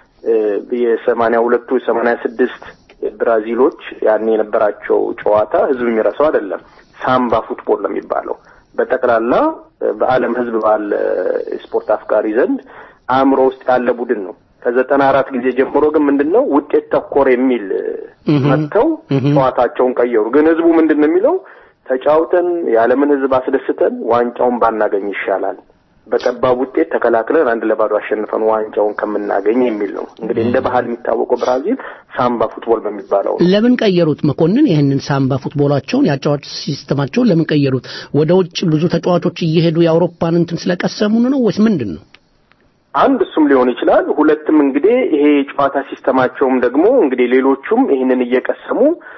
የሰማንያ ሁለቱ የሰማንያ ስድስት ብራዚሎች ያን የነበራቸው ጨዋታ ሕዝብ የሚረሳው አይደለም። ሳምባ ፉትቦል ነው የሚባለው። በጠቅላላ በዓለም ሕዝብ ባለ ስፖርት አፍቃሪ ዘንድ አእምሮ ውስጥ ያለ ቡድን ነው። ከዘጠና አራት ጊዜ ጀምሮ ግን ምንድን ነው ውጤት ተኮር የሚል መጥተው ጨዋታቸውን ቀየሩ። ግን ሕዝቡ ምንድን ነው የሚለው ተጫውተን የዓለምን ህዝብ አስደስተን ዋንጫውን ባናገኝ ይሻላል፣ በጠባብ ውጤት ተከላክለን አንድ ለባዶ አሸንፈን ዋንጫውን ከምናገኝ የሚል ነው። እንግዲህ እንደ ባህል የሚታወቀው ብራዚል ሳምባ ፉትቦል በሚባለው ነው። ለምን ቀየሩት? መኮንን ይህንን ሳምባ ፉትቦላቸውን የአጫዋች ሲስተማቸውን ለምን ቀየሩት? ወደ ውጭ ብዙ ተጫዋቾች እየሄዱ የአውሮፓን እንትን ስለቀሰሙ ነው ወይስ ምንድን ነው? አንድ እሱም ሊሆን ይችላል። ሁለትም እንግዲህ ይሄ የጨዋታ ሲስተማቸውም ደግሞ እንግዲህ ሌሎቹም ይህንን እየቀሰሙ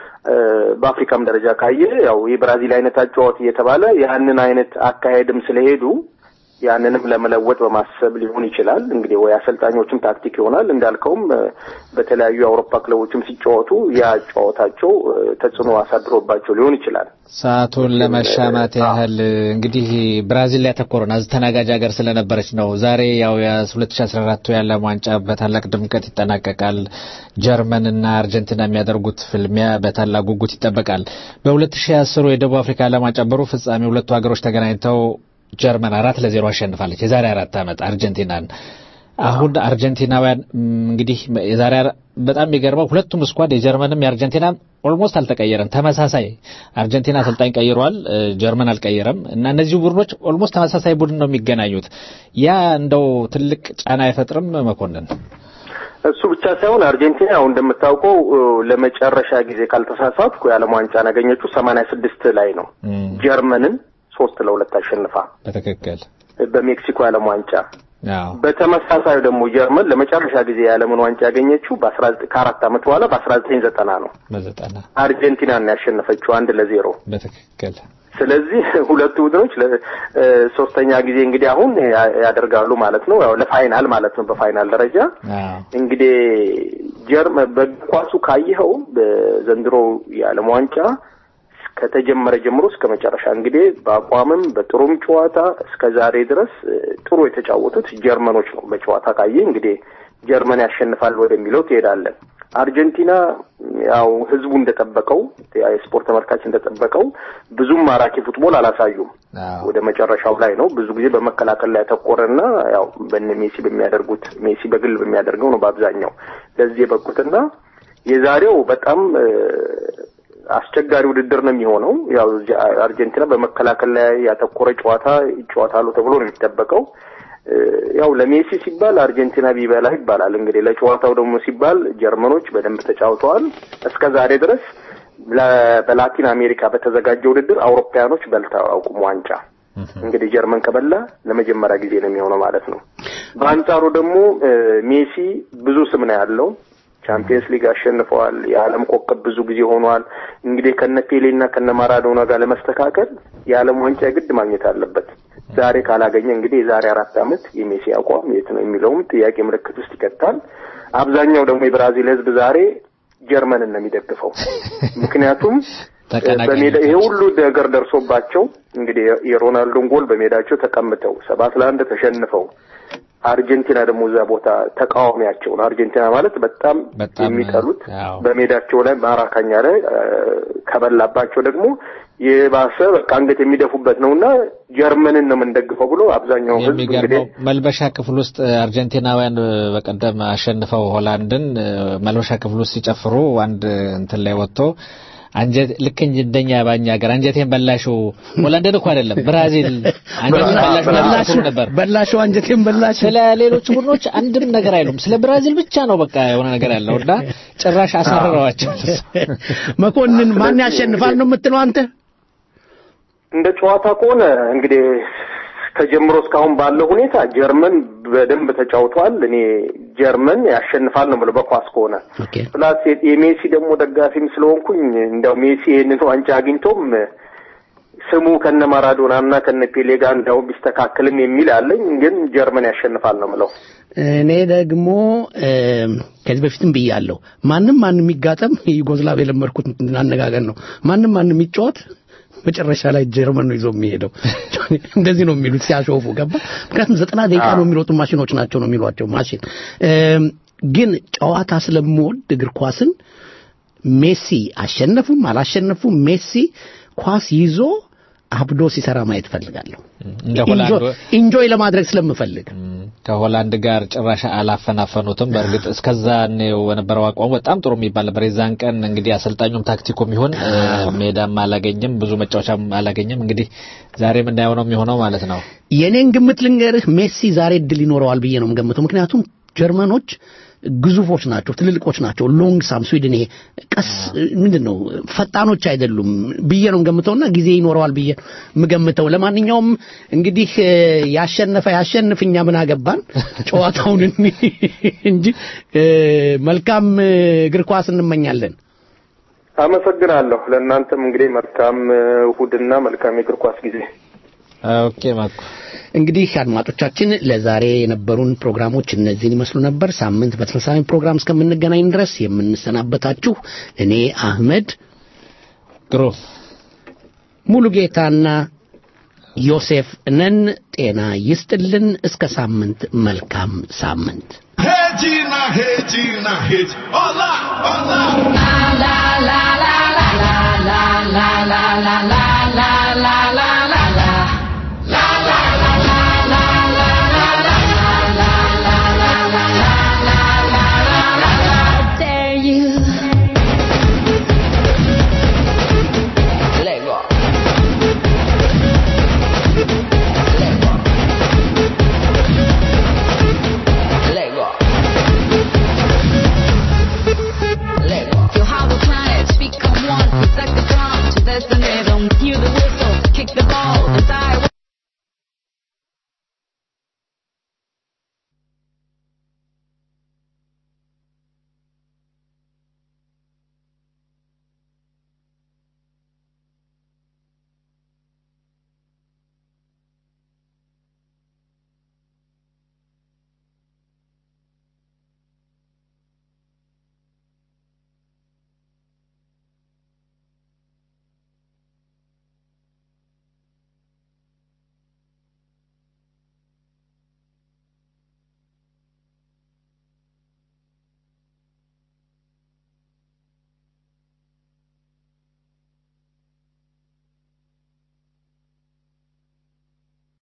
በአፍሪካም ደረጃ ካየ ያው የብራዚል አይነት አጫዋት እየተባለ ያንን አይነት አካሄድም ስለሄዱ ያንንም ለመለወጥ በማሰብ ሊሆን ይችላል። እንግዲህ ወይ አሰልጣኞችም ታክቲክ ይሆናል እንዳልከውም በተለያዩ የአውሮፓ ክለቦችም ሲጫወቱ ያ ጨዋታቸው ተጽዕኖ አሳድሮባቸው ሊሆን ይችላል። ሰዓቱን ለመሻማት ያህል እንግዲህ ብራዚል ላይ ያተኮረን አስተናጋጅ ሀገር ስለነበረች ነው። ዛሬ ያው የ2014 የዓለም ዋንጫ በታላቅ ድምቀት ይጠናቀቃል። ጀርመን እና አርጀንቲና የሚያደርጉት ፍልሚያ በታላቅ ጉጉት ይጠበቃል። በ2010 የደቡብ አፍሪካ ዓለም ዋንጫ በሩብ ፍጻሜ ሁለቱ ሀገሮች ተገናኝተው ጀርመን አራት ለዜሮ አሸንፋለች። የዛሬ አራት ዓመት አርጀንቲናን። አሁን አርጀንቲናውያን እንግዲህ የዛሬ በጣም የሚገርመው ሁለቱም ስኳድ የጀርመንም የአርጀንቲናም ኦልሞስት አልተቀየረም። ተመሳሳይ አርጀንቲና አሰልጣኝ ቀይሯል፣ ጀርመን አልቀየረም እና እነዚህ ቡድኖች ኦልሞስት ተመሳሳይ ቡድን ነው የሚገናኙት። ያ እንደው ትልቅ ጫና አይፈጥርም መኮንን? እሱ ብቻ ሳይሆን አርጀንቲና ያው እንደምታውቀው ለመጨረሻ ጊዜ ካልተሳሳትኩ የዓለም ዋንጫን ያገኘችው ሰማንያ ስድስት ላይ ነው ጀርመንን ሶስት ለሁለት አሸንፋ በትክክል በሜክሲኮ የዓለም ዋንጫ በተመሳሳይ ደግሞ ጀርመን ለመጨረሻ ጊዜ የዓለምን ዋንጫ ያገኘችው በአስራ ከአራት ዓመት በኋላ በአስራ ዘጠኝ ዘጠና ነው። በዘጠና አርጀንቲናን ያሸነፈችው አንድ ለዜሮ በትክክል። ስለዚህ ሁለቱ ቡድኖች ሶስተኛ ጊዜ እንግዲህ አሁን ያደርጋሉ ማለት ነው። ያው ለፋይናል ማለት ነው። በፋይናል ደረጃ እንግዲህ ጀርመን በእግር ኳሱ ካየኸው በዘንድሮ የዓለም ዋንጫ ከተጀመረ ጀምሮ እስከ መጨረሻ እንግዲህ በአቋምም በጥሩም ጨዋታ እስከ ዛሬ ድረስ ጥሩ የተጫወቱት ጀርመኖች ነው። በጨዋታ ካየ እንግዲህ ጀርመን ያሸንፋል ወደሚለው ትሄዳለን። አርጀንቲና ያው ህዝቡ እንደጠበቀው የስፖርት ተመልካች እንደጠበቀው ብዙም ማራኪ ፉትቦል አላሳዩም። ወደ መጨረሻው ላይ ነው ብዙ ጊዜ በመከላከል ላይ ያተኮረና ያው በነ ሜሲ በሚያደርጉት ሜሲ በግል በሚያደርገው ነው በአብዛኛው ለዚህ የበቁትና የዛሬው በጣም አስቸጋሪ ውድድር ነው የሚሆነው። ያው እዚህ አርጀንቲና በመከላከል ላይ ያተኮረ ጨዋታ ይጫወታሉ ተብሎ ነው የሚጠበቀው። እ፣ ያው ለሜሲ ሲባል አርጀንቲና ቢበላ ይባላል። እንግዲህ ለጨዋታው ደግሞ ሲባል ጀርመኖች በደንብ ተጫውተዋል። እስከ ዛሬ ድረስ ለ- በላቲን አሜሪካ በተዘጋጀ ውድድር አውሮፓያኖች በልተው አያውቁም ዋንጫ። እንግዲህ ጀርመን ከበላ ለመጀመሪያ ጊዜ ነው የሚሆነው ማለት ነው። በአንጻሩ ደግሞ እ፣ ሜሲ ብዙ ስም ነው ያለው። ቻምፒየንስ ሊግ አሸንፈዋል። የዓለም ኮከብ ብዙ ጊዜ ሆኗል። እንግዲህ ከነ ፔሌ እና ከነ ማራዶና ጋር ለመስተካከል የዓለም ዋንጫ የግድ ማግኘት አለበት። ዛሬ ካላገኘ እንግዲህ የዛሬ አራት ዓመት የሜሲ አቋም የት ነው የሚለውም ጥያቄ ምልክት ውስጥ ይከታል። አብዛኛው ደግሞ የብራዚል ሕዝብ ዛሬ ጀርመንን ነው የሚደግፈው። ምክንያቱም ተቀናቃኞች በሜዳ ይሄ ሁሉ ነገር ደርሶባቸው እንግዲህ የሮናልዶን ጎል በሜዳቸው ተቀምጠው ሰባት ለአንድ ተሸንፈው አርጀንቲና ደግሞ እዛ ቦታ ተቃዋሚያቸው ነው። አርጀንቲና ማለት በጣም የሚጠሉት በሜዳቸው ላይ ማራካኛ ላይ እ፣ ከበላባቸው ደግሞ የባሰ በቃ አንገት የሚደፉበት ነው እና ጀርመንን ነው የምንደግፈው ብሎ አብዛኛው ህዝብ እንግዲህ የሚገርመው መልበሻ ክፍል ውስጥ አርጀንቲናውያን በቀደም አሸንፈው ሆላንድን እ፣ መልበሻ ክፍል ውስጥ ሲጨፍሩ አንድ እንትን ላይ ወጥቶ አንጀት ልክ እንጂ እንደኛ ባኛ ሀገር አንጀቴን በላሽው ሆላንድን እኮ አይደለም ብራዚል አንጀቴን በላሽው በላሽው ነበር በላሽው አንጀቴን በላሽው ስለ ሌሎች ቡድኖች አንድም ነገር አይሉም ስለ ብራዚል ብቻ ነው በቃ የሆነ ነገር ያለው እና ጭራሽ አሳረረዋቸው መኮንን ማን ያሸንፋል ነው የምትለው አንተ? እንደ ጨዋታ ከሆነ እንግዲህ ተጀምሮ እስካሁን ባለው ሁኔታ ጀርመን በደንብ ተጫውቷል። እኔ ጀርመን ያሸንፋል ነው ብለው በኳስ ከሆነ ፕላስ የ- የሜሲ ደግሞ ደጋፊም ስለሆንኩኝ እንደው ሜሲ ይህንን ዋንጫ አግኝቶም ስሙ ከነ ማራዶና እና ከነ ፔሌ ጋር እንደው ቢስተካከልም የሚል አለኝ። ግን ጀርመን ያሸንፋል ነው ምለው። እኔ ደግሞ እ፣ ከዚህ በፊትም ብያለሁ። ማንም ማንም የሚጋጠም ዩጎዝላቭ የለመድኩት አነጋገር ነው። ማንም ማንም የሚጫወት መጨረሻ ላይ ጀርመን ነው ይዞ የሚሄደው። እንደዚህ ነው የሚሉት ሲያሾፉ ገባ። ምክንያቱም ዘጠና ደቂቃ ነው የሚሮጡ ማሽኖች ናቸው ነው የሚሏቸው ማሽን። እም፣ ግን ጨዋታ ስለምወድ እግር ኳስን ሜሲ አሸነፉም አላሸነፉም ሜሲ ኳስ ይዞ አብዶ ሲሰራ ማየት ፈልጋለሁ። እንደ ሆላንድ ኢንጆይ ለማድረግ ስለምፈልግ ከሆላንድ ጋር ጭራሽ አላፈናፈኑትም። በእርግጥ እስከዛ ነው የነበረው አቋሙ በጣም ጥሩ የሚባል ነበር። የዛን ቀን እንግዲህ አሰልጣኙም ታክቲኩም ይሁን እ፣ ሜዳም አላገኘም፣ ብዙ መጫወቻም አላገኘም። እንግዲህ ዛሬ የምናየው ነው የሚሆነው ማለት ነው። የኔን ግምት ልንገርህ፣ ሜሲ ዛሬ እድል ይኖረዋል ብዬ ነው የምገምተው። ምክንያቱም ጀርመኖች ግዙፎች ናቸው፣ ትልልቆች ናቸው። ሎንግ ሳም ስዊድን ይሄ ቀስ ምንድን ነው ፈጣኖች አይደሉም ብዬ ነው የምገምተውና ጊዜ ይኖረዋል ብዬ ነው የምገምተው። ለማንኛውም እንግዲህ እ፣ ያሸነፈ ያሸንፍ፣ እኛ ምን አገባን ጨዋታውን እኒ- እንጂ እ፣ መልካም እ፣ እግር ኳስ እንመኛለን። አመሰግናለሁ። ለእናንተም እንግዲህ መልካም እ፣ እሑድና መልካም የእግር ኳስ ጊዜ። ኦኬ ማኩ እንግዲህ አድማጮቻችን ለዛሬ የነበሩን ፕሮግራሞች እነዚህን ይመስሉ ነበር። ሳምንት በተመሳሳይ ፕሮግራም እስከምንገናኝ ድረስ የምንሰናበታችሁ እኔ አህመድ ግሩም ሙሉ ጌታና ዮሴፍ ነን። ጤና ይስጥልን። እስከ ሳምንት መልካም ሳምንት። Regina, Regina, Regina. Olá, olá.